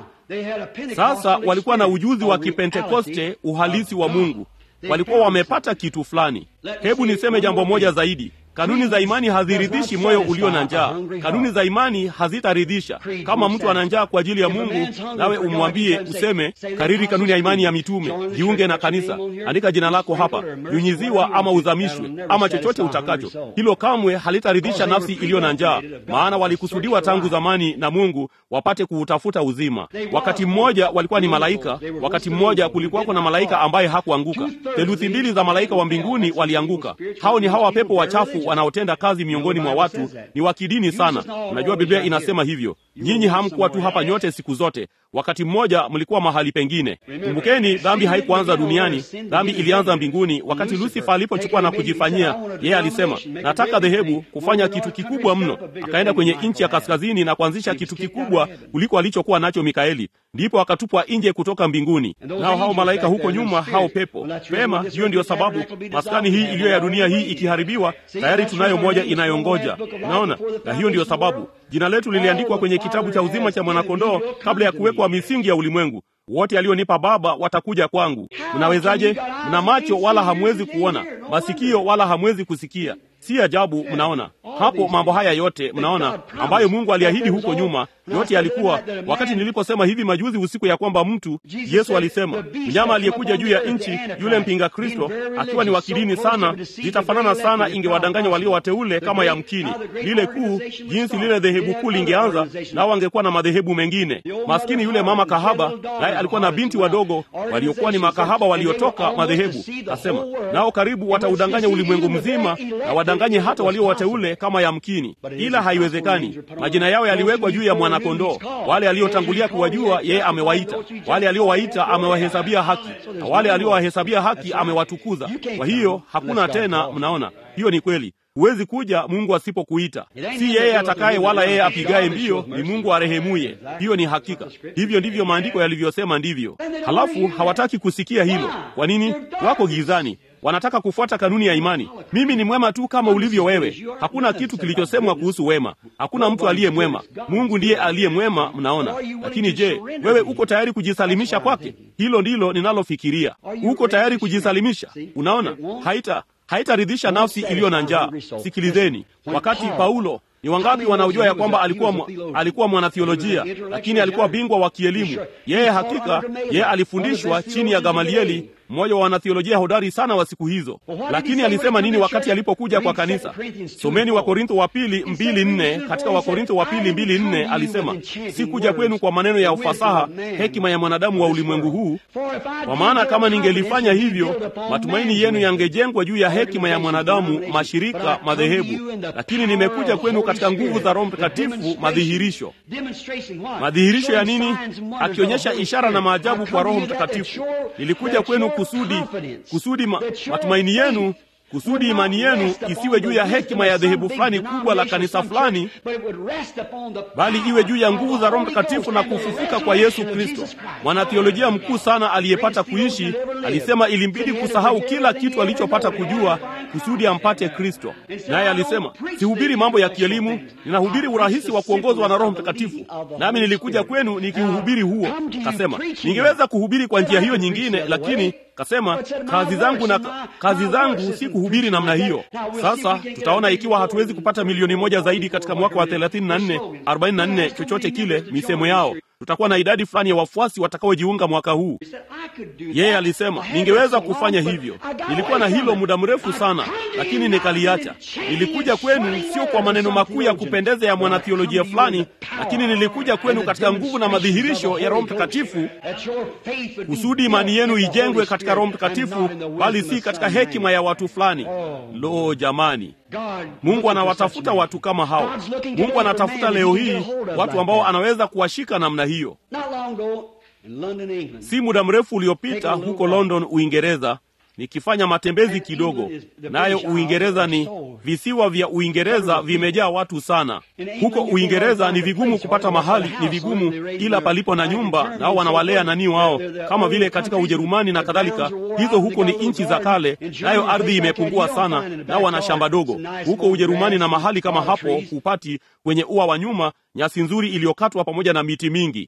Sasa walikuwa na ujuzi wa Kipentekoste, uhalisi wa Mungu. Walikuwa wamepata kitu fulani. Hebu niseme jambo moja zaidi. Kanuni za imani haziridhishi moyo ulio na njaa. Kanuni za imani hazitaridhisha. Kama mtu ana njaa kwa ajili ya Mungu, nawe umwambie useme, kariri kanuni ya imani ya mitume, jiunge na kanisa, andika jina lako hapa, nyunyiziwa ama uzamishwe ama chochote utakacho, hilo kamwe halitaridhisha nafsi iliyo na njaa, maana walikusudiwa tangu zamani na Mungu wapate kuutafuta uzima. Wakati mmoja walikuwa ni malaika, wakati mmoja kulikuwako na malaika ambaye hakuanguka. Theluthi mbili za malaika wa mbinguni walianguka. Hao ni hawa pepo wachafu wanaotenda kazi miongoni mwa watu, ni wa kidini sana. Unajua Biblia inasema hivyo. Nyinyi hamkuwa tu hapa nyote siku zote, wakati mmoja mlikuwa mahali pengine. Kumbukeni, dhambi haikuanza duniani, dhambi ilianza mbinguni. Wakati Lusifa alipochukua na kujifanyia, yeye alisema nataka dhehebu kufanya kitu kikubwa mno. Akaenda kwenye nchi ya kaskazini na kuanzisha kitu kikubwa kuliko alichokuwa nacho Mikaeli, ndipo akatupwa nje kutoka mbinguni. Nao hao malaika huko nyuma, hao pepo pema. Hiyo ndiyo sababu maskani hii iliyo ya dunia hii ikiharibiwa, tayari tunayo moja inayongoja. Unaona, na hiyo ndiyo sababu jina letu liliandikwa kwenye kitabu cha uzima cha mwanakondoo kabla ya kuwekwa misingi ya ulimwengu. Wote alionipa Baba watakuja kwangu. Mnawezaje? Mna macho wala hamwezi kuona, masikio wala hamwezi kusikia. Si ajabu, mnaona hapo mambo haya yote, mnaona ambayo Mungu aliahidi huko nyuma, yote yalikuwa. Wakati niliposema hivi majuzi usiku ya kwamba mtu, Yesu alisema mnyama aliyekuja juu ya nchi, yule mpinga Kristo, akiwa ni wa kidini sana, zitafanana sana, ingewadanganya walio wateule kama yamkini. Lile kuu, jinsi lile dhehebu kuu lingeanza, nao wangekuwa na madhehebu mengine. Maskini yule mama kahaba, naye alikuwa na binti wadogo waliokuwa ni makahaba waliotoka madhehebu. Asema nao karibu wataudanganya ulimwengu mzima na wadanganye hata walio wateule kama yamkini, ila haiwezekani. Majina yao yaliwekwa juu ya mwanakondoo. Wale aliotangulia kuwajua yeye amewaita, wale aliowaita amewahesabia haki, na wale aliowahesabia haki amewatukuza. Kwa hiyo hakuna tena. Mnaona, hiyo ni kweli. Huwezi kuja Mungu asipokuita. Si yeye atakaye wala yeye apigaye mbio, ni Mungu arehemuye. Hiyo ni hakika. Hivyo ndivyo maandiko yalivyosema, ndivyo. Halafu hawataki kusikia hilo. Kwa nini? Wako gizani, wanataka kufuata kanuni ya imani. Mimi ni mwema tu kama ulivyo wewe. Hakuna kitu kilichosemwa kuhusu wema. Hakuna mtu aliye mwema. Mungu ndiye aliye mwema, mnaona. Lakini je, wewe uko tayari kujisalimisha kwake? Hilo ndilo ninalofikiria. Uko tayari kujisalimisha? Unaona, haita haitaridhisha nafsi iliyo na njaa. Sikilizeni, wakati Paulo ni wangapi wanaojua ya kwamba alikuwa alikuwa mwanathiolojia, lakini alikuwa bingwa wa kielimu. Yeye hakika yeye alifundishwa chini ya Gamalieli, mmoja wa wanathiolojia hodari sana wa siku hizo. Lakini alisema nini wakati alipokuja kwa kanisa? Someni Wakorintho wa pili mbili nne. Katika Wakorintho wa pili mbili nne alisema, si kuja kwenu kwa maneno ya ufasaha, hekima ya mwanadamu wa ulimwengu huu, kwa maana kama ningelifanya hivyo, matumaini yenu yangejengwa juu ya hekima ya mwanadamu, mashirika, madhehebu. Lakini nimekuja kwenu katika nguvu za Roho Mtakatifu, madhihirisho. Madhihirisho ya nini? Akionyesha ishara na maajabu kwa Roho Mtakatifu. Nilikuja kwenu kusudi kusudi ma, matumaini yenu kusudi imani yenu isiwe juu ya hekima ya dhehebu fulani kubwa la kanisa fulani, bali iwe juu ya nguvu za Roho Mtakatifu na kufufuka kwa Yesu Kristo. Mwanathiolojia mkuu sana aliyepata kuishi alisema ilimbidi kusahau kila kitu alichopata kujua kusudi ampate Kristo. Naye alisema, sihubiri mambo ya kielimu, ninahubiri urahisi wa kuongozwa na Roho Mtakatifu, nami nilikuja kwenu nikiuhubiri huo. Kasema ningeweza kuhubiri kwa njia hiyo nyingine, lakini kasema kazi zangu na kazi zangu si kuhubiri namna hiyo. Sasa tutaona ikiwa hatuwezi kupata milioni moja zaidi katika mwaka wa 34 44 chochote kile misemo yao tutakuwa na idadi fulani ya wafuasi watakaojiunga mwaka huu. Yeye alisema ningeweza kufanya hivyo, nilikuwa na hilo muda mrefu sana, lakini nikaliacha. Nilikuja kwenu sio kwa maneno makuu ya kupendeza ya mwanatheolojia fulani, lakini nilikuja kwenu katika nguvu na madhihirisho ya Roho Mtakatifu, kusudi imani yenu ijengwe katika Roho Mtakatifu, bali si katika hekima ya watu fulani. Lo, jamani! Mungu anawatafuta watu kama hao. Mungu anatafuta leo hii watu ambao anaweza kuwashika namna hiyo. Si muda mrefu uliopita huko London, Uingereza, nikifanya matembezi kidogo, nayo Uingereza ni visiwa vya Uingereza vimejaa watu sana. Huko Uingereza ni vigumu kupata mahali, ni vigumu, ila palipo na nyumba, nao wanawalea nani wao, kama vile katika Ujerumani na kadhalika. Hizo huko ni nchi za kale, nayo ardhi imepungua sana, nao wana shamba dogo. Huko Ujerumani na mahali kama hapo hupati kwenye ua wa nyuma nyasi nzuri iliyokatwa pamoja na miti mingi.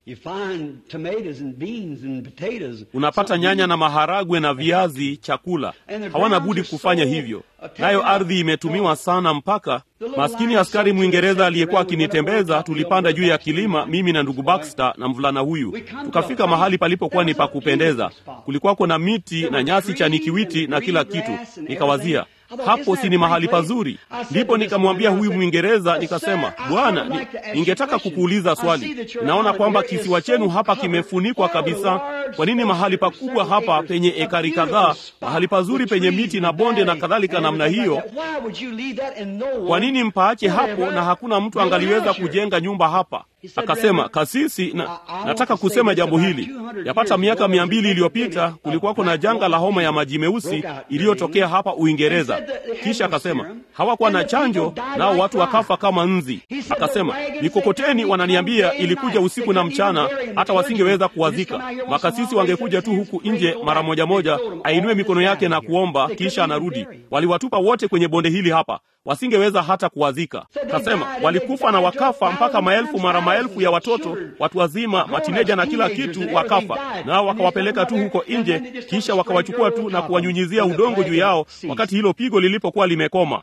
Unapata nyanya na maharagwe na viazi chakula. Hawana budi kufanya hivyo, nayo ardhi imetumiwa sana mpaka maskini askari Mwingereza aliyekuwa akinitembeza, tulipanda juu ya kilima, mimi na ndugu Baxter na mvulana huyu, tukafika mahali palipokuwa ni pa kupendeza. Kulikuwako na miti na nyasi chanikiwiti na kila kitu. Nikawazia, hapo si ni mahali pazuri? Ndipo nikamwambia huyu Mwingereza, nikasema, Bwana, ni, ningetaka kukuuliza swali. Naona kwamba kisiwa chenu hapa kimefunikwa kabisa. Kwa nini mahali pakubwa hapa penye ekari kadhaa, mahali pazuri penye miti na bonde na kadhalika namna hiyo, kwa nini mpaache hapo na hakuna mtu angaliweza kujenga nyumba hapa? Akasema, kasisi, na, nataka kusema jambo hili. Yapata miaka mia mbili iliyopita kulikuwako na janga la homa ya maji meusi iliyotokea hapa Uingereza. Kisha akasema hawakuwa na chanjo, nao watu wakafa kama nzi. Akasema mikokoteni, wananiambia ilikuja usiku na mchana, hata wasingeweza kuwazika. Makasisi wangekuja tu huku nje mara moja moja, ainue mikono yake na kuomba, kisha anarudi. Waliwatupa wote kwenye bonde hili hapa wasingeweza hata kuwazika. Kasema walikufa na wakafa, mpaka maelfu mara maelfu ya watoto, watu wazima, matineja na kila kitu wakafa, nao wakawapeleka tu huko nje, kisha wakawachukua tu na kuwanyunyizia udongo juu yao, wakati hilo pigo lilipokuwa limekoma.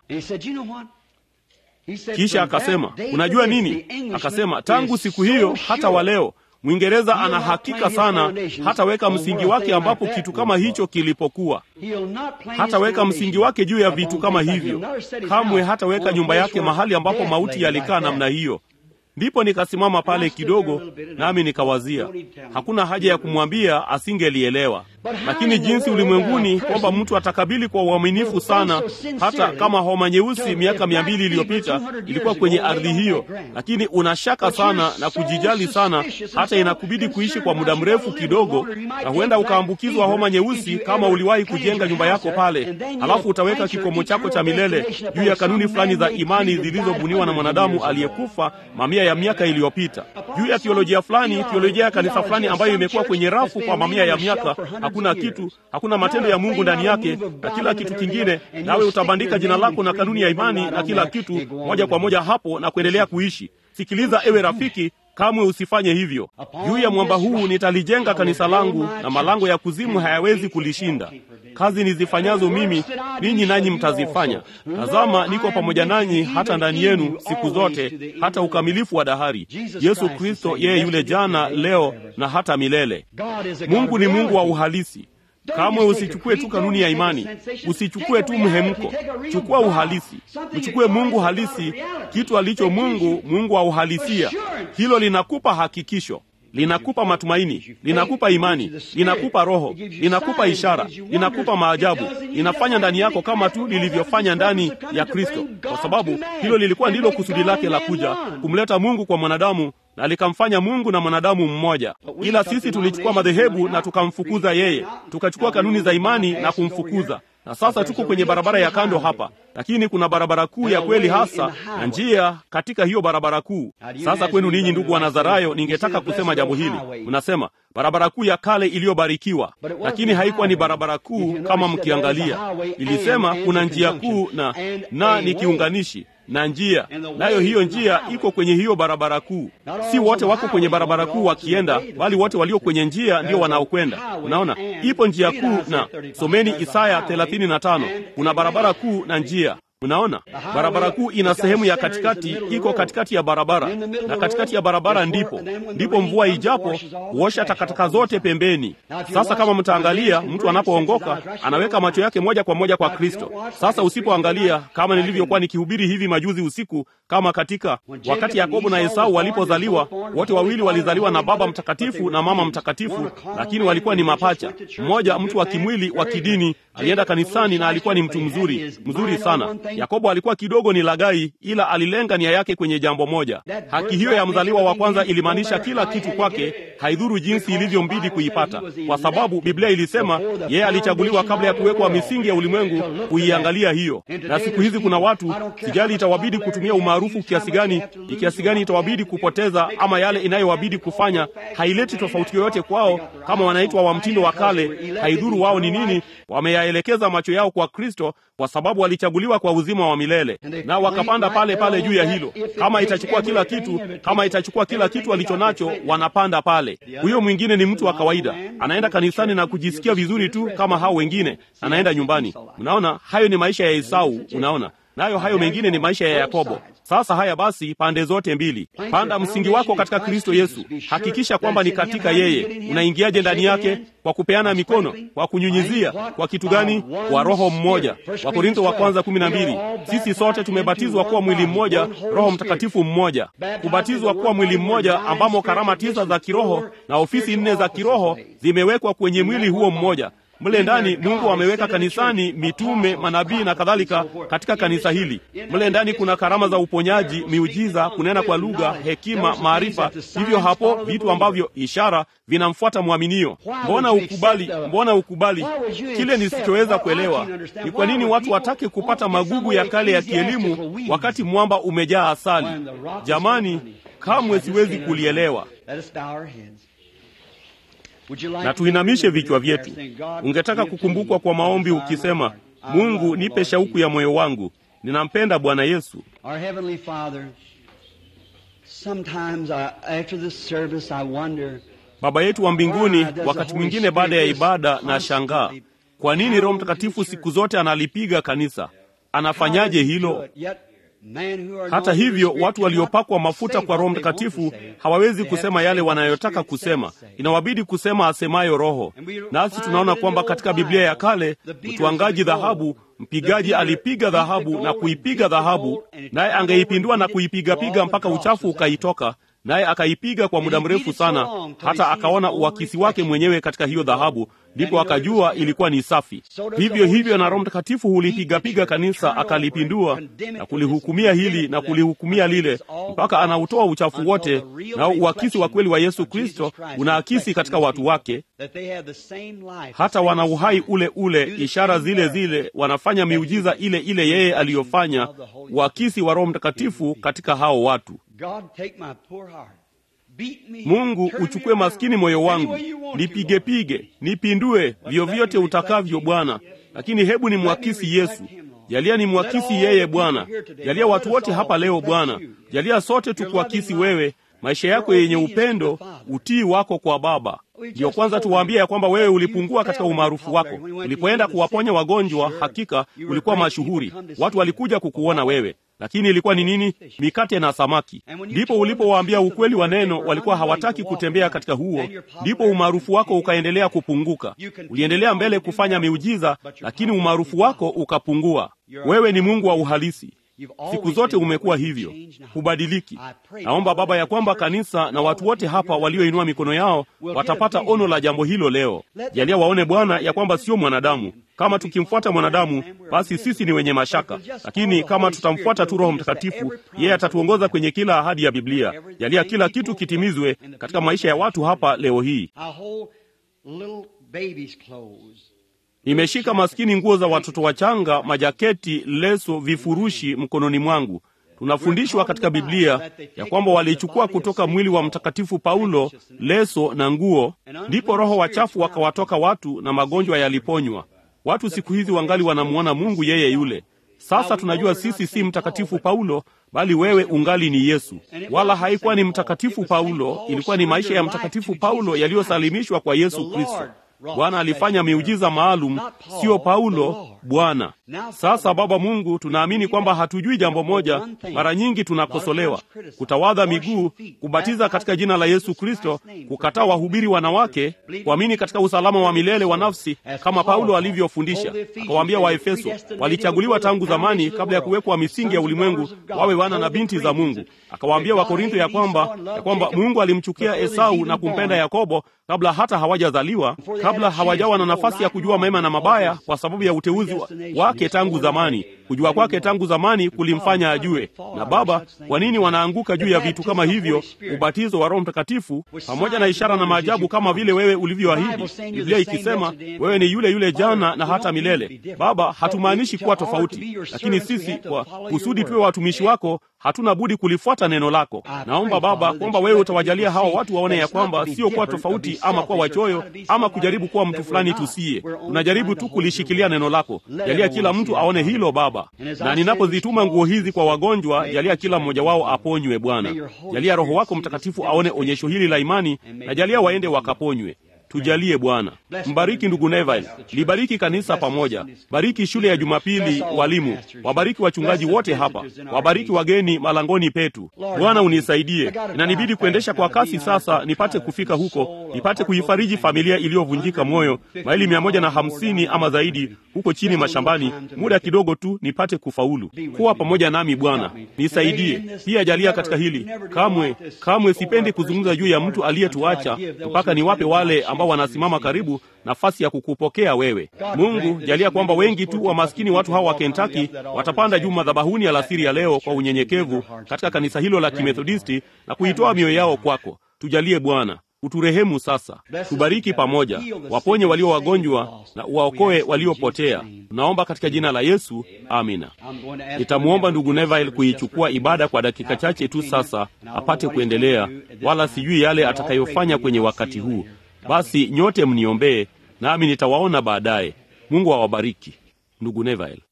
Kisha akasema unajua nini? Akasema tangu siku hiyo hata wa leo Mwingereza ana hakika sana hataweka msingi wake ambapo kitu kama hicho kilipokuwa. Hataweka msingi wake juu ya vitu kama hivyo, kamwe hataweka nyumba yake mahali ambapo mauti yalikaa namna hiyo. Ndipo nikasimama pale kidogo, nami nikawazia, hakuna haja ya kumwambia, asingelielewa. Lakini jinsi ulimwenguni kwamba mtu atakabili kwa uaminifu sana, hata kama homa nyeusi miaka mia mbili iliyopita ilikuwa kwenye ardhi hiyo, lakini unashaka sana na kujijali sana, hata inakubidi kuishi kwa muda mrefu kidogo, na huenda ukaambukizwa homa nyeusi kama uliwahi kujenga nyumba yako pale, halafu utaweka kikomo chako cha milele juu ya kanuni fulani za imani zilizobuniwa na mwanadamu aliyekufa mamia ya miaka iliyopita, juu ya theolojia fulani, theolojia ya kanisa fulani ambayo imekuwa kwenye rafu kwa mamia ya miaka hakuna kitu, hakuna matendo ya Mungu ndani yake na kila kitu kingine, nawe utabandika jina lako na kanuni ya imani na kila kitu moja kwa moja hapo na kuendelea kuishi. Sikiliza ewe rafiki, kamwe usifanye hivyo. Juu ya mwamba huu nitalijenga kanisa langu, na malango ya kuzimu hayawezi kulishinda. Kazi nizifanyazo mimi, ninyi nanyi mtazifanya. Tazama, niko pamoja nanyi hata ndani yenu siku zote, hata ukamilifu wa dahari. Yesu Kristo, yeye yule jana, leo na hata milele. Mungu ni Mungu wa uhalisi. Kamwe usichukue tu kanuni ya imani, usichukue tu mhemko, chukua uhalisi, mchukue Mungu halisi, kitu alicho Mungu, Mungu wa uhalisia. Hilo linakupa hakikisho, linakupa matumaini, linakupa imani, linakupa roho, linakupa ishara, linakupa maajabu, linafanya ndani yako kama tu lilivyofanya ndani ya Kristo, kwa sababu hilo lilikuwa ndilo kusudi lake la kuja, kumleta Mungu kwa mwanadamu na likamfanya Mungu na mwanadamu mmoja. Ila sisi tulichukua madhehebu na tukamfukuza yeye, tukachukua kanuni za imani na kumfukuza, na sasa tuko kwenye barabara ya kando hapa, lakini kuna barabara kuu ya kweli hasa na njia katika hiyo barabara kuu. Sasa kwenu ninyi ndugu wa Nazarayo, ningetaka kusema jambo hili. Mnasema barabara kuu ya kale iliyobarikiwa, lakini haikuwa ni barabara kuu. Kama mkiangalia, ilisema kuna njia kuu na na ni kiunganishi na njia, nayo hiyo njia iko kwenye hiyo barabara kuu. Si wote wako kwenye barabara kuu wakienda, bali wote walio kwenye njia ndio wanaokwenda. Unaona, ipo njia kuu, na someni Isaya 35 kuna barabara kuu na njia. Mnaona, barabara kuu ina sehemu ya katikati, iko katikati ya barabara, na katikati ya barabara ndipo ndipo mvua ijapo huosha takataka zote pembeni. Sasa kama mtaangalia, mtu anapoongoka anaweka macho yake moja kwa moja kwa Kristo. Sasa usipoangalia, kama nilivyokuwa nikihubiri hivi majuzi usiku, kama katika wakati Yakobo na Esau walipozaliwa, wote wawili walizaliwa na baba mtakatifu na mama mtakatifu, lakini walikuwa ni mapacha. Mmoja mtu wa kimwili wa kidini alienda kanisani na alikuwa ni mtu mzuri mzuri sana. Yakobo alikuwa kidogo ni lagai, ila alilenga nia yake kwenye jambo moja. Haki hiyo ya mzaliwa wa kwanza ilimaanisha kila kitu kwake, haidhuru jinsi ilivyombidi kuipata, kwa sababu Biblia ilisema yeye alichaguliwa kabla ya kuwekwa misingi ya ulimwengu kuiangalia hiyo. Na siku hizi kuna watu, sijali itawabidi kutumia umaarufu kiasi gani, ni kiasi gani itawabidi kupoteza, ama yale inayowabidi kufanya, haileti tofauti yoyote kwao. Kama wanaitwa wa mtindo wa kale, haidhuru wao ni nini, wameyaelekeza macho yao kwa Kristo, kwa sababu walichaguliwa kwa uzima wa milele, na wakapanda pale pale juu ya hilo. Kama itachukua kila kitu, kama itachukua kila kitu alicho nacho, wanapanda pale. Huyo mwingine ni mtu wa kawaida, anaenda kanisani na kujisikia vizuri tu kama hao wengine, anaenda nyumbani. Unaona, hayo ni maisha ya Esau. Unaona, nayo hayo mengine ni maisha ya Yakobo. Sasa haya basi, pande zote mbili, panda msingi wako katika Kristo Yesu. Hakikisha kwamba ni katika yeye. Unaingiaje ndani yake? Kwa kupeana mikono, kwa kunyunyizia. Kwa kitu gani? Kwa Roho mmoja. Wakorintho wa kwanza kumi na mbili. Sisi sote tumebatizwa kuwa mwili mmoja, Roho Mtakatifu mmoja. Kubatizwa kuwa mwili mmoja, ambamo karama tisa za kiroho na ofisi nne za kiroho zimewekwa kwenye mwili huo mmoja. Mle ndani Mungu ameweka kanisani mitume, manabii na kadhalika katika kanisa hili. Mle ndani kuna karama za uponyaji, miujiza, kunena kwa lugha, hekima, maarifa. Hivyo hapo vitu ambavyo ishara vinamfuata mwaminio. Mbona ukubali? Mbona ukubali kile nisichoweza kuelewa? Ni kwa nini watu watake kupata magugu ya kale ya kielimu wakati mwamba umejaa asali? Jamani, kamwe siwezi kulielewa. Na tuinamishe vichwa vyetu. Ungetaka kukumbukwa kwa maombi ukisema, Mungu, nipe shauku ya moyo wangu, ninampenda Bwana Yesu. Baba yetu wa mbinguni, wakati mwingine baada ya ibada na shangaa, kwa nini Roho Mtakatifu siku zote analipiga kanisa? Anafanyaje hilo? Hata hivyo watu waliopakwa mafuta kwa Roho Mtakatifu hawawezi kusema yale wanayotaka kusema, inawabidi kusema asemayo Roho. Nasi tunaona kwamba katika Biblia ya kale mtwangaji dhahabu, mpigaji alipiga dhahabu na kuipiga dhahabu, naye angeipindua na kuipigapiga mpaka uchafu ukaitoka naye akaipiga kwa muda mrefu sana, hata akaona uakisi wake mwenyewe katika hiyo dhahabu, ndipo akajua ilikuwa ni safi. Vivyo hivyo na Roho Mtakatifu hulipigapiga kanisa, akalipindua na kulihukumia hili na kulihukumia lile, mpaka anautoa uchafu wote, na uakisi wa kweli wa Yesu Kristo unaakisi katika watu wake, hata wana uhai ule ule, ishara zile zile, wanafanya miujiza ile ile yeye aliyofanya, uakisi wa Roho Mtakatifu katika hao watu. Mungu, uchukue maskini moyo wangu, nipigepige, nipindue vyovyote utakavyo Bwana, lakini hebu ni mwakisi Yesu. Jalia ni mwakisi yeye Bwana. Jalia watu wote hapa leo Bwana, jalia sote tukuakisi wewe, maisha yako yenye upendo, utii wako kwa Baba. Ndiyo kwanza tuwaambie ya kwamba wewe ulipungua katika umaarufu wako. Ulipoenda kuwaponya wagonjwa, hakika ulikuwa mashuhuri, watu walikuja kukuona wewe lakini ilikuwa ni nini? Mikate na samaki. Ndipo ulipowaambia ukweli wa neno, walikuwa hawataki kutembea katika huo, ndipo umaarufu wako ukaendelea kupunguka. Uliendelea mbele kufanya miujiza, lakini umaarufu wako ukapungua. Wewe ni Mungu wa uhalisi. Siku zote umekuwa hivyo, hubadiliki. Naomba Baba ya kwamba kanisa na watu wote hapa walioinua mikono yao watapata ono la jambo hilo leo. Jalia waone Bwana ya kwamba sio mwanadamu. Kama tukimfuata mwanadamu, basi sisi ni wenye mashaka, lakini kama tutamfuata tu Roho Mtakatifu, yeye atatuongoza kwenye kila ahadi ya Biblia. Jalia kila kitu kitimizwe katika maisha ya watu hapa leo hii. Nimeshika maskini nguo za watoto wachanga, majaketi, leso, vifurushi mkononi mwangu. Tunafundishwa katika Biblia ya kwamba walichukua kutoka mwili wa Mtakatifu Paulo leso na nguo, ndipo roho wachafu wakawatoka watu na magonjwa yaliponywa. Watu siku hizi wangali wanamwona Mungu yeye yule. Sasa tunajua sisi si Mtakatifu Paulo, bali wewe ungali ni Yesu. Wala haikuwa ni Mtakatifu Paulo, ilikuwa ni maisha ya Mtakatifu Paulo yaliyosalimishwa kwa Yesu Kristo. Bwana alifanya miujiza maalum, sio Paulo, Bwana. Sasa Baba Mungu, tunaamini kwamba hatujui jambo moja. Mara nyingi tunakosolewa, kutawadha miguu, kubatiza katika jina la Yesu Kristo, kukataa wahubiri wanawake, kuamini katika usalama wa milele wa nafsi kama Paulo alivyofundisha. Akawaambia Waefeso walichaguliwa tangu zamani, kabla ya kuwekwa misingi ya ulimwengu, wawe wana na binti za Mungu. Akawaambia Wakorintho ya kwamba ya kwamba Mungu alimchukia Esau na kumpenda Yakobo kabla hata hawajazaliwa, kabla hawajawa na nafasi ya kujua mema na mabaya, kwa sababu ya uteuzi wake tangu zamani. Kujua kwake tangu zamani kulimfanya ajue. Na Baba, kwa nini wanaanguka juu ya vitu kama hivyo, ubatizo wa Roho Mtakatifu pamoja na ishara na maajabu kama vile wewe ulivyoahidi, Biblia ikisema wewe ni yule yule jana na hata milele. Baba, hatumaanishi kuwa tofauti, lakini sisi kwa kusudi tuwe watumishi wako hatuna budi kulifuata neno lako. Naomba Baba kwamba wewe utawajalia hawa watu waone ya kwamba sio kuwa tofauti ama kuwa wachoyo ama kujaribu kuwa mtu fulani tusiye. Tunajaribu tu kulishikilia neno lako. Jalia kila mtu aone hilo Baba, na ninapozituma nguo hizi kwa wagonjwa, jalia kila mmoja wao aponywe. Bwana, jalia Roho wako Mtakatifu aone onyesho hili la imani, na jalia waende wakaponywe. Tujalie Bwana. Mbariki ndugu Neville, libariki kanisa pamoja, bariki shule ya Jumapili, walimu, wabariki wachungaji wote hapa, wabariki wageni malangoni petu. Bwana unisaidie, inanibidi kuendesha kwa kasi sasa, nipate kufika huko, nipate kuifariji familia iliyovunjika moyo, maili mia moja na hamsini ama zaidi huko chini mashambani, muda kidogo tu nipate kufaulu. Kuwa pamoja nami Bwana, nisaidie pia, jalia katika hili. Kamwe kamwe sipendi kuzungumza juu ya mtu aliyetuacha mpaka niwape wale ambao wanasimama karibu nafasi ya kukupokea wewe. Mungu, jalia kwamba wengi tu wa maskini watu hawa wa Kentucky watapanda juu madhabahuni alasiri ya leo kwa unyenyekevu katika kanisa hilo la Kimethodisti na kuitoa mioyo yao kwako. Tujalie Bwana, uturehemu sasa, tubariki pamoja, waponye walio wagonjwa na uwaokoe waliopotea. Tunaomba katika jina la Yesu, amina. Nitamwomba ndugu Neville kuichukua ibada kwa dakika chache tu sasa, apate kuendelea, wala sijui yale atakayofanya kwenye wakati huu. Basi nyote mniombee, nami nitawaona baadaye. Mungu awabariki. Ndugu Neville.